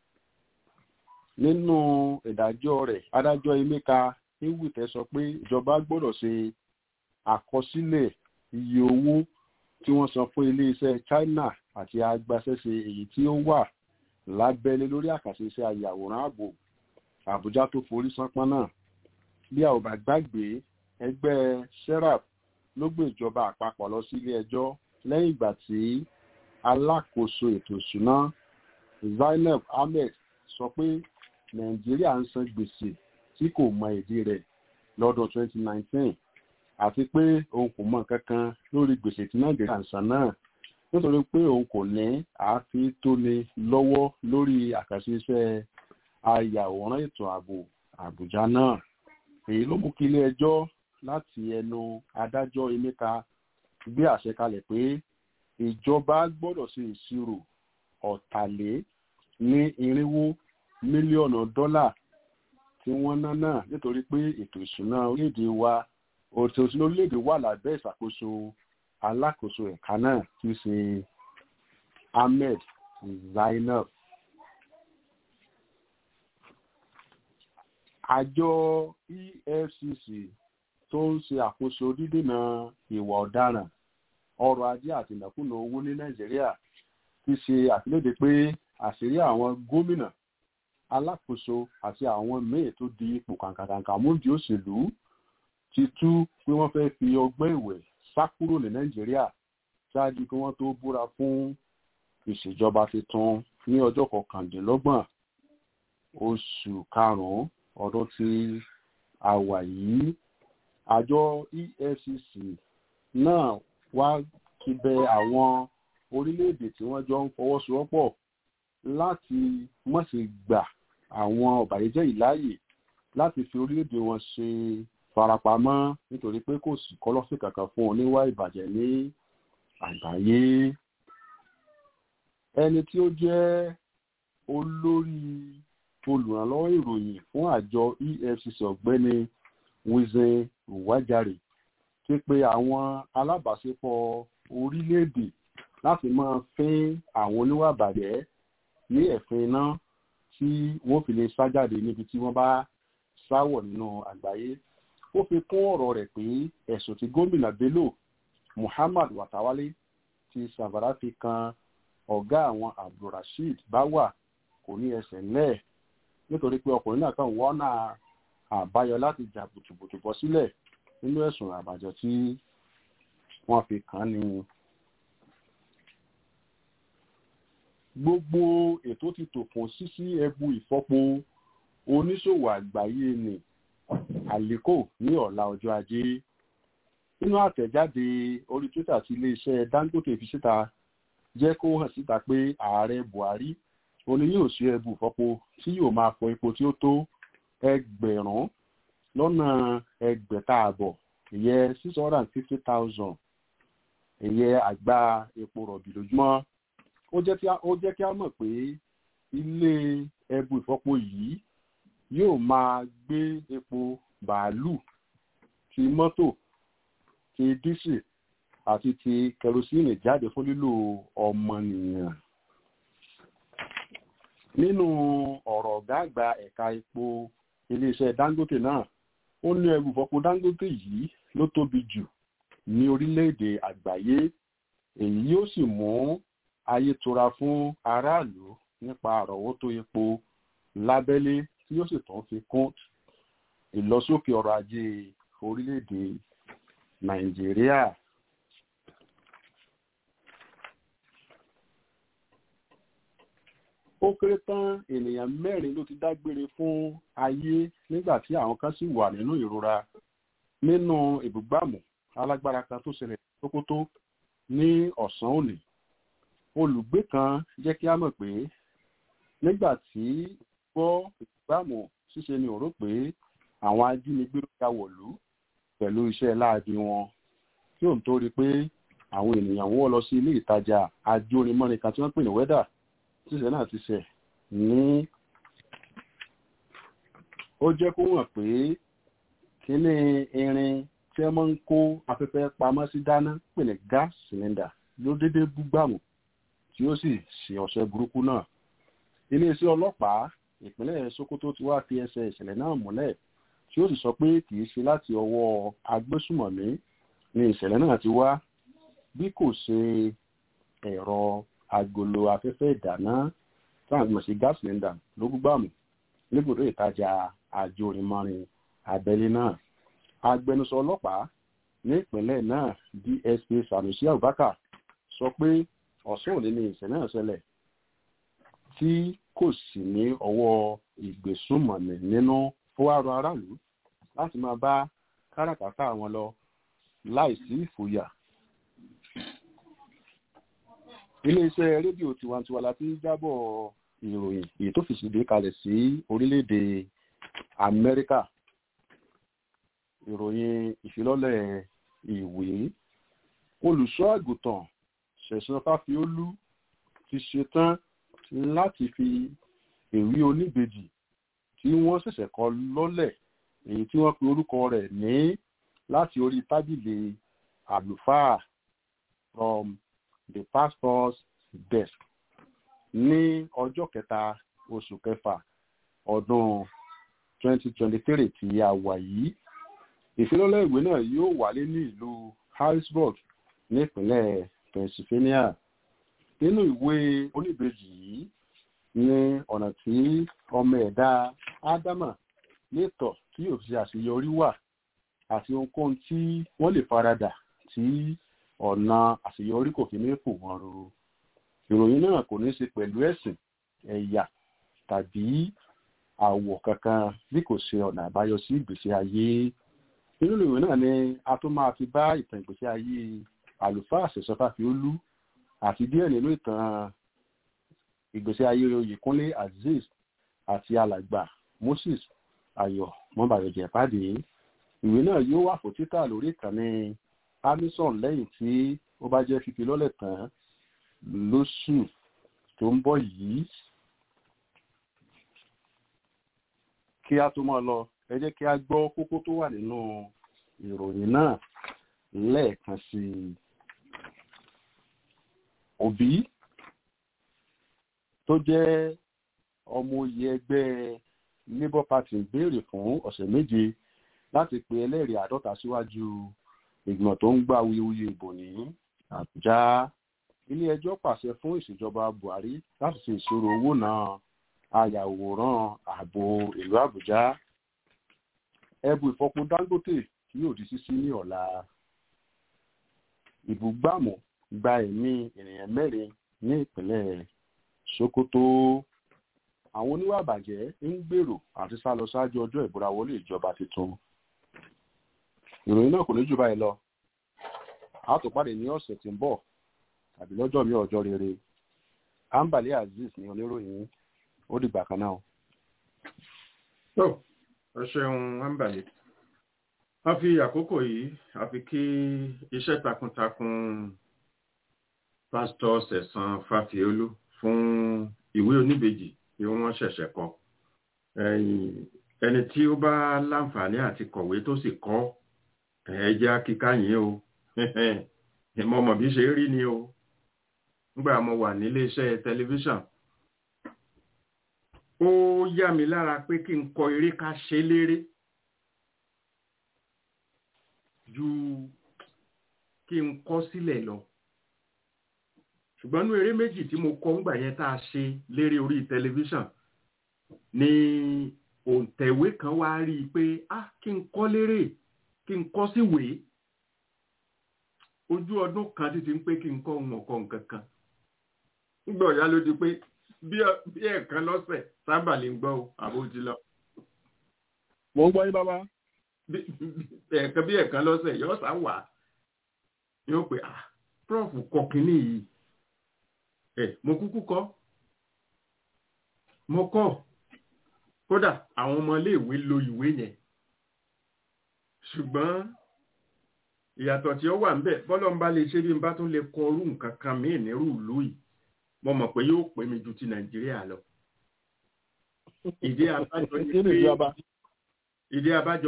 nínú ìdájọ́ rẹ̀ adájọ́ emeka iwute sọ pé ìjọba gbọ́dọ̀ ṣe àkọsílẹ̀ iye owó tí wọ́n san fún iléeṣẹ́ china àti agbaṣẹ́ṣe èyí tí ó wà lábẹ́lé lórí àkànṣe iṣẹ́ ayàwòrán ààbò àbújá tó forí sánpọ́n náà bí a ò bá gbàgbé ẹgbẹ́ serap ló gbé ìjọba àpapọ̀ lọ sí ilé ẹjọ́ lẹ́yìn ìgbà tí alákòóso ètò ìṣúná zainab ahmed sọ pé nàìjíríà ń san gbèsè tí kò mọ ìdí rẹ̀ lọ́dún 2019 àti pé òun kò mọ kankan lórí gbèsè tí nàìjíríà ń san náà nítorí pé òun kò ní àáfi tóni lọ́wọ́ lórí àkànṣe iṣẹ́ ayàwòrán ètò ààbò àbújá náà èyí ló mú kí ilé ẹjọ́ láti ẹnu adájọ́ emeka gbé àṣẹ kalẹ̀ pé ìjọba gbọ́dọ̀ ṣe ìṣirò ọ̀tàlé ní irinwó mílíọ̀nù dọ́là tí wọ́n ná náà nítorí pé ètò ìṣúná orílẹ̀-èdè wa òtò ìṣúná orílẹ̀-èdè wà lábẹ́ ìṣàkóso alákòóso ẹ̀ka náà tí í ṣe ahmed zainab. àjọ efcc tó ń ṣe àkóso dídènà ìwà ọ̀daràn ọrọ̀ ajé àti ìnákúnà owó ní nàìjíríà ti ṣe àfilédè pé àṣírí àwọn gómìnà alákòóso àti àwọn míì tó di ipò kàǹkàǹkà múdi òṣèlú ti tú pé wọ́n fẹ́ fi ọgbẹ́ ìwẹ̀ sá kúrò ní nàìjíríà ṣáájú kí wọ́n tó búra fún ìṣèjọba tuntun ní ọjọ́ kọkàndínlọ́gbọ̀n oṣù karùn-ún ọdún tí a wà yìí àjọ efcc náà wá kíbẹ̀ àwọn orílẹ̀-èdè tí wọ́n jọ ń fọwọ́sowọ́pọ̀ láti má ṣe gbà àwọn ọ̀bàyéjẹ́ ìláyè láti fi orílẹ̀-èdè wọn ṣe farapamọ́ nítorí pé kò sí kọ́lọ́fì kankan fún oníwà ìbàjẹ́ ní àgbáyé ẹni tí ó jẹ́ olórí olùrànlọ́wọ́ ìròyìn fún àjọ efcc ọ̀gbẹ́ni wizen wájàre ti pe àwọn alábàáṣepọ̀ orílẹ̀-èdè láti máa fín àwọn oníwà ìbàjẹ́ ní ẹ̀fín iná tí wọ́n fi lè sá jáde níbi tí wọ́n bá sáwọ̀ nínú àgbáyé ó fi kún ọ̀rọ̀ rẹ̀ pé ẹ̀sùn tí gómìnà bello muhammad watawale ti sàbàrà fi kan ọ̀gá àwọn abdulrasheed báwà kò ní ẹsẹ̀ ńlẹ̀ nítorí pé ọkùnrin náà kàn wọ́nà àbáyọ láti jà bùtùbùtù bọ́ sílẹ̀ nínú ẹ̀sùn àbàjọ tí wọ́n fi kàn ní. gbogbo ètò ti tò fún sísí ẹbu ìfọpo oníṣòwò àgbáyé ni àlékò ní ọ̀la ọjọ́ ajé nínú àtẹ̀jáde orí twitter tí iléeṣẹ́ dangote fi síta jẹ́ kó hàn síta pé ààrẹ buhari òní yóò ṣe ẹbu ìfọpo tí yóò máa fọ epo tí ó tó ẹgbẹ̀rún lọ́nà ẹgbẹ̀ta àbọ̀ ìyẹn six hundred and fifty thousand ìyẹn àgbá epo rọ̀bì lójúmọ́ ó jẹ́ kí a mọ̀ pé ilé ẹbu ìfọpo yìí yóò máa gbé epo bàálù ti mọ́tò ti dísì àti ti kẹrosíìnì jáde fún lílò ọmọnìyàn. nínú ọ̀rọ̀ ọ̀gá àgbà ẹ̀ka epo iléeṣẹ́ dangote náà ó ní ẹrù ìfọpo dangote yìí ló tóbi jù ní orílẹ̀-èdè àgbáyé èyí yóò sì mú ayé tura fún aráàlú nípa àrọ̀wọ́tó epo lábẹ́lé tí yóò sì tún fi kún ìlọsókè ọrọ̀ ajé orílẹ̀-èdè nàìjíríà. ó kéré tán ènìyàn mẹ́rin ló ti dágbére fún ayé nígbà tí àwọn kan sì wà nínú ìrora nínú ìbúgbàmù alágbára kan tó ṣẹlẹ̀ tókótó ní ọ̀sán òní olùgbé kan jẹ́ kí á mọ̀ pé nígbà tí gbọ́ ìbúgbàmù ṣíṣe ni òró pé àwọn ajínigbé ló ya wọ̀lú pẹ̀lú iṣẹ́ láabi wọn tí òun tó rí pé àwọn ènìyàn wọ́ lọ sí ilé ìtajà ajórimọ́ni kan tí wọ́n pè ní wẹ́dà tíṣẹ́ náà ti ṣẹ̀ ní ó jẹ́ kó wọ̀n pé kíní irin tí wọ́n máa ń kó afẹ́fẹ́ pamọ́ sí dáná pè ní gas cylinder ló dédé búgbàmù tí ó sì ṣe ọ̀sẹ̀ burúkú náà iléeṣẹ́ ọlọ́pàá ìpínlẹ̀ sokoto ti wá fi ẹsẹ̀ ìṣẹ̀lẹ̀ náà múlẹ̀ tí ó sì sọ pé kì í ṣe láti ọwọ́ agbésùmọ̀mí ni ìṣẹ̀lẹ̀ náà ti wá bí kò ṣe ẹ̀rọ agolo afẹ́fẹ́ ìdáná táwọn gbọ̀n sí gas cylinder ló gbúgbàmù níbùdó ìtajà àjòrìmọ́rin abẹ́lé náà agbẹnusọ ọlọ́pàá ní ìpínlẹ̀ náà dsp sanusi abubakar sọ pé ọ̀sán òní ni ìṣẹ̀lẹ̀ náà ṣẹlẹ̀ tí kò sì ní ọwọ́ ìgbésùnmọ̀mí nínú ó wá rọ aráàlú láti máa bá káràkátà wọn lọ láìsí ìfòyà iléeṣẹ́ rédíò tiwantiwa la ti ń jábọ̀ ìròyìn èyí tó fi ṣèdè kalẹ̀ sí orílẹ̀-èdè amẹ́ríkà ìròyìn ìfilọ́lẹ̀ ìwé olùṣọ́ àgùntàn ṣẹ̀ṣẹ̀ fáfiólú ti ṣetán láti fi èrí oníbejì tí wọ́n ṣẹ̀ṣẹ̀ kọ lọ́lẹ̀ èyí tí wọ́n pe orúkọ rẹ̀ ní láti orí tábìlì àlùfáà from the pastor's desk ní ọjọ́ kẹta oṣù kẹfà ọdún 2023 tí a wà yìí ìfilọ́lẹ̀ ìwé náà yóò wáyé ní ìlú harrisburg nípínlẹ̀ pennsylvania nínú ìwé oníbejì yìí ní ọ̀nà tí ọmọ ẹ̀dá ádámà lè tọ̀ tí yóò fi àṣeyọrí wà àti ohunkóhun tí wọ́n lè faradà tí ọ̀nà àṣeyọrí kò fi ní fò wọ́n ruru ìròyìn náà kò ní ṣe pẹ̀lú ẹ̀sìn ẹ̀yà tàbí àwọ̀ kankan bí kò ṣe ọ̀nà àbáyọ sí ìgbésí ayé nínú ìròyìn náà ni a tún máa fi bá ìtàn ìgbésí ayé àlùfáà ṣẹ̀ṣọ́fà fi ó lú àti díẹ̀ nínú ìtàn ìgbésí ayé oyèkúnlé azeez àti alàgbà moses ayọ̀ mọ́bàyọ̀jẹ̀ pàdé ìwé náà yóò wà fún títà lórí ìkànnì amazon lẹ́yìn tí ó bá jẹ́ fífi lọ́lẹ̀ tán lóṣù tó ń bọ̀ yìí kí a tó máa lọ ẹ jẹ́ kí a gbọ́ kókó tó wà nínú ìròyìn náà lẹ́ẹ̀kan sí i òbí tó jẹ́ ọmọ oyè ẹgbẹ́ labour party béèrè fún ọ̀sẹ̀ méje láti pe ẹlẹ́rìí àádọ́ta síwájú ìgbìmọ̀ tó ń gbà wuyewuye ìbò ní àbújá ilé ẹjọ́ pàṣẹ fún ìṣèjọba buhari láti ṣe ìṣòro owó náà ayàwòrán ààbò ìlú àbújá ẹbù ìfọkùn dangote tí yóò di sísí ní ọ̀la ìbúgbàmù gba ẹ̀mí ènìyàn mẹ́rin ní ìpínlẹ̀ sokoto àwọn oníwà àbàjẹ́ ń gbèrò àti sá lọ ṣáájú ọjọ́ ìbúra wọlé ìjọba tuntun ìròyìn náà kò ní jù báyìí lọ a tó pàdé ní ọ̀sẹ̀ tí ń bọ̀ tàbí lọ́jọ́ mi ọjọ́ rere ambali azeez ní oníròyìn ó dìgbà kan náà. tó ẹ ṣeun ambali a fi àkókò yìí a fi kí iṣẹ́ takuntakun pásítọ̀ sẹ̀sán fàfíolú fún ìwé oníbejì tí wọ́n ṣẹ̀ṣẹ̀ kọ ẹni tí ó bá láǹfààní àti kọ̀wé tó sì kọ́ ẹ̀ẹ́jẹ́ kíká yìí o ìmọ̀ ọmọ bí ṣe rí ni o nígbà mo wà nílé iṣẹ́ tẹlifíṣàn ó yá mi lára pé kí n kọ eré ká ṣe léré ju kí n kọ sílẹ̀ lọ ṣùgbọ́n ní eré méjì tí mo kọ ńgbà yẹn tá a ṣe léré orí tẹlifíṣàn ni òǹtẹ̀wé kan wá rí i pé ah kí n kọ léré kí n kọ síwèé ojú ọdún kan títí ń pé kí n kọ ohun ọ̀kọ́ nǹkan kan nígbà ọ̀yá ló di pé bí ẹ̀ẹ̀kan lọ́sẹ̀ sábà lè ń gbọ́ o àbó ti lọ. mo ń gbọ́ yín bàbá. ẹ̀ẹ̀kan bí ẹ̀ẹ̀kan lọ́sẹ̀ yóò sá wà yóò pé ah prof kọ kínní yìí ẹ mo kúkú kọ mo kọ kódà àwọn ọmọ iléèwé lo ìwé yẹn ṣùgbọ́n ìyàtọ̀ tí ó wà ń bẹ̀ bọ́lọ̀ ń bá lè ṣe bí n bá tún lè kọ orú nǹkan kan míì nírú ìlú yìí mo mọ̀ pé yóò pè mí ju ti nàìjíríà lọ. ìdí abájọ ni pé ìdí abájọ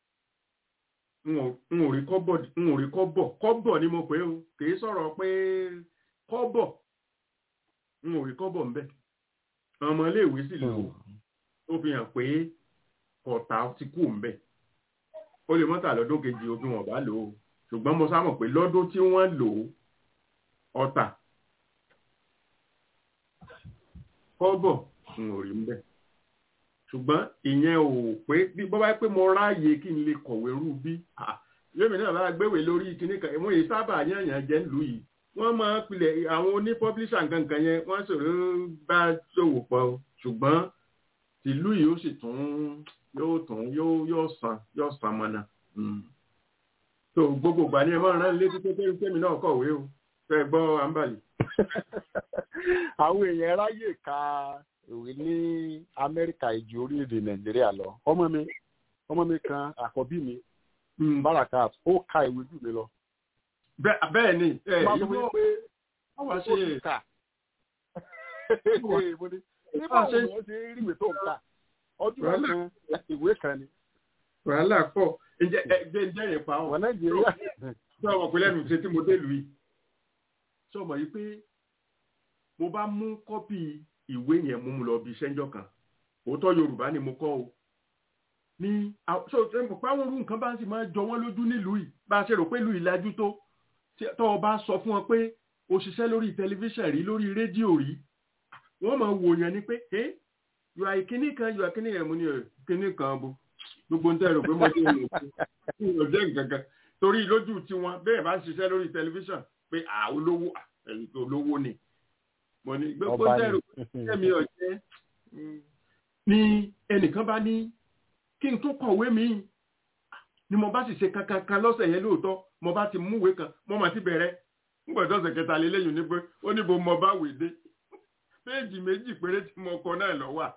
n ò rí kọ́bọ̀ n ò rí kọ́bọ̀ kọ́bọ̀ ni mo pè ó kìí sọ̀rọ̀ pé kọ́bọ̀ n ò rí kọ́bọ̀ ńbẹ̀ ọmọ iléèwé sì lò ó fi hàn pé kọ̀tà ti kú ńbẹ̀ ó lè mọ́tà lọ́dún kejì ogun ọ̀bá lò ó ṣùgbọ́n mo sámọ̀ pé lọ́dún tí wọ́n lò ó ọ̀tà kọ́bọ̀ n ò rí mbẹ́ ṣùgbọ́n ìyẹn ò pé bí bọ́ bá pé mo ráàyè kí n lè kọ̀wé rú bí lómi náà bá gbéwè lórí kíní kan ìwọ̀n yìí sábà yànyàn jẹ́ nílùú yìí wọ́n máa pilẹ̀ àwọn oní pọ́blíṣà nǹkan yẹn wọ́n sọ̀rọ̀ bá ṣòwò pọ̀ ṣùgbọ́n tìlú yìí ó sì tún yóò tún yóò yóò san yóò san mọ́nà so gbogbo ìgbà ni ẹ máa rán létí pé kémi náà kọ̀wé o fẹ́ gbọ́ àǹbàlì. àwọn èèyàn ráyè ka ìwé ní amẹ́ríkà ìjì orílẹ̀-èdè nàìjíríà lọ ọmọ mi ọmọ mi kan àkọ́bí mi barakat ó ka ìwé jù mí lọ. bẹ́ẹ̀ ni ìwé pé wọ́n ṣe kà nígbà wo ni wọ́n ṣe rí ìwé tó ń kà ọdún kan ìwé kan ni. wàhálà pọ̀ ǹjẹ́ ǹjẹ́ ǹjẹ́ yẹn pa ọ́. wọ́n nàìjíríà. ṣé ọmọ pé lẹ́nu ṣe tí mo dé lù yìí. ṣé ọmọ yìí pé mo bá mú kọ́pì ìwé yẹn mú mu lọ bí iṣẹ́ kan òótọ́ yorùbá ni mo kọ́ o. ní ṣé o ṣe pé àwọn orú nǹkan bá ń sì máa jọ wọ́n lójú nílùú yìí bá a ṣe rò pé ìlú ìlàjú tó tọ́ ọ bá sọ fún ọ pé o ṣiṣẹ́ lórí tẹlifíṣàn rí lórí rédíò rí wọ́n máa wò yẹn ni pé ẹ́ yóò àì kíní kan yóò àkíní yẹn mo ní ẹ̀ kíní kan bo gbogbo ń tẹ̀rọ pé mo ṣe ń lò jẹ́ nǹkan kan torí lójú tiwọn bẹ́ẹ̀ bá ń ṣiṣẹ́ lórí tẹlifíṣàn pé à olówó ẹ̀yìn tó olówó ni mo ní gbogbo ń tẹ̀rọ pé ẹ̀mí ọ̀jẹ́ ni ẹnìkan bá ní kí n tó kọ̀wé mi ni mo bá sì ṣe kankan kan lọ́sẹ̀ yẹn lóòótọ́ mo bá ti múwé kan mo mà ti bẹ̀rẹ̀ nígbà tó ọ̀sẹ̀ kẹta lélẹ́yìn ní pé ó níbo mo bá wè dé péèjì méjì péré tí mo kọ náà lọ wà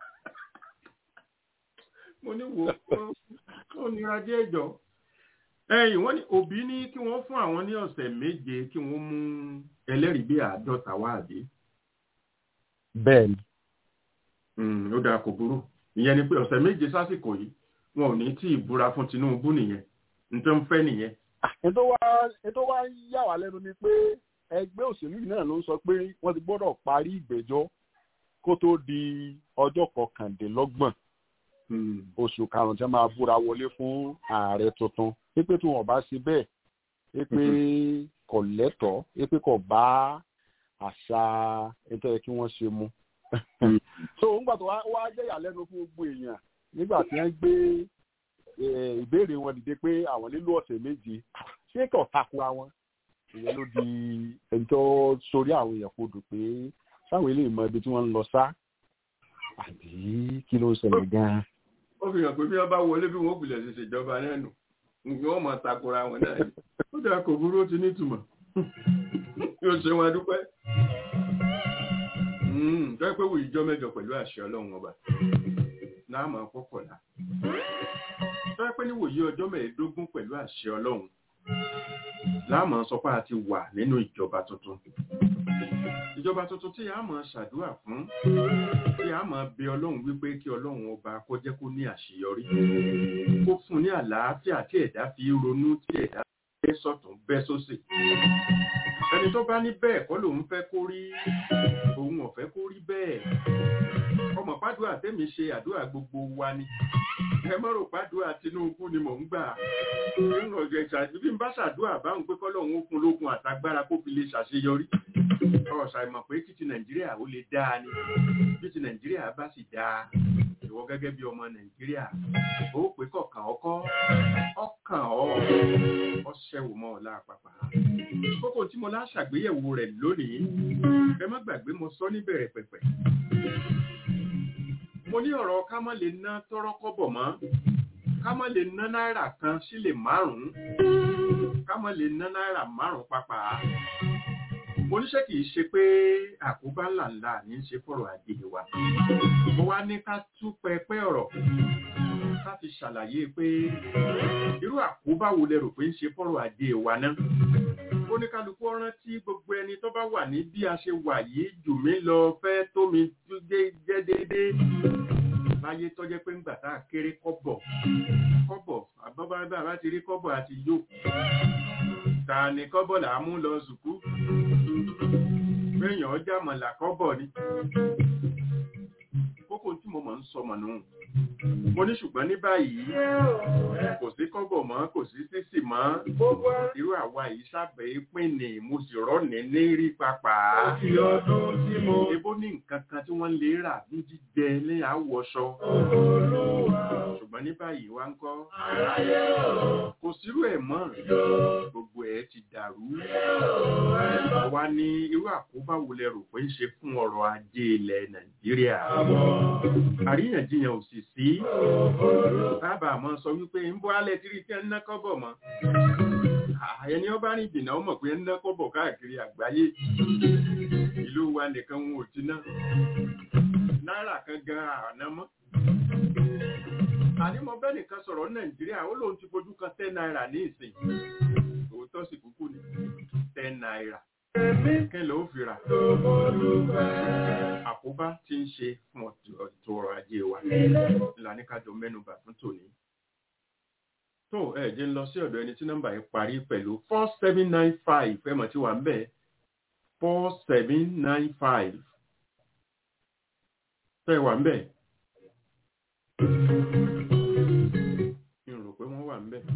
mo ní wò ó nira díẹ̀ jọ ẹ̀yìn wọ́n ní òbí ní kí wọ́n fún àwọn ní ọ̀sẹ̀ méje kí wọ́n mú ẹlẹ́rìí bí àádọ́ta wá àbí. bẹ́ẹ̀ ni. ó dáa kò burú ìyẹn ni pé ọ̀sẹ̀ méje sásìkò yìí wọn ò ní tí ì búra fún Tinubu nìyẹn nítorí ń fẹ́ nìyẹn. ètò wa ètò wa yà wá lẹ́nu ni pé ẹgbẹ́ òṣèlú yìí náà ló ń sọ pé wọ́n ti gbọ́dọ̀ parí ìgbẹ́jọ́ kó tó di ọjọ́ kọkàndínlọ́gbọ̀n oṣù karùn-ún tí wọ́n máa búra wọlé fún ààrẹ tuntun pípé tí wọ́n bá ṣe bẹ́ẹ̀ pípé kò lẹ́tọ̀ọ́ pípé kò bá àṣà ètò ẹ̀ kí wọ́n ṣe mu. so nígbà tó wá jẹ́ ìyàlẹ́nu fún gbogbo èèyàn nígbà tí wọ́n gbé ìbéèrè wọn dìde pé àwọn nílò ọ̀sẹ̀ méje ṣé kò takora wọn ìyẹn ló di ẹni tó sórí àwọn èèyàn kodò pé sáwọn eléyìí mọ ibi tí wọ́n ń lọ sá àbí kí ló ń ṣẹlẹ̀ gan-an. ó fi hàn pé bí wọ́n bá wọlé bí wọ́n gbilẹ̀ ṣe ṣèjọba náà nù nǹkan wọ́n máa takora wọn náà ni ó dáa kò burú ó ti nítumọ̀ yóò ṣe wọn dúpẹ́. jọ́ pé wò ìjọ mẹ́jọ pẹ̀lú àṣẹ ọlọ́run ọba náà máa kọ́kọ̀lá. jọ́ pé níwòye ọjọ́ mẹ́ẹ̀ẹ́dógún pẹ̀lú àṣẹ ọlọ́run láàmú sọ pé a ti wà nínú ìjọba tuntun ìjọba tuntun tí a máa ṣàdúrà fún tí a máa bẹ ọlọ́run wípé kí ọlọ́run ọba kó jẹ́ kó ní àṣeyọrí kó fún ní àlàáfíà tí ẹ̀dá fi ronú tí ẹ̀dá bẹ́ sọ̀tún bẹ́ sósì ẹni tó bá ní bẹ́ẹ̀ kọ́ lòun fẹ́ kó rí òun ọ̀fẹ́ kó rí bẹ́ẹ̀ ọmọ pàdúrà tẹ́mi ṣe àdúrà gbogbo wa ni ẹ mọ́ rò pàdúrà Tinubu ni mò ń gbà bí n bá ṣàdúrà báwọn pé kọ́lọ́hún ó fún lókun àtagbára kó fi lè ṣàṣeyọrí ọ̀sà ìmọ̀ pé títí Nàìjíríà ó lè dáa ni bí ti Nàìjíríà bá sì dáa ìwọ gẹ́gẹ́ bí ọmọ Nàìjíríà ó pé kọ̀ọ̀kan ọkọ́ ọkàn ọ ọṣẹ́wò mọ́ ọ̀la àpapà kókó tí mo láṣàgbéyẹ̀wò rẹ̀ lónìí ẹ má gbàgbé mo sọ níbẹ̀rẹ̀ pẹ̀pẹ̀ mo ní ọ̀rọ̀ ká má lè ná tọ́rọ́ kọ́bọ̀ mọ́ ká má lè ná náírà kan sílẹ̀ márùn-ún ká má lè ná náírà márùn-ún pápá mo níṣẹ́ kìí ṣe pé àkóbá ńláńlá ní í ṣe fọ̀rọ̀ ajé wa mo wá ní ká tú pẹpẹ ọ̀rọ̀ ká fi ṣàlàyé pé irú àkóbá wo lẹ rò pé ń ṣe fọ̀rọ̀ ajé wa náà oníkálukú rántí gbogbo ẹni tó bá wà ní bí a ṣe wà yìí jù mí lọ fẹ́ tó mi jẹ́ déédéé láyé tó jẹ́ pé ń gbà tá a kéré kọ́bọ̀ kọ́bọ̀ àbábá bá ti rí kọ́bọ̀ àti yó ta ni kọ́bọ̀ là á mú lọ sùkú péyàn ọjà mọ̀là kọ́bọ̀ ni kókó tí mo mọ̀ ń sọ mọ̀ nù mo ní ṣùgbọ́n ní báyìí kò sí kọ́bọ̀ mọ́ kò sí sísì mọ́ irú àwa yìí sábẹ́ pín ní mo sì rọ́ọ̀nì ní rí papà ebó ní nǹkan kan tí wọ́n lè rà ní jíjẹ ní àwọ̀ṣọ ṣùgbọ́n ní báyìí wá ń kọ́ kò sírú ẹ̀ mọ́ gbogbo ẹ̀ ti dàrú wa ní irú àkóbá wo lẹ rò pé ń ṣe fún ọrọ̀ ajé ilẹ̀ Nàìjíríà àríyànjiyàn ò sì sí bàbá àmọ́ sọ wípé ń bọ́ alẹ́ tí rí tí ń ná kọ́bọ̀ mọ́ ẹni ọba rìn jìnnà ó mọ̀ pé ń ná kọ́bọ̀ káàkiri àgbáyé ìlú wa nìkan wọn ò ti ná náírà kan gan àná mọ́ àní mo bẹ́ẹ̀ nìkan sọ̀rọ̀ nàìjíríà ó lóun ti fojú kan ten naira ní ìsìn òótọ́ sì kúkú ní ten naira kí ló fi rà àkóbá tí ń ṣe fún ètò ọrọ̀ ajé wa ìlànà kájọ mẹ́nubà fún tòní tó ẹ jẹ́ ń lọ sí ọ̀dọ̀ ẹni tí nọ́mbà yìí parí pẹ̀lú four seven nine five ẹ mọ̀ tí wà ń bẹ̀ four seven nine five tẹ́ wà ń bẹ̀ mi ò rò pé wọ́n wà ń bẹ̀.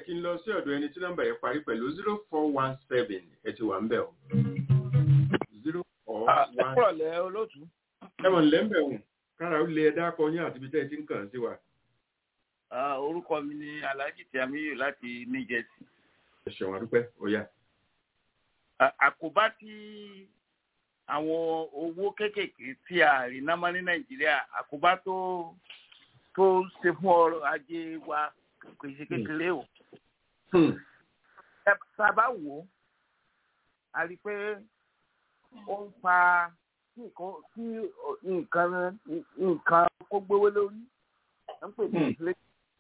kí n lọ sí ọ̀dọ̀ ẹni tí nọ́mbà yẹn parí pẹ̀lú zero four one seven ẹ ti wà ń bẹ̀ o. zero four one ẹ̀kúrọ̀lẹ́ olóòtú. ẹ mọ̀ nílẹ̀ ń bẹ̀ wọ̀n kára ó lé ẹ dákọ yín àti ibi tẹ́ ẹ ti ń kàn sí wa. Ah, orúkọ mi ni alhaji tiamiyu láti new jersey ẹ ṣeun adúpẹ́ ó yá. À- àkóbá tí àwọn owó kéékèèké tí a rí námọ́ ní nàìjíríà àkóbá tó tó ṣe fún ọrọ̀ ajé wa kò ṣe kékeré o Hmm. Ẹ tá a bá wò ó a rí i pé ó ń fa kí nǹkan kí nǹkan nǹkan kó gbówó lórí ẹ ń pè ní Hmm. inflation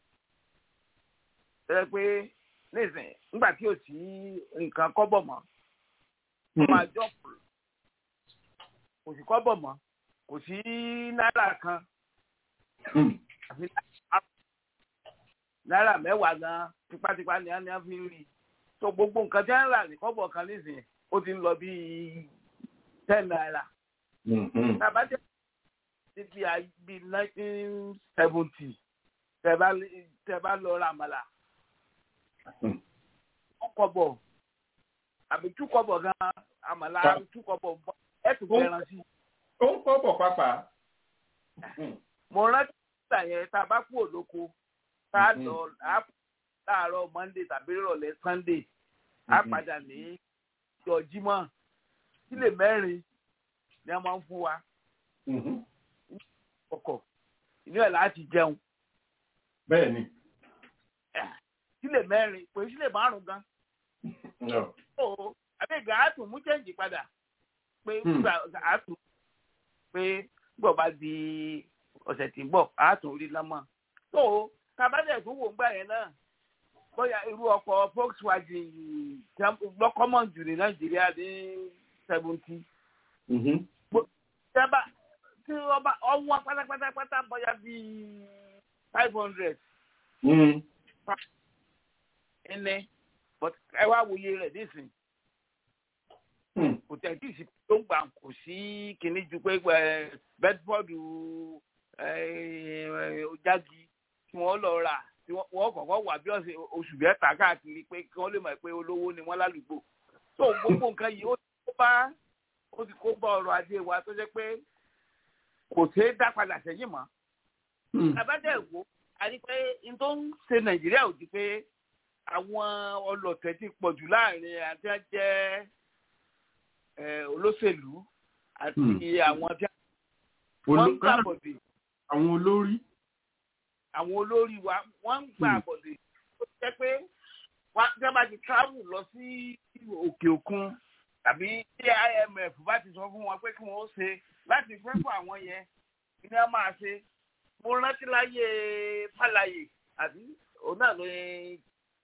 ẹ pé nísìnyí nígbà tí ò sí nǹkan kọ́bọ̀ mọ́ ó máa jọ́pù kò sí kọ́bọ̀ mọ́ kò sí náírà kan Hmm. àfi náírà- náírà mẹ́wàá gan tipátipá ni a ní a fi ń rí so gbogbo nǹkan tí wọ́n ń rà ní kọ́bọ̀ kan nísìnyí ó ti ń lọ bíi ten naira Hmm. Hmm. tàbá jẹ́ níbi àbí nineteen seventy tẹ́ bá lé- tẹ́ bá lọ ra àmàlà Hmm. one kọ́bọ̀ àbí two kọ́bọ̀ gan àmàlà Ta- two kọ́bọ̀ ẹ̀ tún Ó- fẹ́ràn sí i. ó ń kọ́ bọ̀ pápá. Hmm. mo rántí ìgbà yẹn tá a bá kú òlóko tá a Mhm. lọ á láàárọ̀ monday tàbí ìrọ̀lẹ́ sunday á Mhm. padà ní ìjọ jímọ̀ sílè mẹ́rin ni a máa ń fún wa Mhm. ọkọ̀ inú ẹ̀ láti jẹun bẹ́ẹ̀ ni. sílè mẹ́rin pé sílè márùn gan No. ó àbẹ̀gà á tún mú chẹ́ǹjì padà pé Hmm. gbà á tún pé gbọ̀ bá di ọ̀sẹ̀ tí ń bọ̀ á tún rí lọ́mọ. tó tabadẹ̀ tó wò ń gbà yẹn náà bóyá irú ọkọ̀ volkswagen lọ́kọ́mọ̀ jù ní nàìjíríà ní seventy. Mhm. tẹ́bà tí ọba ọwọ́ pátápátápátá bóyá bíi five hundred Hmm. ẹnẹ but ẹ wá wòye rẹ̀ nísìnyí. Hmm. kò tẹ̀ tí ì sí tó ń gbà kò sí kinní ju pé ẹ, bedford ojagi tí wọ́n lọ rà tí wọ́n wọ́n kọ̀ọ̀kan wà bí ọ̀sẹ̀ oṣù mẹ́ta káàkiri pé kí wọ́n lè mọ̀ pé olówó ni wọ́n lálùgbò tó gbogbo nǹkan yìí ó ti kó bá ó ti kó bá ọrọ̀ ajé wa tó jẹ́ pé kò ṣeé dá padà sẹ́yìn mọ́ Hmm. abájá ìwò a rí pé n tó ń ṣe nàìjíríà ò di pé àwọn ọlọ̀tẹ̀ ti pọ̀ jù láàrin àti jẹ́ eh, olóṣèlú àti Hmm. àwọn tí wọ́n ń gbà Olùkọ́ bọ̀dé àwọn olórí. àwọn olórí wa wọ́n ń gbà Hmm. bọ̀dé ó jẹ́ pé wọ́n tí wọ́n bá ti travel lọ sí òkè òkun tàbí tí imf bá ti sọ fún wọn pé kí wọ́n ó ṣe láti fẹ́ fún àwọn yẹn kí ni wọ́n máa ṣe mo rántí láyé fàlàyé àbí òun náà ló ń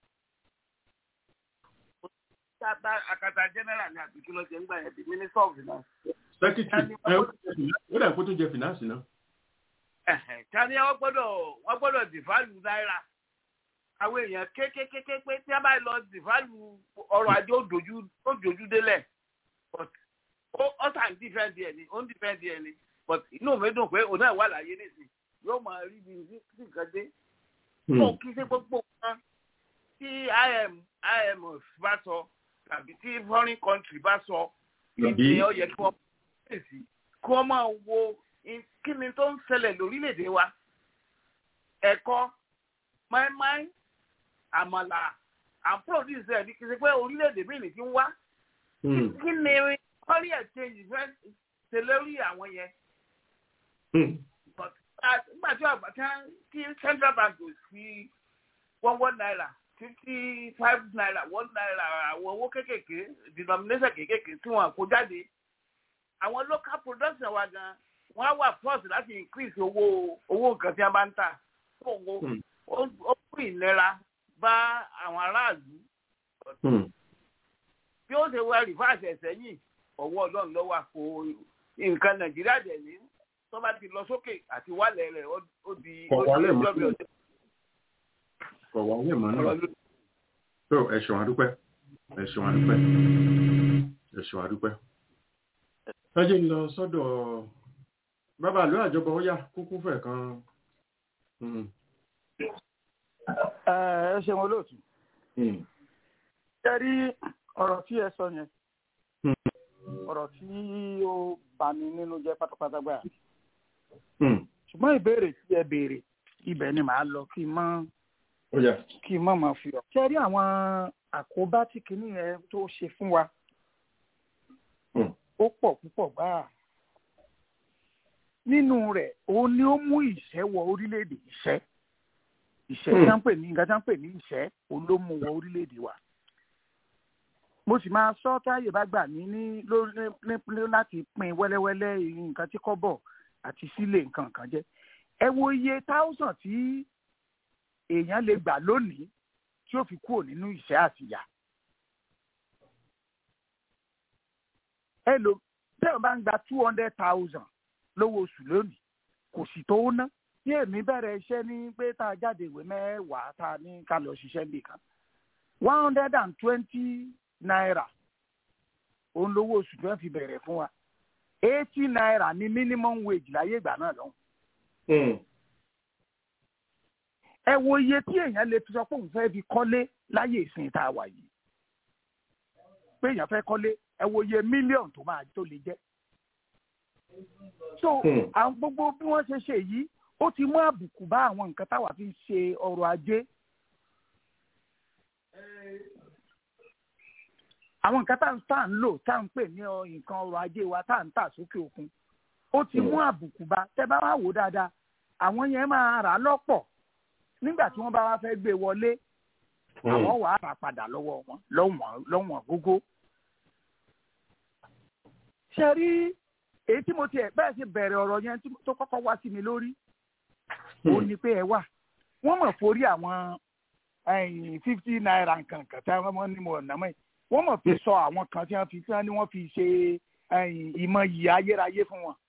tata akata general ní àbí kí ló ṣe ń gbà yẹn di minister of finance. sẹ́kítì ẹ ó jẹ fìnà- ó dà kó tó jẹ fìnánsì náà. Ẹ̀hẹ̀, ta ni wọ́n gbọ́dọ̀ wọ́n gbọ́dọ̀ dìfálù náírà àwọn èèyàn kékékéké pé tí a bá lọ dìfálù ọrọ̀ ajé ó dojú ó dojú délẹ̀ but ó ó sàn dífẹ́ǹdì ẹ̀ ni ó ń dífẹ́ǹdì ẹ̀ ni but inú mi dùn pé òun náà wà láyé nìsín yóò máa rí bí sí nǹkan dé tó kí ṣe gbogbo nǹkan tí im imf bá sọ tàbí tí foreign country bá sọ Tàbí- ìdí ó yẹ kí wọ́n pèsè kí wọ́n máa wo in- kí ni tó ń ṣẹlẹ̀ lórílẹ̀‐èdè wa ẹ̀kọ́ máìmáì àmàlà and produce ẹ̀ ní kí n ṣe pé orílẹ̀‐èdè míì ní ti ń wá Hmm. kí ni kọ́rí exchange fẹ́ ṣe lórí àwọn yẹn Hmm. but uh, nígbà tí ọgbà tí tí central bank ò fi one one naira fifty five naira one naira àwọn owó kéékèèké denomination kéékèèké tí wọn kó jáde àwọn local production wa gan wọn á wà force láti increase owó owó nǹkan tí wọn bá ń tà fún owó Hmm. ó ó fún ìnira bá àwọn aráàlú Hmm. bí ó ṣe wá rìfáàsì ẹ̀sẹ̀ yìí ọwọ́ ọlọ́run lọ́wọ́ àpò nǹkan nàìjíríà dẹ̀ ní tó bá ti lọ sókè àti wálẹ̀ rẹ̀ ó ó di Kọ̀ ó di wálẹ̀ mọ́. ọjọ́ bí ọjọ́ kọ̀ wá wẹ̀ mọ́ náà. ọ̀rọ̀ ló tó ẹ ṣeun adúpẹ́ ẹ ṣeun adúpẹ́ ẹ ṣeun adúpẹ́. ẹ jẹ́ ń lọ sọ́dọ̀ bàbá àlọ́ àjọbọ ó yá kúkú fẹ̀ kan. Hmm. ẹ ẹ ṣeun olóòtú ṣe rí ọ̀rọ̀ tí ẹ sọ yẹn ọ̀rọ̀ tí ó bani nínú jẹ́ pátápátá gbà ṣùgbọ́n ìbéèrè tí ẹ béèrè ibẹ̀ ni màá lọ kí n mọ́ kí n mọ́ máa fi ọ̀. ṣe rí àwọn àkóbá tí kinní yẹn tó ṣe fún wa ó pọ̀ púpọ̀ gbáà nínú rẹ̀ òun ni ó mú ìṣẹ́ wọ orílẹ̀-èdè ìṣẹ́ ìṣẹ́ tí wọ́n ń pè ní nǹkan tí wọ́n ń pè ní ìṣẹ́ òun ló mú wọ orílẹ̀-èdè wa mo sì máa sọ táyè bá gbà mí ní lórí láti pín wẹ́lẹ́wẹ́lẹ́ nǹkan tí kọ́bọ̀ àti sílé nǹkan kan jẹ́ ẹ wo iye táwùsàn tí èèyàn lè gbà lónìí tí ó fi kúrò nínú ìṣẹ́ àtìyà ẹ lò tẹ́wọ̀n bá ń gba two hundred thousand lówó oṣù lónìí kò sì tó ná tí èmi bẹ̀rẹ̀ iṣẹ́ ní pé tá a jáde ìwé mẹ́wàá tá a ní ká lọ ṣiṣẹ́ nìkan one hundred and twenty naira òun lówó oṣù tí wọ́n fi bẹ̀rẹ̀ fún wa eighty naira ní minimum wage láyé ìgbà náà lọ́hùn. ẹ wo iye tí èèyàn lè fi sọ pé òun fẹ́ fi kọ́lé láyé ìsìn tá a wà yìí pé èèyàn fẹ́ kọ́lé ẹ wo iye mílíọ̀nù tó máa tó lè jẹ́. so àwọn gbogbo bí wọ́n ṣe ṣe yìí ó ti mú àbùkù bá àwọn nǹkan táwa fi ń ṣe ọrọ̀ ajé. àwọn nǹkan tá à ń lò tá à ń pè ní nǹkan ọrọ̀ ajé wa tá à ń tà sókè òkun ó ti mú àbùkù bá tẹ́ bá wá wò dáadáa àwọn yẹn máa rà lọ́pọ̀ nígbà tí wọ́n bá wá fẹ́ gbé wọlé àwọn wàá rà padà lọ́wọ́ wọn lọ́wọ́n gógó. ṣe rí èyí tí mo tiẹ̀ bẹ́ẹ̀ ṣe bẹ̀rẹ̀ ọ̀rọ̀ yẹn tó kọ́kọ́ wá sí mi lórí ó ní pé ẹ wà wọ́n mọ̀ forí àwọn fifty naira nǹkan kan tí wọ́n ní mo ọ̀nà mọ́ yìí wọ́n mọ̀ fi sọ àwọn kan tí wọ́n fi tí wọ́n ní wọ́n fi ṣe ìmọ̀ yìí ayérayé fún wọn.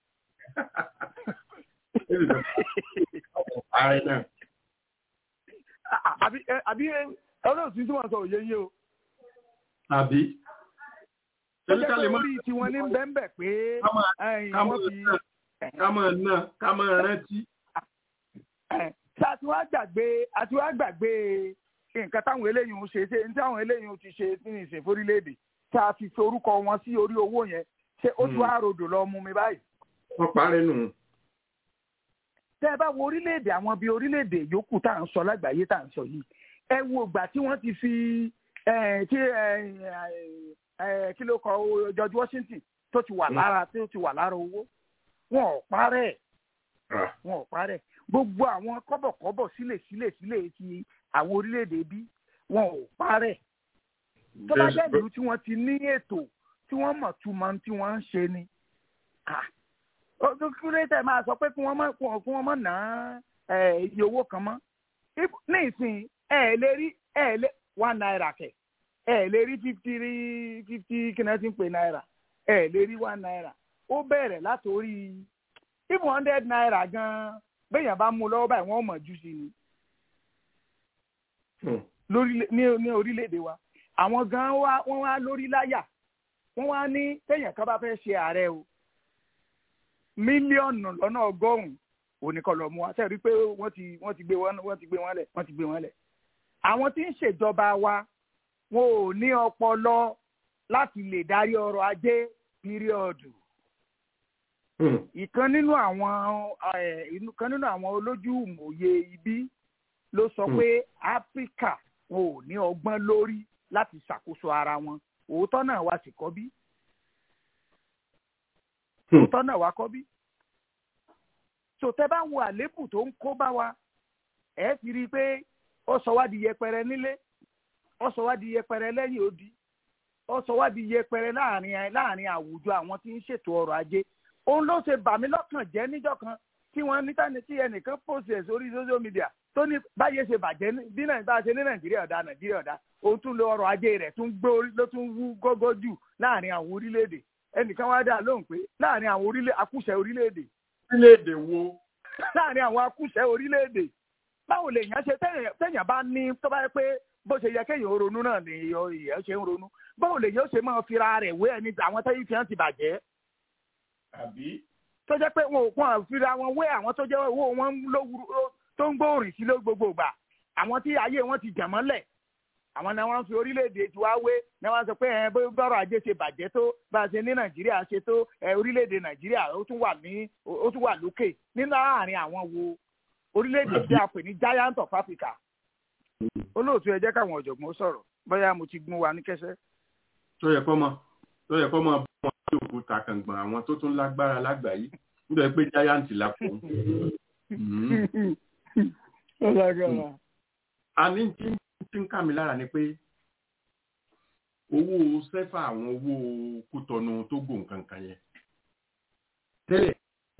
àbí àbí ọlọ́run tí wọ́n sọ òye yé o. àbí. tẹ́lẹ̀ kí orí tiwọn ní bẹ́ńbẹ̀ pé wọ́n fi. ká máa ná ká máa rántí. ṣé àti wá gbàgbé àti wá gbàgbé nǹkan táwọn eléyìí ń ṣe ṣe ní táwọn eléyìí ti ṣe ní ìsìn fórílẹ̀-èdè tá a fi forúkọ wọn sí orí owó yẹn ṣé ó tún á rodò lọ mú mi báyìí. wọ́n parẹ́ nù. tẹ́ ẹ bá wo orílẹ̀-èdè àwọn bíi orílẹ̀-èdè yòókù tá à ń sọ lágbàáyé tá à ń sọ yìí ẹ wo ìgbà tí wọ́n ti fi tí kí ló kọ George Washington tó ti wà lára tó ti wà lára owó wọn ò parẹ́ wọn ò parẹ́ gbogbo àwọn kọ́bọ̀kọ́bọ̀ sílẹ̀ sílẹ̀ sílẹ̀ ti àwọn orílẹ̀-èdè bí wọn ò parẹ́ tó bá jẹ́ ìlú tí wọ́n ti ní ètò tí wọ́n mọ̀ túmọ̀ tí wọ́n ń ṣe ni kúrẹ́tẹ̀ máa sọ pé kí wọ́n mọ̀ kí wọ́n mọ̀ ná iye owó kan mọ́ ní ìsìn ẹ lè rí ẹ lè one naira kẹ ẹ lè rí fifty rí fifty kí náà ti ń pè náírà ẹ lè rí one naira ó bẹ̀rẹ̀ látòrí even hundred naira gan-an béèyàn bá mú lọ́wọ́ báyìí wọ́n mọ̀ jù sí ni ní orílẹ̀-èdè wa àwọn gan wa wọ́n wá lórí láyà wọ́n wá ní téèyàn kan bá fẹ́ ṣe ààrẹ o mílíọ̀nù lọ́nà ọgọ́rùn-ún oníkan lọ mú wa sẹ́ẹ̀rí pé wọ́n ti wọ́n ti gbé wọn wọ́n ti gbé wọn lẹ̀ wọ́n ti gbé wọn lẹ̀ àwọn tí ń ṣèjọba wa wọn ò ní ọpọlọ láti lè darí ọrọ̀ ajé píríọ̀dù ìkan nínú àwọn ìkan nínú àwọn olójú ìmòye ibi ló sọ pé áfíríkà wọn ò ní ọgbọ́n lórí láti ṣàkóso ara wọn òótọ́ náà wá sí kọ́ bí òótọ́ náà wá kọ́ bí tòtẹ́ bá wo àléébù tó ń kó bá wa ẹ̀ ti rí i pé ó sọ wá di yẹpẹrẹ nílé ó sọ wá di yẹpẹrẹ lẹ́yìn odi ó sọ wá di yẹpẹrẹ láàrin láàrin àwùjọ àwọn tí ń ṣètò ọrọ̀ ajé òun ló ṣe bà mí lọ́kàn jẹ́ níjọ́ kan tí wọ́n níta ní tí ẹnìkan post ẹ̀ sórí social media tó ní báyé ṣe bàjẹ́ bí nàìjíríà ṣe ní nàìjíríà ọ̀dà nàìjíríà ọ̀dà òun tún lo ọrọ̀ ajé rẹ̀ tún gbé orí ló tún wú gógó jù láàrin àwọn orílẹ̀-èdè ẹnìkan wá dà lóhùn pé láàrin àwọn orílẹ̀ akúṣẹ̀ orílẹ̀-èdè. orílẹ̀-èdè wo. láàrin àwọn akúṣẹ̀ orílẹ̀-èdè báwo lè yàn ṣe téèyàn bá ní tó bá yẹ pé bó ṣe yẹ kéèyàn ronú náà ni èèyàn ṣe ń ronú báwo lè yàn ṣe máa fira rẹ̀ wé ẹni àwọn tẹ́yìn fi hàn ti bàjẹ́. àbí. tó jẹ́ pé wọn ò pọ́n fira wọn wé àwọn tó jẹ́ owó wọn tó ń gbóòrìn sí ló gbogbo gbà àwọn tí ayé wọn ti jẹ̀ mọ́lẹ̀ àwọn náà wọ́n fi orílẹ̀-èdè tiwa wé náà wọ́n sọ pé ẹ bó bọ́rọ̀ ajé ṣe bàjẹ́ tó bá a ṣe ní nàìjíríà ṣe tó ẹ orílẹ̀-èdè nàìjíríà ó tún wà ní ó tún wà lókè nínú àárín àwọn wo orílẹ̀-èdè tí a pè ní giant of africa olóòtú ẹ jẹ́ káwọn ọ̀jọ̀gbọ́n sọ̀rọ̀ bóyá mo ti gún wa ní kẹsẹ́. tó yẹ kọ́ mọ tó yẹ kọ́ mọ bí wọ́n ti òkúta kàngbọ̀n àwọn tó tún lágbára lágbàáyé nítorí pé giant la fún un. a ní tí tí ń kà mí lára ni pé owó sẹ́fà àwọn owó kútọ́nu tó gò nǹkan kan yẹn tẹ́lẹ̀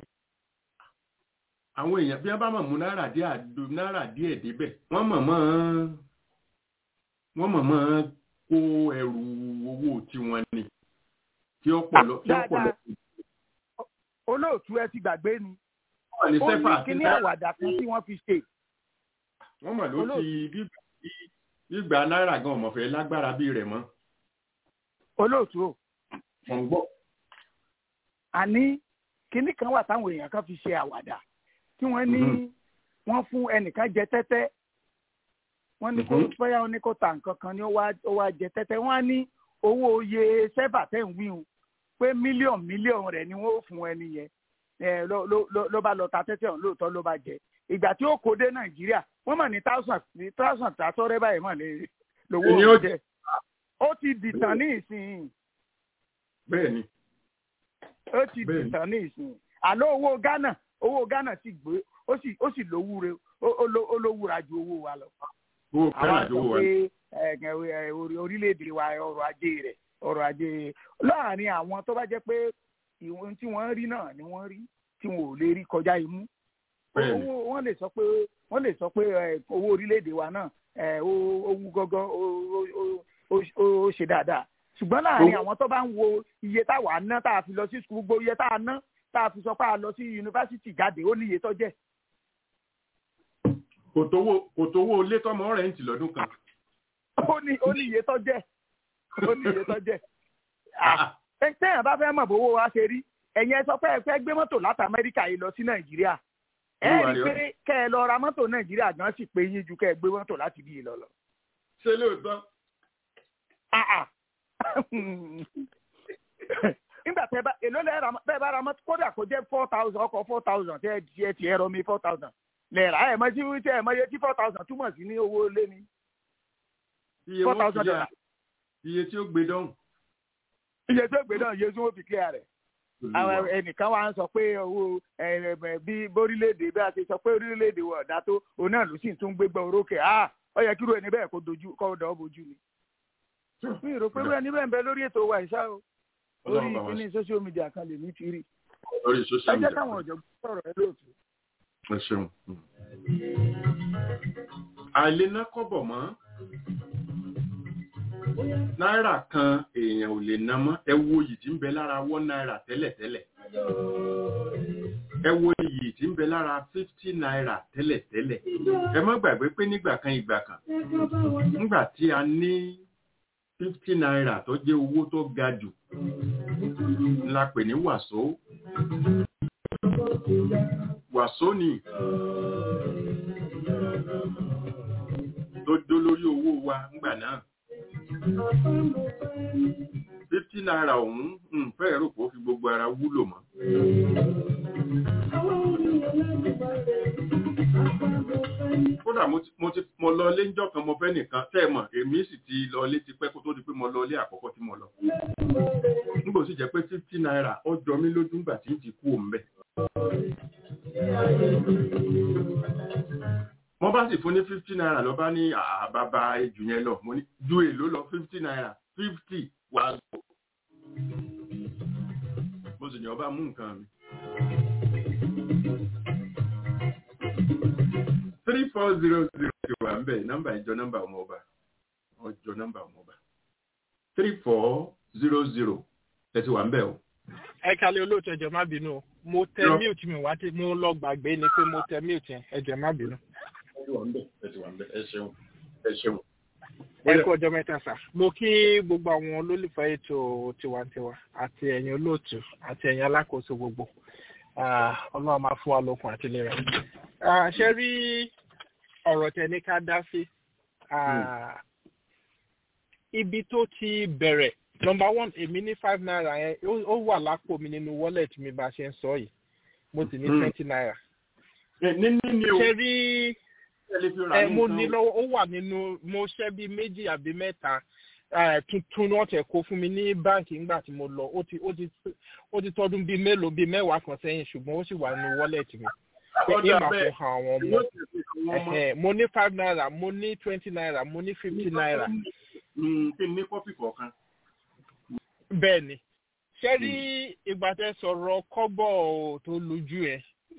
àwọn èèyàn bí wọ́n bá mọ̀ mú náírà díẹ̀ àdó náírà díẹ̀ débẹ̀ wọ́n mọ̀ mọ́ wọ́n mọ̀ mọ́ kó ẹrù owó tiwọn ni tí ó pọ̀ lọ tí ó pọ̀ lọ. olóòtú ẹ ti gbàgbé ni wọ́n ní ó sẹ́fà ní àti kíní náírà àwàdà kan tí wọ́n fi ṣe wọ́n mọ̀ ló olóòtú. ti bí- bí- gbígba náírà gan ọmọfẹ́ lágbára bí rẹ̀ mọ́ olóòtú o wọ́n ń gbọ́. àní kíní kan wà táwọn èèyàn kan fi ṣe àwàdà tí wọ́n ní Mhm. wọ́n fún ẹnìkan jẹ tẹ́tẹ́ wọ́n ní kó Mhm. bóyá ó ní kó ta nǹkan kan ní ó wá ó wá jẹ tẹ́tẹ́ wọ́n á ní owó iye sẹ́fà tẹ̀ ń wíhun pé mílíọ̀nù mílíọ̀nù rẹ̀ ni wọ́n ó fún ẹni yẹn ẹ ló ló ló- ló bá lọ ta tẹ́tẹ́ ọ̀hún lóòótọ́ ló bá jẹ ìgbà tí ó kó dé nàìjíríà wọ́n mọ̀ ní thousand ní thousand tàtọ́rẹ́ báyìí mọ̀ ní lówó Èyí ó jẹ ó ti dìtàn ní ìsìn bẹ́ẹ̀ ni ó ti Bẹ́ẹ̀ni. dìtàn ní ìsìn àlọ́ owó ghana owó ghana ti gbé ó sì ó sì lówúre ó- ó ló- ó lówúra ju owó wa lọ owó àwọn fẹ́ràn sọ àjò wà pé ẹ, ẹ, orí- orílẹ̀-èdè wa ọrọ̀ ajé rẹ̀ ọrọ̀ ajé láàrin àwọn tó bá jẹ́ pé ìwọ̀n tí wọ́n rí náà ni wọ́n rí tí wọn ò lè rí kọjá imú Bẹ́ẹ̀ni. owó wọ́n lè sọ pé wọ́n lè sọ pé ẹ, owó orílẹ̀-èdè wa náà ẹ, ó ó wú gọ́gọ́ ó ó- ó- ó- ó ṣe dáadáa ṣùgbọ́n láàrin Owó- àwọn tó bá ń wo iye táwa ná tá a fi lọ sí sukùl gbogbo iye tá a ná tá a fi sọ pé a lọ sí yunifásitì jáde ó ní iye tó jẹ́ kò tówó kò tówó ilé tọmọ rẹ̀ ń tì lọ́dún kan. ó ní ó ní iye tó jẹ́ ó ní iye tó jẹ́ Ah, ẹ- téèyàn bá fẹ́ mọ̀ bówó wa ṣe rí ẹ̀yin ẹ sọ pé ẹ fẹ́ gbé mọ́tò láti amẹ́ríkà yìí lọ sí nàìjíríà ẹ Olúwa rí i rẹ̀ pé kẹ́ ẹ lọ ra mọ́tò nàìjíríà gan sì pé yín ju kẹ́ ẹ gbé mọ́tò láti bí yìí lọ lọ. ṣé lóòótọ́ Ah, ah. nígbà tẹ bá èló lẹ ra bẹ́ẹ̀ bá ra mọ́tò kódà kó jẹ́ four thousand ọkọ̀ four thousand tẹ́ ẹ tiẹ̀ tiẹ̀ rọ mi four thousand lẹ́ẹ̀rà ẹ̀ mọ́ sí tẹ́ ẹ̀ mọ́ iye tí four thousand túmọ̀ sí ní owó lé ní iye four wọn thousand fi yà dollar iye tí ó gbé dọ́hùn. iye tó gbé náà iye tí wọ́n fi clear rẹ̀. àwọn ẹnìkan wa ń sọ pé owó ẹ, ẹ, bí bórílẹ̀èdè bí a ti sọ pé orílẹ̀-èdè wọ̀ ọ̀dà tó òun náà ló sì tún gbégbá orókè á ó yẹ kí irú ẹni bẹ́ẹ̀ kó dojú kó dọ̀ ọ́ bojú ni. mi ò rò pé irú ẹni bẹ́ẹ̀ ń bẹ lórí ètò wa ìṣá o orí Ọlọ́run bá wa ìpínlẹ̀ social media kan lè ní ti rí. lórí ẹ social jẹ́ media. káwọn ọ̀jọ̀gbọ́n sọ̀rọ̀ ẹ lóòtú. ẹ ṣeun. àìlèná kọ́bọ̀ mọ́ náírà kan èèyàn ò lè ná mọ́ ẹ wo iyì tí ń bẹ lára one náírà tẹ́lẹ̀tẹ́lẹ̀ ẹ wo iyì tí ń bẹ lára fifty náírà tẹ́lẹ̀tẹ́lẹ̀ ẹ má gbàgbé pé nígbà kan ìgbà kan nígbà tí a ní fifty náírà tó jẹ́ owó tó ga jù la pè ní wàsó wàsó ni tó dó lórí owó wa ńgbà náà fifty naira ọ̀hún ń fẹ́ rò pé ó fi gbogbo ara wúlò mọ́. kódà mo ti mo ti mo lọ ilé ńjọ́ kan mo fẹ́ nìkan tẹ́ ẹ mọ̀ èmi sì ti lọ ilé tipẹ́ kó tó di pé mo lọ ilé àkọ́kọ́ tí mo lọ. nígbà tó sì jẹ́ pé fifty naira ó jọ mí lójú ńgbà tí ń ti kú òun bẹ̀. wọ́n bá sì fún ní fifty naira lọ bá ní àbábá ejù yẹn lọ mo ní ju èlò lọ fifty naira fifty wà lọ. mo sì ní ọba mú nǹkan mi. three four zero zero ti wà ń bẹ̀ nọ́mbà ìjọ nọ́mbà ọmọ ọba ọjọ́ nọ́mbà ọmọ ọba three four zero zero ẹ ti wà ń bẹ̀ o. ẹ kalẹ̀ olóòtú ẹ̀jẹ̀ má bínú o mo tẹ Yọ. mute mi wá tí mo lọ gbàgbé ni pé mo tẹ mute yẹn ẹ̀jẹ̀ má bínú. ẹ ti wà ń bẹ̀ ẹ ti wà ń bẹ̀ ẹ ṣeun ẹ ṣeun. ẹ kú ọjọ́ mẹ́ta sà mo kí gbogbo àwọn olólùfẹ́ ètò tiwantiwa àti ẹ̀yin olóòtú àti ẹ̀yin alákòóso gbogbo Ah, ọlọ́run máa fún wa lókun àti ìlera. Ah, ṣe rí ọ̀rọ̀ tẹ ní ká dá sí Ah, ibi tó ti bẹ̀rẹ̀ number one èmi ní five naira yẹn ó- ó wà lápò mi nínú wallet mi bá a ṣe ń sọ yìí mo sì ní Mm. twenty naira. ní ní ni o ṣe rí ẹ lè fi ra ẹ ní mo nǹkan ní o. lọ́wọ́ ó wà nínú mo ṣẹ́ bíi méjì àbí mẹ́ta eh, tuntun ni wọ́n tẹ̀ kó fún mi ní báǹkì ńgbà tí mo lọ ó ti ó ti ó ti tọdún bíi mélòó bíi mẹ́wàá kan sẹ́yìn ṣùgbọ́n ó sì wà nínú wallet mi pé Ọjà ìmà bẹ́ẹ̀, fún àwọn ọmọ yóò tẹ̀sí àwọn ọmọ. Ẹ̀hẹ̀, mo ní five naira mo ní twenty naira mo ní fifty naira Mm, kí n ní kọ́fì kọ̀ọ̀kan. bẹ́ẹ̀ ni ṣé rí ìgbà tẹ sọ̀rọ̀ kọ́bọ̀ tó lójú ẹ̀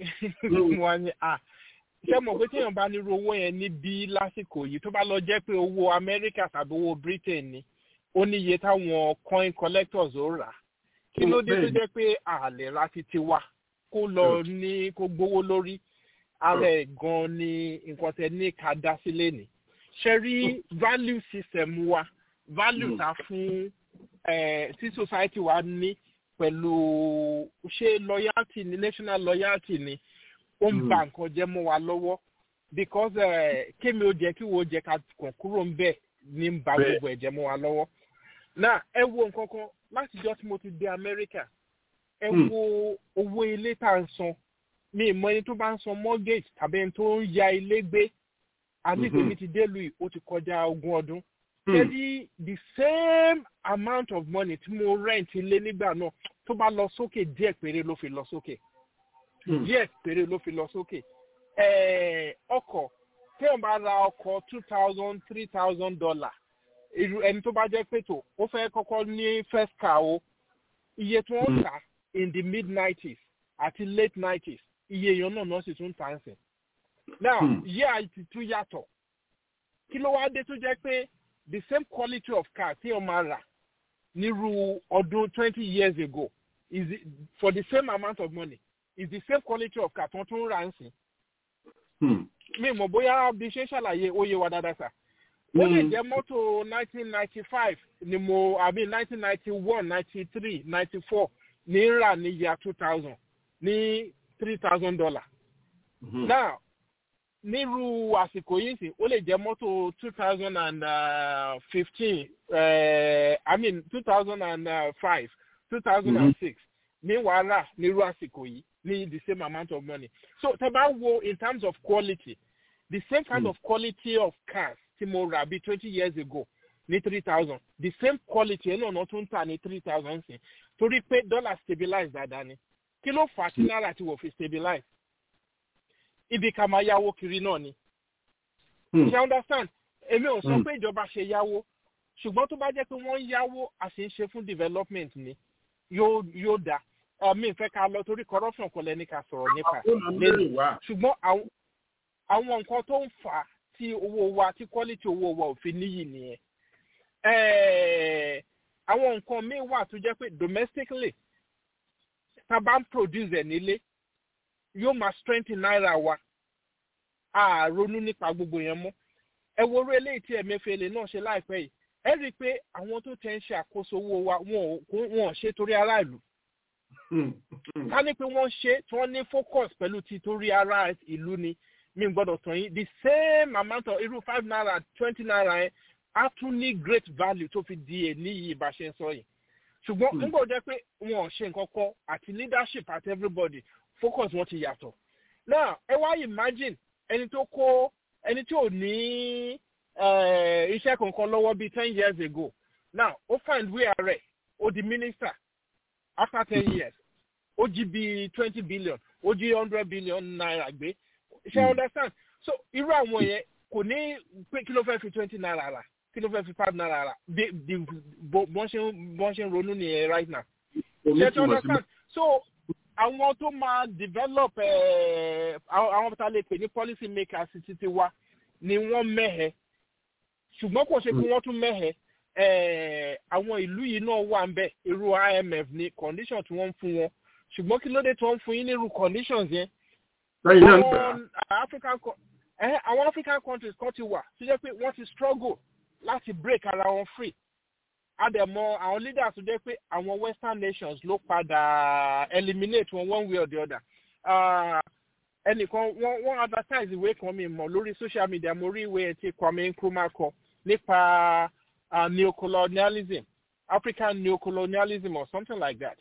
mo wá ní à ṣé mo pé téèyàn bá nírú owó yẹn níbí lásìkò yìí tó bá lọ jẹ́ pé owó amẹ́ríkà tàbí owó britain ni ó ní iye táwọn coin collectors ó rà kí ló dé tó jẹ́ pé àlè ra ti ti wá kó lọ ní kó gbówó lórí ara ẹ̀ gan ni nǹkan tẹ ní ká dá sílé ni ṣe rí value system wa value Mm. ta fún eh, tí society wa ní pẹ̀lú ṣé loyalty ni national loyalty ni ó ń Mm. ba nǹkan jẹ́ mọ́ wa lọ́wọ́ because eh, kémi ó jẹ́ kí wo jẹ́ ká kàn kúrò ń bẹ̀ ní ń ba Bẹ́ẹ̀. gbogbo ẹ̀jẹ̀ mọ́ wa lọ́wọ́ náà ẹ wo nǹkan kan láti jọ́ tí mo ti dé Amẹ́ríkà ẹ Mm. wo owó ilé tá à ń san mi ì mọ ẹni tó bá ń san mortgage tàbí ẹni tó ń ya ilé gbé àní Mhm. tèmi ti dé lu yìí ó ti kọjá ogún ọdún Mm. ṣebí the same amount of money tí mo rent ilé nígbà náà tó bá lọ sókè díẹ̀ péré ló fi lọ sókè Mm. díẹ̀ péré ló fi lọ sókè Eh, ọkọ̀ téèyàn bá ra ọkọ̀ two thousand three thousand dollar irú ẹni tó bá jẹ́ pé tó ó fẹ́ kọ́kọ́ ní first car o iye tí wọ́n Mm. tà in the mid nineties àti late nineties iye èèyàn náà náà sì tún tà ń sìn now Mm. yíyá ti tún yàtọ̀ kí ló wá dé tó jẹ́ pé the same quality of car tí o máa rà nírú ọdún twenty years ago is it, for the same amount of money is the same quality of car tí wọ́n tún rà ń sìn Mm. mi mọ̀ bóyá bí ṣe ń ṣàlàyé ó yé wa dáadáa sà ó lè Mm. jẹ́ mọ́tò nineteen ninety five ni mo àbí nineteen ninety one ninety three ninety four ní ń rà ní year two thousand ní three thousand dollar Mhm. now nírú àsìkò yìí sì ó lè jẹ́ mọ́tò two thousand and fifteen i mean two thousand and five two thousand and six ní wàhálà nírú àsìkò yìí ní the same amount of money so tẹ bá wo in terms of quality the same kind Mm. of quality of cars tí mo rà bí twenty years ago ní three thousand the same quality ẹ̀ náà náà tún tà ní three thousand sí torí pé dollar stabilize dáadáa ni kí ló fà á tí náírà ti wò fi stabilize ibi ká máa yáwó kiri náà ni Mm. ṣe understand èmi ò sọ Mm. pé ìjọba ṣe yáwó ṣùgbọ́n tó bá jẹ́ pé wọ́n ń yáwó a sì ń ṣe fún development ni yóò yóò dáa mi ìfẹ́ ká lọ torí corruption kò lẹ́ni ká sọ̀rọ̀ nípa Ó máa ń bèrè wá. ṣùgbọ́n àwọn àwọn nǹkan tó ń fà á tí owó wa tí quality owó wa ò fi níyì nìyẹn Eh, àwọn nǹkan míì wà tó jẹ́ pé domestically tá a bá ń produce ẹ̀ nílé yóò máa strengthen náírà wa a ronú nípa gbogbo yẹn mọ́ ẹ wo orí eléyìí tí Emefiele náà ṣe láìpẹ́ yìí ẹ rí i pé àwọn tó tẹ̀ ń ṣe àkóso owó wa wọn ò wọn ò ṣe torí aráàlú Mm. Mm. ká ní pé wọ́n ṣe tí wọ́n ní focus pẹ̀lú ti torí ara ìlú ni mi gbọ́dọ̀ tàn yín the same amount of irú five naira twenty naira yẹn á tún ní great value tó fi di èní yìí bá ṣe ń sọ yìí ṣùgbọ́n Hmm. nígbà tó jẹ́ pé wọn ò ṣe nǹkan kan àti leadership àti everybody focus wọn ti yàtọ̀ now ẹ wá imagine ẹni tó kó ẹni tí ò ní eh, iṣẹ́ kankan lọ́wọ́ bíi ten years ago now ó find way rẹ̀ ó di minister after ten years ó jí bíi twenty billion ó jí hundred billion naira gbé ṣe Mm. understand so irú àwọn yẹn kò ní pé kí ló fẹ́ fi twenty naira rà kí ló fẹ́ fi five naira rà bí bí bó- bọ́n ṣe ń bọ́n ṣe ń ronú nìyẹn right now Omi ṣe túmọ̀ tí sí understand so àwọn tó máa develop eh, àwọn àwọn tá a lè pè ní policy makers títí wa ni wọ́n mẹ́hẹ̀ ṣùgbọ́n kò ṣe pé wọ́n tún mẹ́hẹ̀ eh, àwọn ìlú yìí náà wà ń bẹ̀ irú IMF ní condition tí wọ́n ń fún wọn ṣùgbọ́n kí ló dé tí wọ́n ń fún yín ní irú conditions yẹn lẹ́yìn náà ń gbà. àwọn African co- eh, àwọn African countries kan ti wà tó jẹ́ pé wọ́n ti struggle láti break ara wọn free àdẹ̀mọ àwọn leaders tó jẹ́ pé àwọn western nations ló padà eliminate wọn one way or the other Ah, ẹnìkan wọ́n wọ́n advertise ìwé kan mi mọ̀ lórí social media mo rí ìwé tí Kwame Nkrumah kọ nípa uh, neocolonialism african neocolonialism or something like that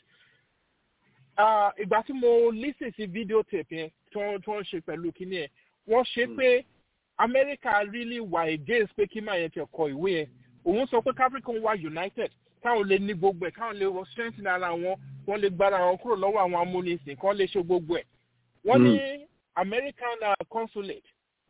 ìgbà tí mo listen sí videotape yẹn tí wọ́n ṣe pẹ̀lú kíní yẹn wọ́n ṣe pé america really wà against pé kí máa yẹn ti kọ ìwé yẹn òun sọ pé african wà united káwọn lè ní gbogbo ẹ̀ káwọn lè strengthen ara wọn wọ́n lè gbára wọn kúrò lọ́wọ́ àwọn amúnisìn kán lè ṣe gbogbo ẹ̀ wọ́n ní american uh, consulate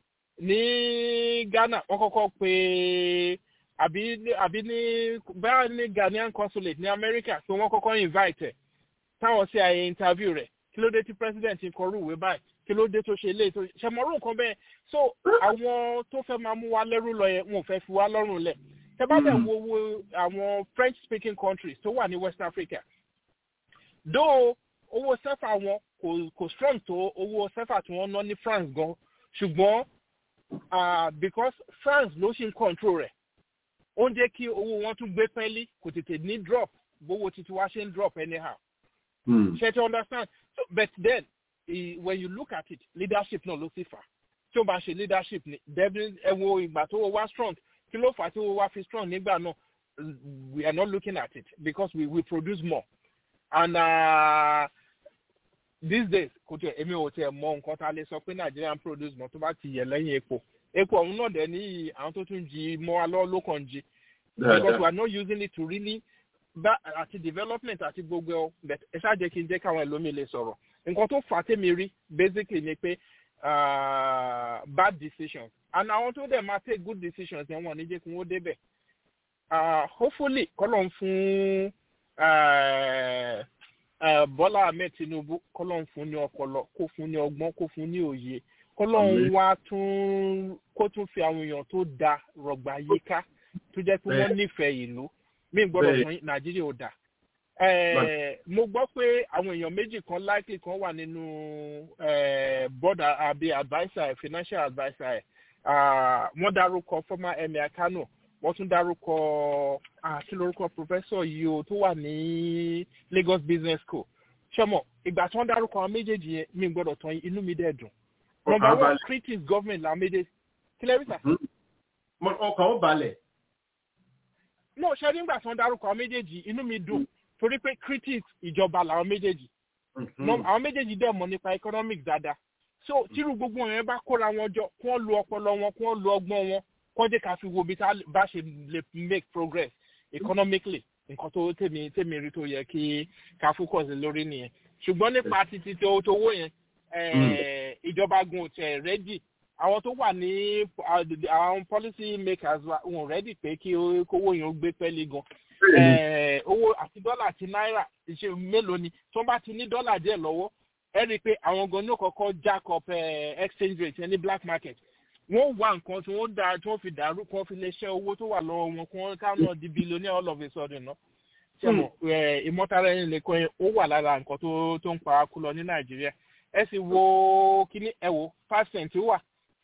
ní ghana wọ́n kọ́kọ́ pé àbí àbí ní báyà ní ghanaian consulate ní america pé wọ́n kọ́kọ́ invite ẹ̀ táwọn sí àyè interview rẹ̀ kí ló dé tí president kọ rú ìwé báyìí kí ló dé tó ṣe ilé tó ṣe mọ́rú nǹkan bẹ́ẹ̀ so àwọn tó fẹ́ máa mú wa lẹ́rú lọ yẹn wọn ò fẹ́ fi wá lọ́rùn lẹ̀ tẹ bá dẹ̀ wo wo àwọn french speaking countries tó wà ní west africa though owó sẹ́fà wọn kò kò strong tó owó sẹ́fà tí wọ́n ná ní france gan ṣùgbọ́n uh, because france ló ṣì ń control rẹ̀ ó ń jẹ́ kí owó wọn tún gbé pẹ́ẹ́lí kò tètè ní drop bówó títí wá ṣe ń drop anyhow. Mm. ṣe ti understand so but then uh, when you look at it leadership náà ló sì fà tí ó bá ṣe leadership ni devin ẹ wo ìgbà tó wá strong kí ló fà tí ó wá fi strong nígbà náà we are not looking at it because we we produce more and uh, these days kò tẹ èmi ò tẹ mọ nǹkan tá a lè sọ pé nigerian produce mọ tó bá ti yẹ lẹ́yìn epo epo ọ̀hún náà dẹ̀ ní àwọn tó tún jí mọ́ alọ́ ló kàn jí because we are not using it to really bá àti development àti gbogbo ẹ but ẹ ṣáà jẹ́ kí n jẹ́ káwọn ẹlòmíì lè sọ̀rọ̀ nǹkan tó fà á tèmi rí basically ni pé uh, bad decisions and àwọn tó dẹ̀ máa take good decisions yẹn wọ́n ní jẹ́ kí wọ́n débẹ̀ uh, hopefully kọ́lọ̀ ń fún uh, uh, bọ́lá ahmed tinubu kọ́lọ̀ ń fún ní ọpọlọ kó fún ní ọgbọ́n kó fún ní òye kọ́lọ̀ ń wá tún kó tún fi àwọn èèyàn tó da rọ̀gbà yíká tó jẹ́ pé wọ́n nífẹ̀ẹ́ ìlú mí gbọ́dọ̀ fún nàìjíríà ò dà. mo gbọ́ pé àwọn èèyàn méjì kan likely kan wà nínú board àbí adviser financial adviser ẹ̀ wọ́n dárúkọ former emir kano wọ́n tún dárúkọ kí lórúkọ professor yìí o tó wà ní lagos business school ṣọmọ ìgbà tí wọ́n dárúkọ àwọn méjèèjì yẹn mí gbọ́dọ̀ tán inú mi dẹ̀ dùn. number one critics government làwọn méjèèjì kílẹ̀ rí sà. ọkàn ó balẹ̀ no ṣe nígbà tí wọn dárúkọ àwọn méjèèjì inú mi dùn torí pé critics ìjọba làwọn méjèèjì àwọn méjèèjì dẹ̀ mọ̀ nípa economic dáadáa so tírú gbogbo yẹn bá kóra wọn jọ kí wọ́n lo ọpọlọ wọn kí wọ́n lo ọgbọ́n wọn kí wọ́n jẹ́ ká fi wo bí bá ṣe lè make progress economically nǹkan tó tèmi tèmi rí tó yẹ kí ká focus lórí nìyẹn ṣùgbọ́n nípa títí tó tówó yẹn ìjọba gun tẹ̀ rẹ́dì àwọn tó wà ní àwọn policy makers wọn rẹ́dì pé kí owó yẹn ó gbé pẹ́ẹ́lí gan. owó àti dọ́là àti náírà ṣe mélòó ni tó bá ti ní dọ́là díẹ̀ lọ́wọ́ ẹ rí i pé àwọn gan ní kọ́kọ́ jack up exchange rate ní black market wọ́n wá nǹkan tí wọ́n da tí wọ́n fi dàrú kí wọ́n fi lè ṣe owó tó wà lọ́wọ́ wọn kí wọ́n ká náà di billionaire all of a sudden náà. ṣé mo ìmọ̀tara ẹni lè kọ́ yẹn ó wà lára nǹkan tó ń pa kú lọ ní nàìjíríà ẹ sì wo kíní ẹ wo five cent wà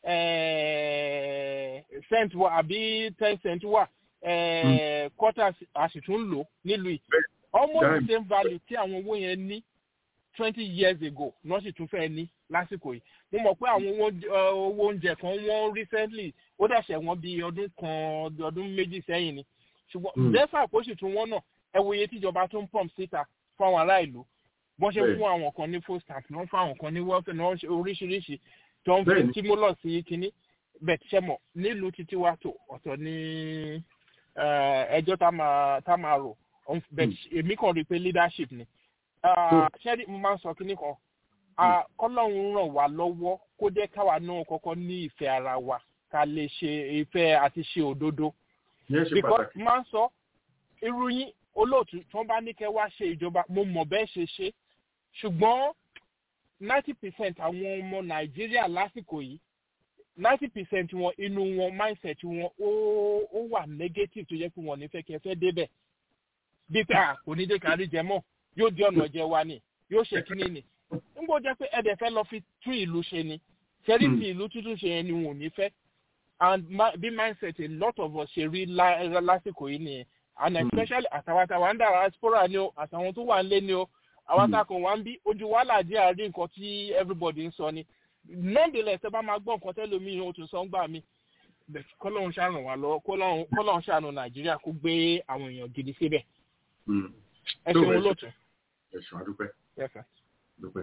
cent wà àbí ten cent wà quarter a sì tún lò nílùú yìí almost the same value tí àwọn owó yẹn ní twenty years ago náà sì tún fẹ́ ní lásìkò yìí mo mọ̀ pé àwọn owó oúnjẹ kan wọ́n recently ó dẹ̀ṣẹ̀ wọ́n bí ọdún kan ọdún méjì sẹ́yìn ni ṣùgbọ́n dẹ́fà kó sì tún wọ́n náà ẹ wo iye tíjọba tún pump síta fún àwọn ará ìlú wọ́n ṣe fún àwọn kan ní food stamp wọ́n fún àwọn kan ní welfare náà oríṣiríṣi tó ń fi stimulus sí kínní bẹ́ẹ̀ ṣe mọ̀ nílùú títí wá tó ọ̀tọ̀ ní ẹjọ́ tá máa rò èmi kàn rí i pé leadership ni ṣẹ́rí mo máa ń sọ kínní kan kọ́lọ́run ràn wá lọ́wọ́ kó jẹ́ káwa náà kọ́kọ́ ní ìfẹ́ ara wa ká lè ṣe ìfẹ́ àti ṣe òdodo because máa ń sọ irú yín olóòtú tí wọ́n bá ní kẹ́ wá ṣe ìjọba mo mọ̀ bẹ́ẹ̀ ṣe ṣe ṣùgbọ́n ninety percent àwọn ọmọ nàìjíríà lásìkò yìí ninety percent wọn inú wọn mindset wọn ó ó wà negative tó yẹ kí wọn nífẹ̀ẹ́ kí ẹ fẹ́ débẹ̀ bí pé à kò ní dé kárí jẹ mọ́ yóò di ọ̀nà jẹ wa ni yóò ṣe kíní ni n bó jẹ́ pé ẹ̀dẹ̀ fẹ́ lọ fi tún ìlú ṣe ni ṣẹ́rí tí ìlú tuntun ṣe yẹn ni wọn ò ní fẹ́ and bí mindset a lot of us ṣe rí lásìkò yìí nìyẹn and especially àtàwọn àtàwọn àndà diaspora ni o àtàwọn tó wà ń lé ni o àwọn àtàkùn wa ń bí ojú wàhálà díẹ̀ àrí nǹkan tí everybody ń sọ ni nonetheless ẹ bá máa gbọ́ nǹkan tẹ́lẹ̀ mi ò tún sọ ń gbà mí bẹ̀ kọ́lọ́hún ṣàràn wá lọ́wọ́ kọ́lọ́hún kọ́lọ́hún ṣàánú nàìjíríà kó gbé àwọn èèyàn gidi síbẹ̀ ẹ Tó ṣeun bẹ̀ ṣe. olóòtú. ẹ̀sùn adúpẹ́ Yes, sir. dúpẹ́.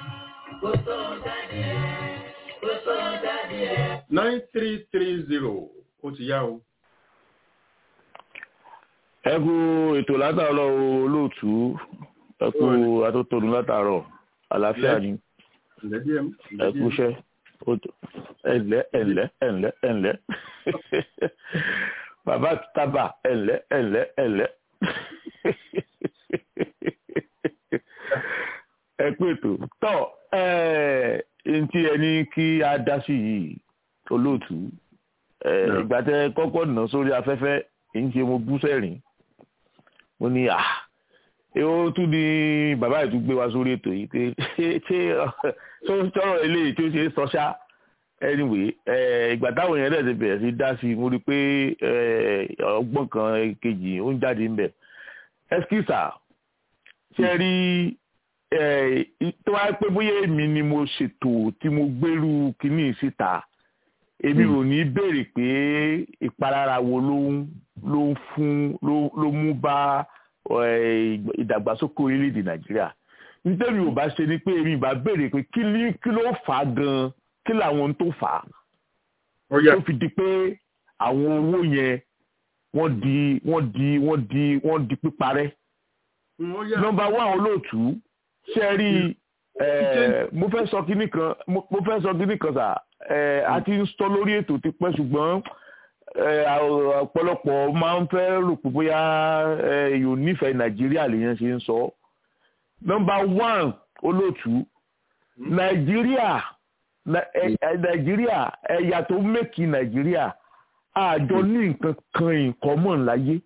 nine three three zero ó ti yá o. ẹ kú ètò látàárọ̀ o, olóòtú ẹ kú atótónu látàárọ̀ àlàáfíà ni ǹlẹ́ bí ẹm. ẹ kú iṣẹ́ ó tó- ẹ̀ǹlẹ́ ẹ̀ǹlẹ́ ẹ̀ǹlẹ́ ẹ̀ǹlẹ́ bàbá tábà ẹ̀ǹlẹ́ ẹ̀ǹlẹ́ ẹ̀ǹlẹ́ ẹ pé ètò tọ́ ẹ̀ ntí ẹni kí a dá sí yìí olóòtú ẹ̀ Yeah. ìgbà tẹ kọ́kọ́ nà sórí afẹ́fẹ́ èyí ṣe mo bú sẹ́rìn mo ní à èwo tún ni bàbá yìí tún gbé wa sórí ètò yìí pé ṣé ṣé tó ń sọ̀rọ̀ eléyìí tí ó ṣe é sọ ṣá anyway ẹ, ìgbà táwọn èèyàn dẹ̀ ti bẹ̀rẹ̀ sí dá sí i mo rí i pé ẹ, ọgbọ́n kan kejì ó ń jáde ń bẹ̀ ẹskísà ṣe rí ẹ, tó wáyé pé bóyá èmi ni mo ṣètò tí mo gbérú kinní síta èmi ò ní béèrè pé ìpalára wo ló ń ló ń fún ló ló mú bá ẹ, ìdàgbàsókè orílẹ̀-èdè nàìjíríà nítorí ò bá ṣe ni pé èmi ìbá béèrè pé kí ni kí ló fà á gan kí làwọn ohun tó fà á ó yá tó fi di pé àwọn owó yẹn wọ́n di wọ́n di wọ́n di wọ́n di píparẹ́ ó yá. nọ́mbà one olóòtú ṣe rí ẹ mo fẹ́ sọ kíní kan mo mo fẹ́ sọ kíní kan sà ẹ a ti ń sọ lórí ètò ti pẹ́ ṣùgbọ́n ẹ à- ọ̀pọ̀lọpọ̀ máa ń fẹ́ rò pé bóyá ẹ èèyàn ò nífẹ̀ẹ́ nàìjíríà lèèyàn ṣe ń sọ nọ́mbà one olóòtú nàìjíríà Nà- ẹ- ẹ- nàìjíríà ẹ̀yà tó mẹ́kì nàìjíríà àjọ ní nǹkan kan ìkọ́mọ̀ láyé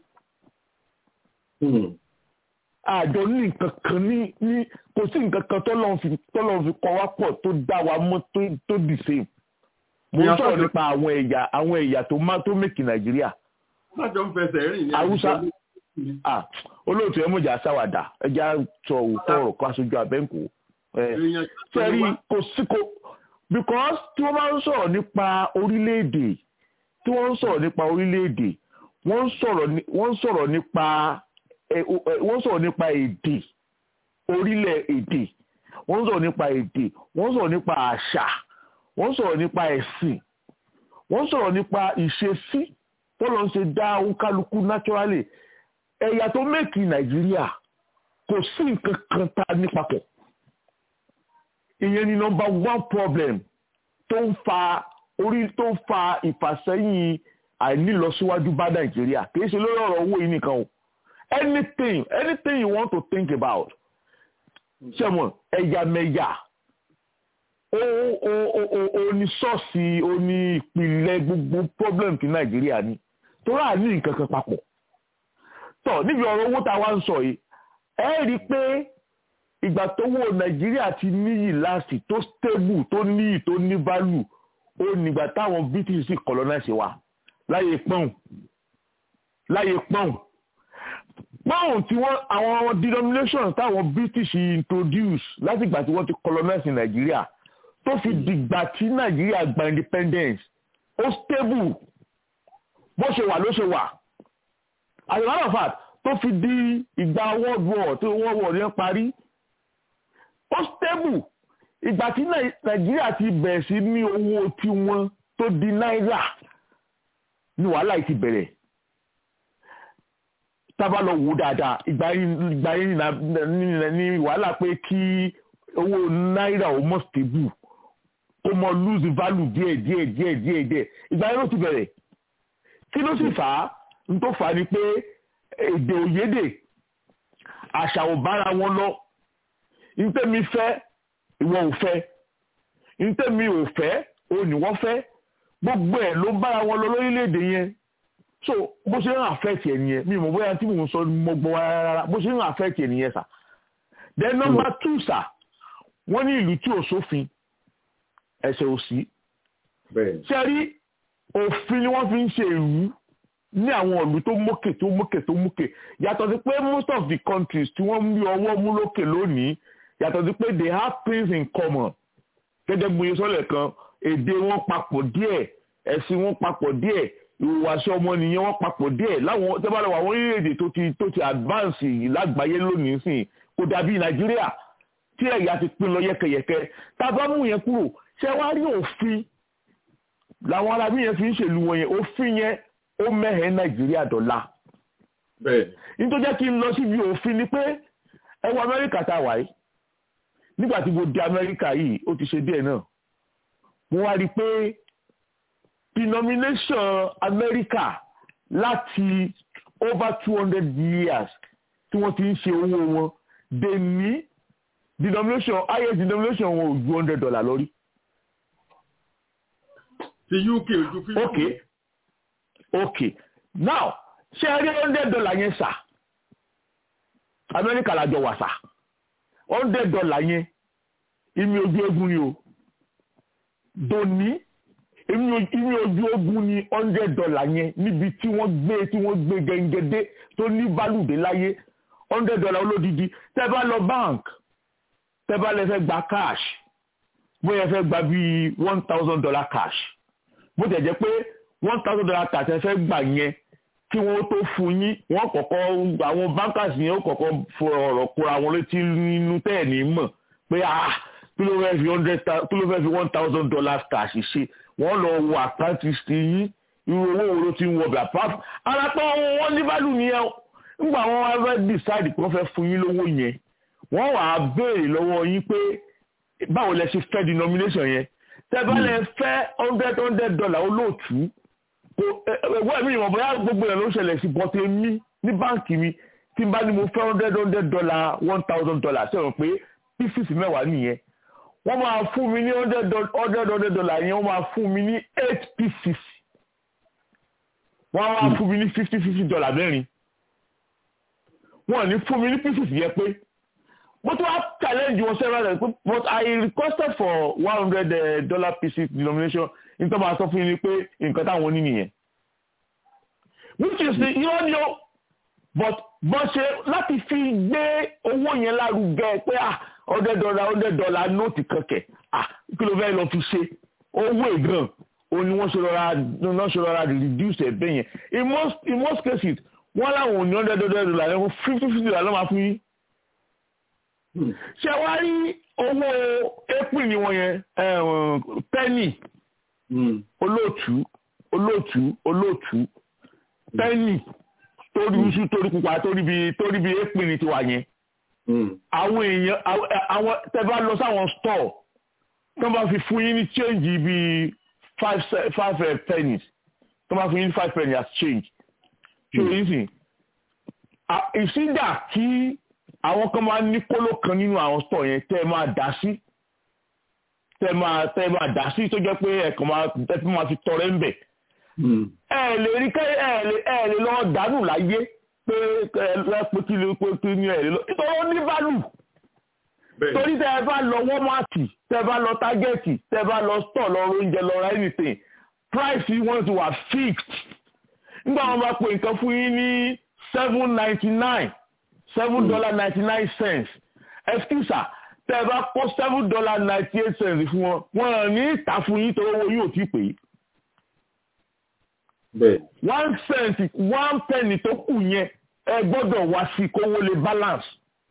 Hmm. àjọ ní nǹkan kan ní ní kò sí nǹkan kan tọ́lọ́run fi tọ́lọ́run fi kọ́ wá pọ̀ tó dá wa mọ́ tó tó the same. mo ń Ìyá sọ̀rọ̀ sọ́jọ́- nípa àwọn ẹ̀yà àwọn ẹ̀yà tó má tó mẹ́kì nàìjíríà. lájọ ń fẹsẹ̀ rìn ní Haúsá àwùjọ. ah olóòtú ẹ mọ̀jà sáwàdà ẹja sọ òótọ́ ọ̀rọ̀ kó aṣojú abẹ́ǹkó. èèyàn sẹ́rí kò sí kò because tí wọ́n bá ń sọ̀rọ̀ nípa orílẹ̀-èdè tí wọ́n ń sọ̀rọ̀ nípa orílẹ̀-èdè wọ́n ń sọ̀rọ̀ ní- wọ́n ń sọ̀rọ̀ nípa ẹ, o- ẹ, wọ́n ń sọ̀rọ̀ nípa èdè orílẹ̀-èdè wọ́n ń sọ̀rọ̀ nípa èdè wọ́n ń sọ̀rọ̀ nípa àṣà wọ́n ń sọ̀rọ̀ nípa ẹ̀sìn wọ́n ń sọ̀rọ̀ nípa ìṣesí tọ́lọ́ ń ṣe dá kálukú naturally ẹ̀yà tó mẹ́kì nàìjíríà kò sí nǹkan kan tá a ní papọ̀ ìyẹn ni number one problem tó ń fa orí tó ń fa ìfàsẹ́yìn àìnílọsíwájú bá nàìjíríà kì í ṣe lórí ọ̀rọ̀ owó yìí nìkan o anything anything you want to think about ṣẹ́mọ̀ ẹ̀yàmẹ̀yà ó ó ó ó ó ní ṣọ́ọ̀ṣì ó ní ìpìlẹ̀ gbogbo problem ti nàìjíríà ni tó rà ní nǹkan kan papọ̀ tọ̀ níbi ọ̀rọ̀ owó tá a wá ń sọ yìí ẹ rí i pé ìgbà tó wọ nàìjíríà ti níyì láti tó stable tó níyì tó ní value ó nígbà táwọn british sì colonize wa láyé pọ́ùn láyé pọ́ùn pọ́ùn tí wọ́n àwọn denomination táwọn british introduce láti ìgbà tí wọ́n ti colonize nàìjíríà tó fi dìgbà tí nàìjíríà gba independence ó stable bó ṣe wà ló ṣe wà as a matter of fact tó fi di ìgbà world war tí world war yẹn parí ó stable ìgbà tí Nàì- nàìjíríà ti bẹ̀rẹ̀ sí ní owó tiwọn tó di náírà ní wàhálà yìí ti bẹ̀rẹ̀ tábà lọ wò dáadáa ìgbà yìí ìgbà yìí nà- ní- ní wàhálà pé kí owó náírà ó mọ̀ stable kó mọ lose value díẹ̀ díẹ̀ díẹ̀ díẹ̀ díẹ̀ ìgbà yìí ló ti bẹ̀rẹ̀ kí ló sì fà á n tó fà á ni pé èdè òyédè àṣà ò bára wọn lọ ntẹ́mi fẹ́ ìwọ ò fẹ́ ntẹ́mi ò fẹ́ òun ni wọ́n fẹ́ gbogbo ẹ̀ ló bára wọn lọ lórílẹ̀‐èdè yẹn so bó ṣe ń affect ẹ̀ nìyẹn mi ò mọ̀ bóyá tí mò ń sọ mo gbọ́ wa rárá bó ṣe ń affect ẹ̀ nìyẹn sà then number two sà wọ́n ní ìlú tí ò sófin ẹ̀ṣẹ̀ ò sí bẹ́ẹ̀ ṣe rí òfin ni wọ́n fi ń ṣe ìlú ní àwọn ìlú tó mókè tó mókè tó mókè yàtọ̀ sí pé most of the countries tí wọ́n ń rí ọwọ́ mú lókè lónìí yàtọ̀ sí pé they have things in common gẹ́gẹ́ bí oye sọ́lẹ̀ kan èdè wọn papọ̀ díẹ̀ ẹ̀sìn wọn papọ̀ díẹ̀ ìhùwàsí ọmọnìyàn wọn papọ̀ díẹ̀ láwọn tẹ́ bá lọ wọ àwọn orílẹ̀-èdè tó ti tó ti advance lágbàáyé lónìí sìn kò dàbí nàìjíríà tí ẹ̀yà ti pín lọ yẹkẹyẹkẹ tá a bá mú yẹn kúrò ṣé wàá rí òfin làwọn arábí yẹn fi ń ṣèlú wọn yẹn òfin yẹn ó mẹ́hẹ̀ẹ́ nàìjíríà dọ́là nítorí jẹ́ kí n lọ síbi òfin ni pé ẹ wọ amẹ́ríkà tá a wà yìí nígbà tí mo di amẹ́ríkà yìí ó ti ṣe díẹ̀ náà mo wá rí i pé denomination amẹ́ríkà láti over two hundred years tí wọ́n ti ń ṣe owó wọn dè ní denomination highest denomination wọn ò ju hundred dollar lórí. ti uk ojú fífi. ok ok now ṣé ẹ rí hundred dollar yẹn sà amẹ́ríkà làjọ wà sà hundred dollar yẹn ìmì ojú egun ni o dòní ìmì ojú ogun ni hundred dollar yẹn níbi tí wọ́n gbé tí wọ́n gbé gẹ́gẹ́dé tó ní bálùdé láyé hundred dollar olódìdí tẹ́ bá lọ bank tẹ́ bá lè fẹ́ gba cash bóyá fẹ́ gba bíi one thousand dollar cash bó tẹ̀ jẹ́ pé one thousand dollar cash ẹ fẹ́ gbà yẹn kí wọ́n tó fún yín wọ́n kọ́kọ́ àwọn bankers yẹn ó kọ́kọ́ fọ ọ̀rọ̀ kóra wọn létí nínú tẹ́ẹ̀ ní mọ̀ pé ah kí ló fẹ́ fi hundred kí ló fẹ́ fi one thousand dollars cash ṣe wọ́n lọ wo àkáǹtì sí yín irú owó wo ló ti ń wọbẹ̀ àpá alápá wọn ní bálù nìyẹn nígbà wọn wá fẹ́ decide pé wọ́n fẹ́ fún yín lówó yẹn wọ́n wà á béèrè lọ́wọ́ yín pé báwo lẹ ṣe fẹ́ denomination yẹn tẹ́ bá lẹ fẹ́ hundred hundred dollar olóòtú kò ẹ̀wọ́ mi ìwọ̀n bóyá gbogbo yẹn ló ń ṣẹlẹ̀ sí bọ́tẹ́ mi ní báǹkì mi tí n bá ní mo fẹ́ hundred hundred dollar one thousand dollar ṣe rò pé pieces mẹ́wàá nìyẹn wọ́n máa fún mi ní hundred hundred dollar yẹn wọ́n máa fún mi ní eight pieces wọ́n máa fún mi ní fifty fifty dollar mẹ́rin wọ́n ní fún mi ní pieces yẹn pé mo tún wá challenge wọn several times but I requested for one hundred dollar pieces denomination nítorí máa sọ fún yín ni pé nǹkan táwọn ní nìyẹn which is the irọ́ ni ó but bọ́n ṣe láti fi gbé owó yẹn lárugẹ pé ah hundred dollar hundred dollar nóòtì kankẹ̀ ah kí ló fẹ́ lọ fi ṣe owó ìgàn òun ni wọ́n ṣe rọra wọ́n ṣe rọra reduce ẹ̀ bẹ́yẹn in most in most cases wọ́n láwọn ò ní hundred dollar yẹn fifty fifty dollar ló máa fún yín ṣe wá rí owó april ni wọ́n yẹn penny olóòtú olóòtú olóòtú penny torí iṣu torí pupa torí bi torí bi april ni tiwa yẹn àwọn èèyàn àwọn tẹ́ bá lọ sáwọn store tó bá fi fún yín ní change bíi five five pennies tó bá fún yín ní five pennies as change ṣé o yín sìn ìsídà kí àwọn kan máa ní kóló kan nínú àwọn store yẹn tẹ́ ẹ máa dá sí tẹ́ máa tẹ́ máa dá sí tó jẹ́ pé ẹ̀kan máa tẹ́ máa fi tọrẹ ń bẹ̀. ẹ lè rí kẹ́ ẹ lè ẹ lè lọ dànù láyé pé ẹ pé kí ló pé kí ni ẹ lè lọ nítorí ó ní bálù. torí tẹ́ ẹ bá lọ wọ́mọ̀tì tẹ́ ẹ bá lọ tágẹ́ẹ̀tì tẹ́ ẹ bá lọ store lọ oúnjẹ lọ ra anything price wọn ti wà fixed. nígbà wọn bá pe nǹkan fún yín ní seven ninety nine seven dollar ninety nine cents excuse tẹ ẹ bá kó seven dollar ninety eight cents fún wọn wọn ò ní ìta fún yín tó owó yóò ti pè é. one cent one penny tó kù yẹn ẹ gbọ́dọ̀ wá sí kówó lè balance.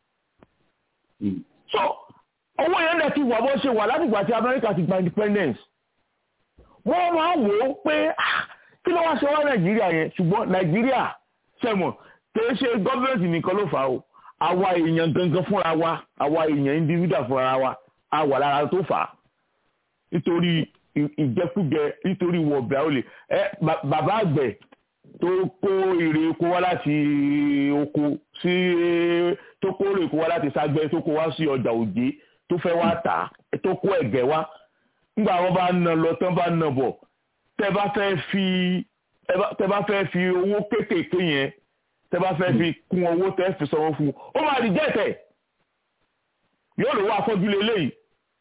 so owó yẹn lè ti wà bó ṣe wà látìgbà tí Amẹ́ríkà ti gba independence. wọ́n máa wò ó pé kí ló wá ṣe wá Nàìjíríà yẹn ṣùgbọ́n Nàìjíríà ṣẹ̀mọ̀ kìí ṣe gọ́ọ̀mẹ̀ntì nìkan ló fà ó àwa èèyàn gangan fúnra wa àwa èèyàn individual fúnra wa a wà lára tó fà á nítorí ìjẹkújẹ nítorí wọ̀bẹ̀ olè ẹ bàbá àgbẹ̀ tó kó èrè oko wá láti oko sí tó kó èrè oko wá láti ságbẹ́ tó kó wá sí ọjà òjé tó fẹ́ wá tà tó kó ẹ̀gẹ́ wá nígbà wọn bá nà lọ tán bá nà bọ̀ tẹ́ bá fẹ́ fi tẹ́ bá fẹ́ fi owó kéékèèké yẹn tẹ́ bá fẹ́ fi kún owó tẹ́ fi sanwó fún ó máa rí jẹ́tẹ̀ yóò lè wá afọ́jú lélẹ́yìí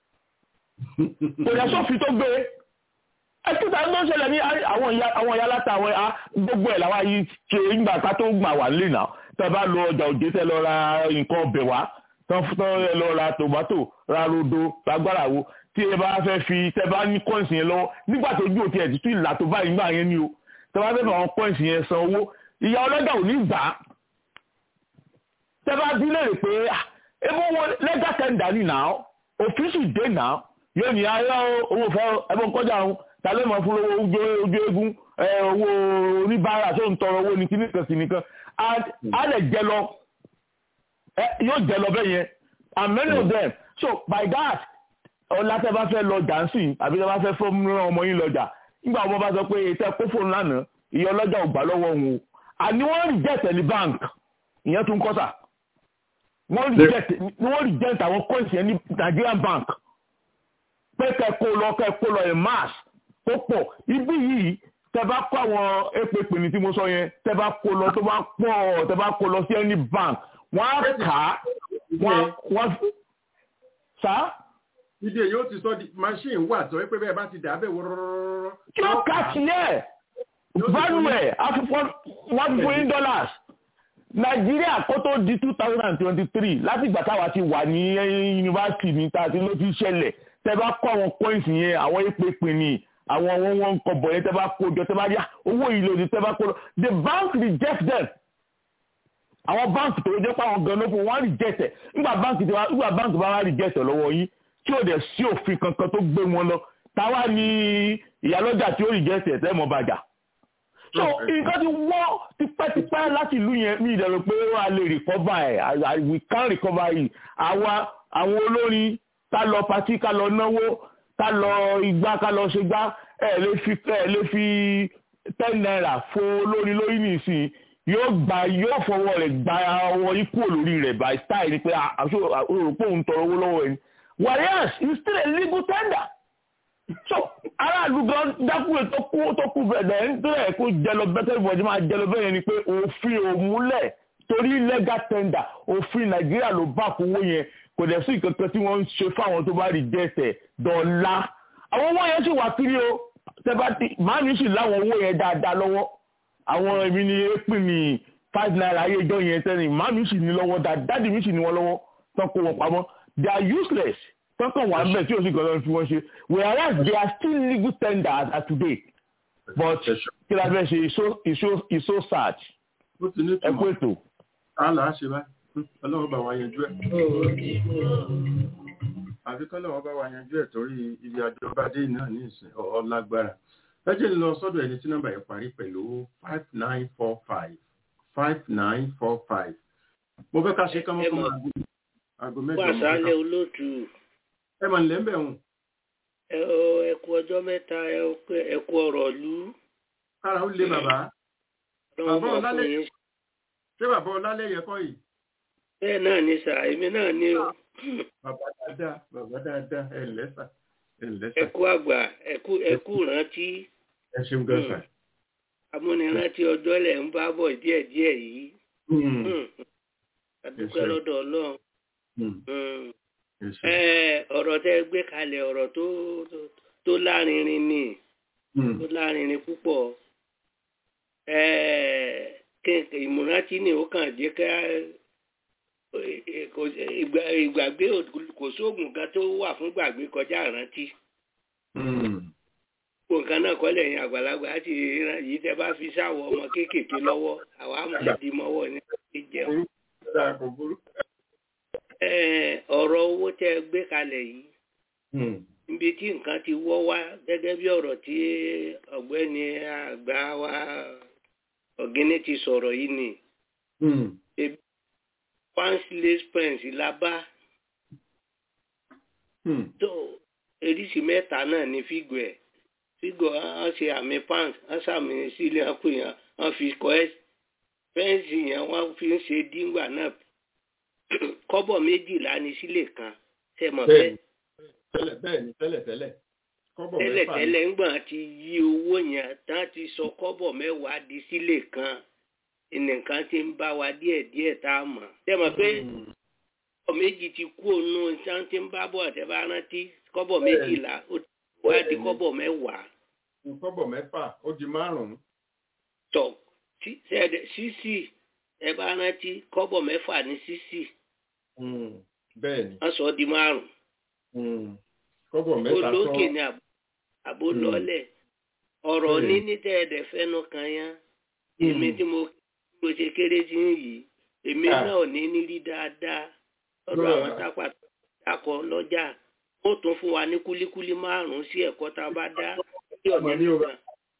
kò yẹ sófin tó gbé ẹtúta ló ń ṣẹlẹ̀ ní àwọn ìyá aláta àwọn gbogbo ẹ̀ làwọn yìí ṣe ìgbà ká tó gbà wà nílé náà tẹ́ bá lọ ọjà òjé tẹ́ lọ ra nǹkan ọbẹ̀ wá tán fún tán ẹ lọ ra tòmátò ra rodo lágbára wo tí ẹ bá fẹ́ fi tẹ bá ní coins yẹn lọ́wọ́ nígbà tó ojú òtí ẹ̀ títí ìlà tó báyìí nígbà yẹn ni o tẹ bá fẹ́ fẹ́ àwọn coins yẹn san owó ìyá ọlọ́jà ò ní gbà á tẹ bá bí léèrè pé ebó wọn lẹ́gà tẹ́ndà ní nà ó òfin sì dé nà ó yóò ní ayé owó fẹ́ ẹbọn kọjá òun ta ló mọ̀ fún owó ojú ojú eégún owó oníbàárà tó ń tọrọ owó ní kíníkan kíníkan á lè jẹ lọ yóò jẹ lọ bẹ́ẹ̀ yẹn and many of them so by that ọ̀la tẹ́ bá fẹ́ lọ jàǹsì àbí tẹ́ bá fẹ́ fọ́ mìíràn ọmọ yín lọ́jà nígbà wọn bá sọ pé tẹ́ kó fóònù lánàá ìyá ọlọ́jà ò gbà lọ́wọ́ òun o àní wọ́n reject ní bank ìyẹn tún kọ́ sà wọ́n reject wọ́n reject àwọn coins yẹn ní Nigerian bank pé kẹ́ kó lọ kẹ́ kó lọ in mass tó pọ̀ ibi yìí tẹ́ bá kó àwọn èpè pè ní tí mo sọ yẹn tẹ́ bá kó lọ tó bá pọ̀ tẹ́ bá kó lọ sí any bank wọ́n á kà á wọ́n sá. ìdí èyí ó ti sọ di machine wà tó pé bẹ́ẹ̀ bá ti dà bẹ́ẹ̀ wọ́rọ́rọ́rọ́. kí ó kà sí ẹ̀ value ẹ̀ one billion dollars nàìjíríà kó tó di two thousand and twenty-three láti ìgbà táwa ti wà ní yunifásitì ní tàbí ló ti ṣẹlẹ̀ tẹ́ bá kó àwọn coins yẹn àwọn èpè pè ní àwọn wọn wọn ń kọbọ yẹn tẹ́ bá kó jọ tẹ́ bá yá owó yìí lòdì tẹ́ bá kó lọ the bank reject them àwọn báǹkì tó jẹ́ pé àwọn gan lóko wọ́n reject ẹ̀ nígbà báǹkì tí nígbà báǹkì bá wá reject ẹ̀ lọ́wọ́ yín tí ò dẹ̀ sí òfin kankan tó gbé wọn lọ táwa ní ìyálọ́jà tí ó reject ẹ̀ tẹ́ mọ́ bàjá. so nǹkan ti wọ́ tipẹ́tipẹ́ láti ìlú yẹn mi ìdẹ̀rù pé wọ́n á lè recover ẹ̀ we can recover it àwa àwọn olórin ká lọ patí ká lọ náwó ká lọ igbá ká lọ ṣe gbá ẹ̀ lè fi ẹ̀ lè fi ten naira fún olórin lórí nìsín yóò gba yóò fọwọ́ rẹ̀ gba ọwọ́ yìí kúrò lórí rẹ̀ by style ni pé àṣọ òun tọrọ owó lọ́wọ́ ẹni whereas it's still a legal tender so aráàlú gan dákúrò tó kú tó kú bẹ̀rẹ̀ nítorí kó jẹlọ bẹ́tẹ̀ ìbọ̀dé máa jẹlọ bẹ́ẹ̀ ni pé òfin òmúlẹ̀ torí legal tender òfin nàìjíríà ló bá kówó yẹn kò dẹ̀ sí ìkankan tí wọ́n ń ṣe fáwọn tó bá rí jẹ́sẹ̀ dọ̀la àwọn owó yẹn sì wà kiri o tẹ́bátì màámi sì láwọn owó yẹn dáadáa lọ́wọ́ àwọn èmi ni èpè ní five naira ayé ìjọ yẹn tẹ́lẹ̀ màámi sì ní lọ́wọ́ dáàdì mi sì ní wọn lọ́wọ́ tán kó wọn pamọ́ they are useless tán kàn wà bẹ́ẹ̀ tí o sì gbọ́dọ̀ fi wọ́n ṣe whereas they are still legal tender as at today but kí la fẹ́ ṣe is so sad ẹ kú ètò. àlà á ṣe báyìí ọlọ́run bá wa yanjú ẹ̀ àfi kọ́lọ́run bá wa yanjú ẹ̀ torí ibi àjọba dé náà ní ìsìn ọlágbára ẹ jẹ́ lọ sọ́dọ̀ ẹni tí nọ́mbà yẹn parí pẹ̀lú five nine four five five nine four five mo fẹ́ ká ṣe kán mọ́kàn aago mẹ́jọ mọ́ àṣálẹ́ olóòtú ẹ mà nílẹ̀ ń bẹ̀ wọ̀n. ẹ kú ọjọ́ mẹ́ta ẹ kú ọ̀rọ̀ lú. kára ó lé bàbá bàbá ọlálẹ́ ṣé bàbá ọlálẹ́ yẹ kọ́ yìí. bẹ́ẹ̀ náà ni sà èmi náà ni o. bàbá dáadáa bàbá dáadáa ẹ lẹ́sà ẹ kú àgbà ẹ kú rántí. ẹ ṣeun gan sa. amúnirántí ọjọ́ lẹ̀ ń bá bọ̀ díẹ̀díẹ̀ yìí. adúpẹ́ lọ́dọ̀ ọlọ́run. ọ̀rọ̀ tẹ́ gbé kalẹ̀ ọ̀rọ̀ tó lárinrin ni tó lárinrin púpọ̀. ìmúrántí ni ó kàn jẹ́ ká ìgbàgbé kò sóògùn kan tó wà fún gbàgbé kọjá ìrántí. nǹkan náà kọ́lẹ̀ yẹn àgbàlagbà ti yìí tẹ́ bá fi sáwọ ọmọ kéékèèké lọ́wọ́ àwa máa di mọ́wọ́ ní ìjẹun. ọ̀rọ̀ owó tẹ́ gbé kalẹ̀ yìí níbi tí nǹkan ti wọ́ wá gẹ́gẹ́ bí ọ̀rọ̀ tí ọ̀gbẹ́ni àgbà wa ọ̀gẹ́ni ti sọ̀rọ̀ yìí ni pansless pens la bá tó eríṣi mẹ́ta náà ní fígò ẹ̀ fígò wọ́n ṣe àmì pans wọ́n ṣàmì sílẹ̀ wọ́n pè yàn wọ́n fi kọ́ ẹ́ fẹ́ǹsì yẹn wọ́n fi ń ṣe díngbà náà kọ́bọ̀ méjìlá ní sílẹ̀ kan ṣe mọ̀ bẹ́ẹ̀. tẹ́lẹ̀ bẹ́ẹ̀ ni tẹ́lẹ̀ tẹ́lẹ̀ kọ́bọ̀ tẹ́lẹ̀ tẹ́lẹ̀ ńgbà ti yí owó yẹn tán ti sọ kọ́bọ̀ mẹ́wàá di sílẹ̀ kan nǹkan ti ń bá wa díẹ̀ díẹ̀ tá a mọ̀. ṣé mọ̀ pé kọ́bọ̀ méjì ti kú ònú ìṣàn tí ń bá bọ̀ àtẹ́ bá rántí kọ́bọ̀ méjìlá ó ti wá di kọ́bọ̀ mẹ́wàá. kọ́bọ̀ mẹ́fà ó di márùn-ún. tọ̀ sísì ẹ bá rántí kọ́bọ̀ mẹ́fà ní sísì. bẹ́ẹ̀ni wọ́n sọ ọ́ di márùn-ún kọ́bọ̀ mẹ́ta tán olókè ni àbó lọ́lẹ̀ ọ̀rọ̀ níní tẹ́ ẹ̀dẹ̀ fẹ́nu kan yá èmi tí mo mo ṣe kéré sí yìí èmi náà ò ní ní rí dáadáa lọ́dọ̀ àwọn tápà dákọ̀ lọ́jà ó tún fún wa ní kúlíkúlí márùn-ún sí ẹ̀kọ́ tá a bá dá lórí ọ̀ní nìkan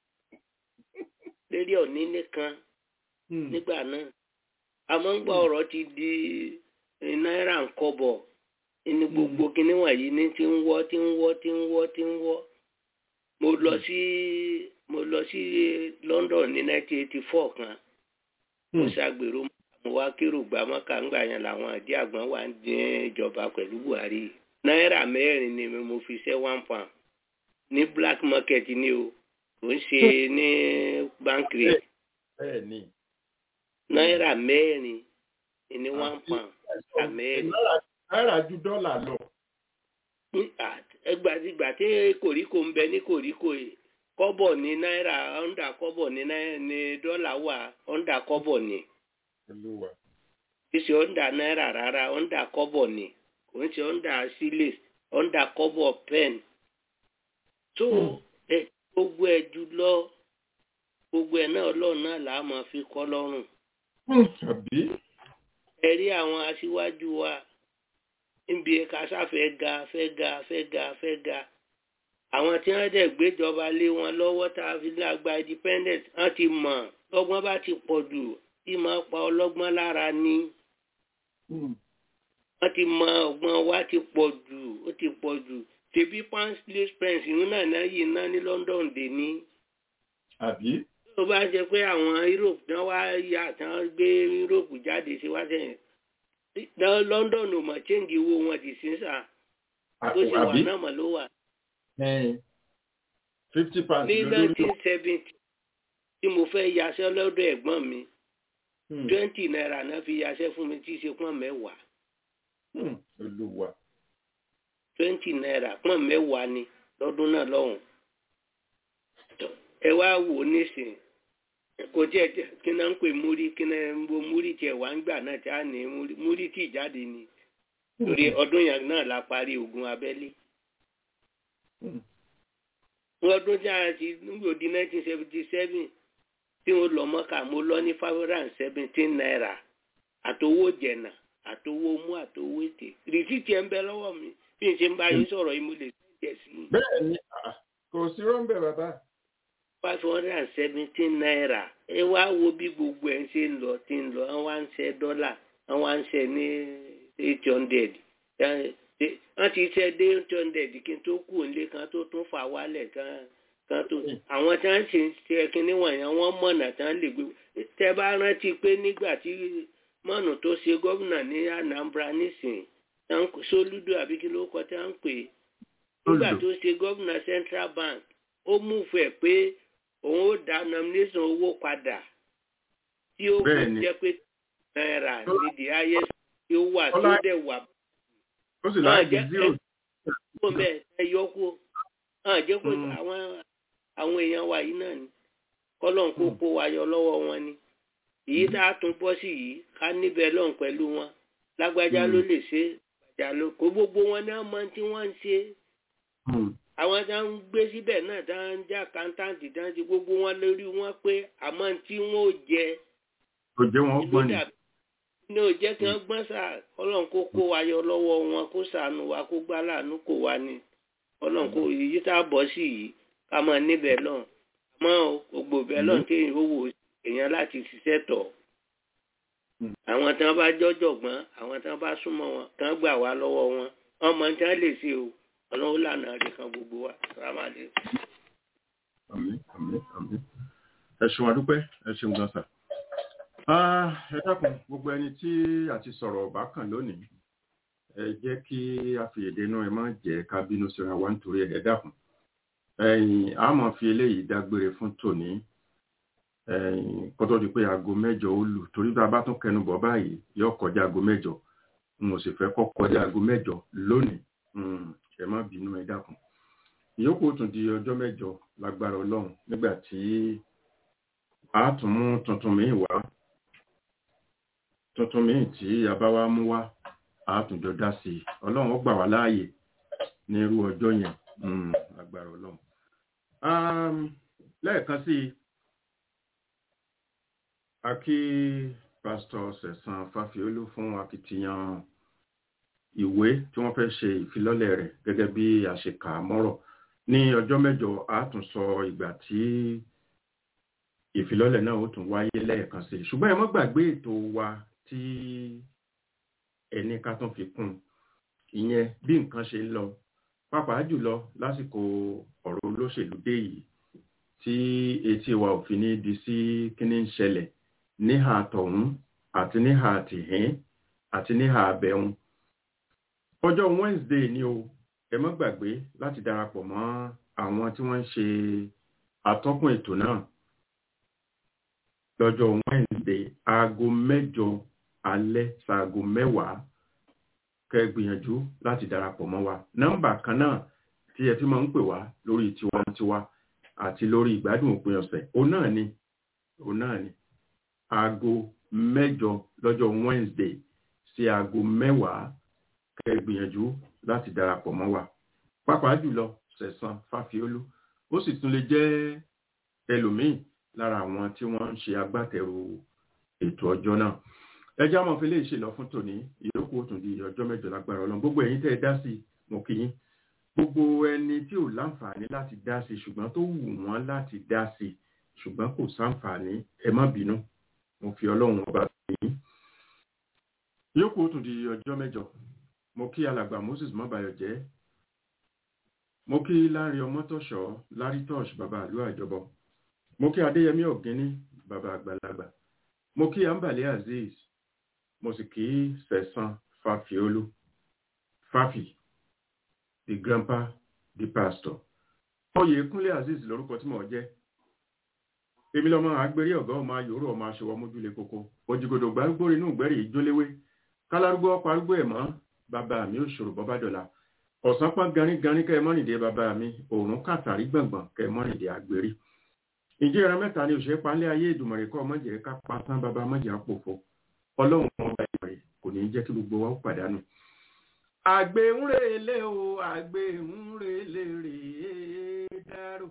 lórí ọ̀ní nìkan nígbà náà àmọ́ ń gbọ́ ọ̀rọ̀ ti di náírà ń kọ́bọ̀ ní gbogbo kinní wọ̀nyí ní ti ń wọ́ ti ń wọ́ ti ń wọ́ ti ń wọ́ mo lọ sí mo lọ sí London ní 1984 kan mo ṣàgbèrò mo wá kérò gbà mọ́kà ńgbà yẹn làwọn àdí àgbọn wà ń dín ìjọba pẹ̀lú Buhari náírà mẹ́rin ni mo fi ṣe one pound ní black market ni o kò ń ṣe ní bank rate náírà mẹ́rin ní one pound náírà mẹ́rin. náírà ju dọ́là lọ. ẹgbàdìgbà tí kòríkò ń bẹ ní kòríkò yìí kọ́bọ̀ ní náírà ọ̀ndà kọ́bọ̀ ní dọ́là wà ọ̀ndà kọ́bọ̀ ní. ìṣe ọ̀ndà náírà rárá ọ̀ndà kọ́bọ̀ ní kò ń ṣe ọ̀ndà sílẹ̀ ọ̀ndà kọ́bọ̀ pen. tó ẹ gbogbo ẹ jùlọ gbogbo ẹ náà ọlọ́run náà là á máa fi kọ́ lọ́rùn. ẹ rí àwọn aṣíwájú wa níbi kásá fẹ́ ga fẹ́ ga fẹ́ ga fẹ́ ga àwọn tí wọ́n dẹ̀ gbéjọba lé wọn lọ́wọ́ tá a fi lágbá independent wọ́n ti mọ̀ lọ́gbọ́n bá ti pọ̀ jù tí máa pa ọlọ́gbọ́n lára ní. wọ́n ti mọ ọgbọ́n wa ti pọ̀ jù ó ti pọ̀ jù tèbí pansley prince ìhun náà náà yìí ná ní London dè ní. àbí. tó bá jẹ pé àwọn Europe náà wá yà tán gbé Europe jáde sí wá sẹ́yìn London ò mọ̀ change owó wọn di sísà bó ṣe wà náà mọ̀ ló wà. fifty pounds ní nineteen seventy tí mo fẹ́ yaṣẹ́ lọ́dọ̀ ẹ̀gbọ́n mi twenty naira náà fi yaṣẹ́ fún mi tí í ṣe pọ́n mẹ́wàá. olúwa. twenty naira pọ́n mẹ́wàá ni lọ́dún náà lọ́hùn. ẹ wá wò ó nísìnyí kò jẹ́ kí náà ń pè múrí kí náà ń bo múrí tiẹ̀ wá ń gbà náà tí a ní múrí tí ìjáde ni torí ọdún yẹn náà la parí ogun abẹ́lé. ọdún tí a ti nígbò di nineteen seventy seven tí mo lọ mọ́kà mo lọ ní five hundred and seventeen naira àtowó jẹ̀nà àtowó mú àtowó ètè rìsíìtì ẹ̀ ń bẹ lọ́wọ́ mi bí n ṣe ń bá yín sọ̀rọ̀ yìí mo lè ṣe sí i. bẹ́ẹ̀ ni kò sí rọ́ńbẹ̀ bàbá five hundred and seventeen naira ẹ wá wo bí gbogbo ẹ̀ ń ṣe ń lọ tí ń lọ wọ́n wá ń ṣe dọ́là wọ́n wá ń ṣe ní eight hundred wọ́n ti ṣe dé eight hundred kí n tó kù nílé kan tó tún fà wálẹ̀ kan kan tó àwọn tí wọ́n ṣe ń ṣe kínní wọ̀nyẹn wọ́n mọ̀nà tí wọ́n lè gbé tẹ́ bá rántí pé nígbà tí mọ́nù tó ṣe gómìnà ní Anambra nísìnyí Soludo àbí kí ló kọ tí wọ́n ń pè nígbà tó ṣe gómìnà Central Bank ó mú fẹ́ pé òun ó dá nomination owó padà tí ó kò jẹ́ pé náírà ní the highest tí ó wà tí ó dẹ̀ wà. ó sì láì di zero. kó bẹ́ẹ̀ ẹ yọ kú hàn jẹ́ pé àwọn àwọn èèyàn wa yìí náà ni kọ́lọ́n kó kó wa yọ lọ́wọ́ wọn ni èyí tá a tún bọ́ sí yìí ká níbẹ̀ lọ́n pẹ̀lú wọn lágbájá ló lè ṣe gbàjà ló kó gbogbo wọn náà mọ tí wọ́n ń ṣe àwọn tí wọ́n ń gbé síbẹ̀ náà tí wọ́n ń jẹ́ àkántàǹtì tí wọ́n ti gbogbo wọn lórí wọn pé àmọ́ tí wọ́n ò jẹ kò jẹ́ wọn gbọ́n ni. ní ò jẹ́ kí wọ́n gbọ́n sà ọlọ́run kó kó wa yọ lọ́wọ́ wọn kó ṣàánú wa kó gbá láàánú kó wa ni ọlọ́run kó yìí tá a bọ̀ sí yìí ká máa níbẹ̀ lọ́n àmọ́ gbogbo bẹ́ẹ̀ lọ́n tí èèyàn wò èèyàn láti ṣiṣẹ́ tọ̀ àwọn tí wọ́n bá jọ́jọ̀gbọ́n àwọn tí wọ́n bá súnmọ́ wọn tí wọ́n gbà wá lọ́wọ́ wọn ọmọ tí wọ́n lè ṣe o ọlọ́run lànà rẹ̀ kan gbogbo wa sàmàlẹ́. àmín àmín àmín ẹ ṣeun adúpẹ́ ẹ ṣeun gan sà. ẹ dákun gbogbo ẹni tí a ti sọ̀rọ̀ ọ̀bá kan lónìí ẹ jẹ́ kí a fi èdè náà ẹ má jẹ́ ká bínú síra wa nítorí ẹ dákun. ẹ̀yin a máa fi eléyìí dágbére fún tòní kó tó di pé aago mẹ́jọ ó lù torí bá a bá tún kẹnu bọ̀ báyìí yóò kọjá aago mẹ́jọ n ò sì fẹ́ kó kọjá aago mẹ́jọ lónìí ẹ má bínú ẹ dákun ìyókù tún di ọjọ́ mẹ́jọ lágbára Ọlọ́run nígbà tí a tún mú tuntun míì wá tuntun míì tí a bá wá mú wá àtúnjọ dá sí i ọlọ́run ó gbà wá láàyè ní irú ọjọ́ yẹn agbára ọlọ́run. lẹ́ẹ̀kan sí i a kí pásítọ̀ sẹ̀sán fáfiolú fún akitiyan ìwé tí wọ́n fẹ́ ṣe ìfilọ́lẹ̀ rẹ̀ gẹ́gẹ́ bí àṣekà mọ́rọ̀ ní ọjọ́ mẹ́jọ a tún sọ ìgbà tí ìfilọ́lẹ̀ náà ó tún wáyé lẹ́ẹ̀kan sí ṣùgbọ́n ẹ mọ́ gbàgbé ètò wa tí ẹni ká tún fi kún ìyẹn bí nǹkan ṣe ń lọ pàápàá jùlọ lásìkò ọ̀rọ̀ olóṣèlú dé yìí tí etí wa ò fi ní di sí kíní ń ṣẹlẹ̀ níhà tọ̀hún àti níhà tìhín àti níhà abẹ́hùn ọjọ́ Wednesday ni o ẹ mọ́ gbàgbé láti darapọ̀ mọ́ àwọn tí wọ́n ń ṣe atọ́kùn ètò náà lọ́jọ́ Wednesday aago mẹ́jọ alẹ́ ṣaago mẹ́wàá kẹ́ gbìyànjú láti darapọ̀ mọ́ wa nọ́mbà kan náà tí ẹ fi máa ń pè wá lórí tiwantiwa àti lórí ìgbádùn òpin ọ̀sẹ̀ òun náà ni òun náà ni aago mẹ́jọ lọ́jọ́ Wednesday sí aago mẹ́wàá kẹ́ gbìyànjú láti darapọ̀ mọ́ wa pàápàá jùlọ sẹ̀sán fáfiolú ó sì tún lè jẹ́ ẹlòmíì lára àwọn tí wọ́n ń ṣe agbátẹrù ètò ọjọ́ náà ẹjọ́ àmọ́ fi lè ṣe lọ fún tòní ìyókù ó tún di ọjọ́ mẹ́jọ lágbára ọlọ́run gbogbo ẹ̀yin tẹ́ ẹ dá sí mo kí yín gbogbo ẹni tí ò láǹfààní láti dá sí ṣùgbọ́n tó wù wọ́n láti dá sí ṣùgbọ́n kò sáǹfààní ẹ má bínú mo fi ọlọ́run ọba yín ìyókù ó tún di ọjọ́ mẹ́jọ mo kí alàgbà Moses mọ́bàyọ̀ jẹ́ mo kí láàrin ọmọtọ̀ṣọ́ lárítọ́ṣ bàbá àlú àjọbọ mo kí adéyẹmí ọ̀gíní bàbá àgbàlagbà mo kí ambale azeez mo sì kí sẹ̀sán fàfiolú fàfi the grandpa the pastor oyè kúnlé azeez lórúkọ tí mo jẹ́ èmi lọ́mọ agbérí ọ̀gá ọmọ ayòrò ọmọ aṣọwọ́ mójúlé koko òjìgòdò gbárùgbó inú ìgbẹ́rì ìjóléwé kálárúgbó ọkọ̀ arúgbó ẹ̀ mọ́ bàbá mi ò ṣòro bọ́bá dọ̀la ọ̀sán pọ́n ganíganí kẹ́ ẹ mọ́rìndé bàbá mi òòrùn kàtàrí gbọ̀ngbọ̀n kẹ́ ẹ mọ́rìndé àgbérí ìjẹ́ ẹran mẹ́ta ni òṣèré panlẹ̀ ayé ìdùmọ̀rẹ́ kọ́ ọmọjẹ́ ká pa tán bàbá ọmọjẹ́ àpòfo ọlọ́run ọba ìmọ̀rẹ́ kò ní jẹ́ kí gbogbo wa ó pàdánù. àgbẹ̀ ń relé o àgbẹ̀ ń relé rèé dárò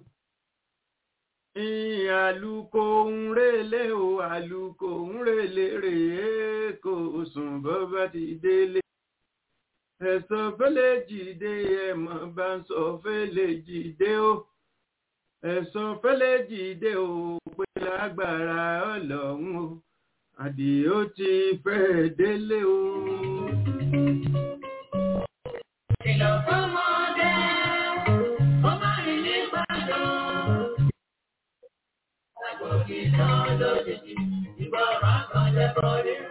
àlùkò ń relé o àlùkò ń relé rèé kò sùn bọ́ bá ti délé ẹ̀sọ́ fẹ́lẹ̀ jìde ẹ̀mọ́ bá ń sọ fẹ́lẹ̀ jìde o ẹ̀sọ́ fẹ́lẹ̀ jìde o pé lágbára ọlọ́run o àdìó ti fẹ́ délé o. Ìlọ̀ fọ́mọdé, ó má rìn ní pàdó. Àgbòkì náà lójijì, ìgbọràn kan jẹ́ bọ́dé.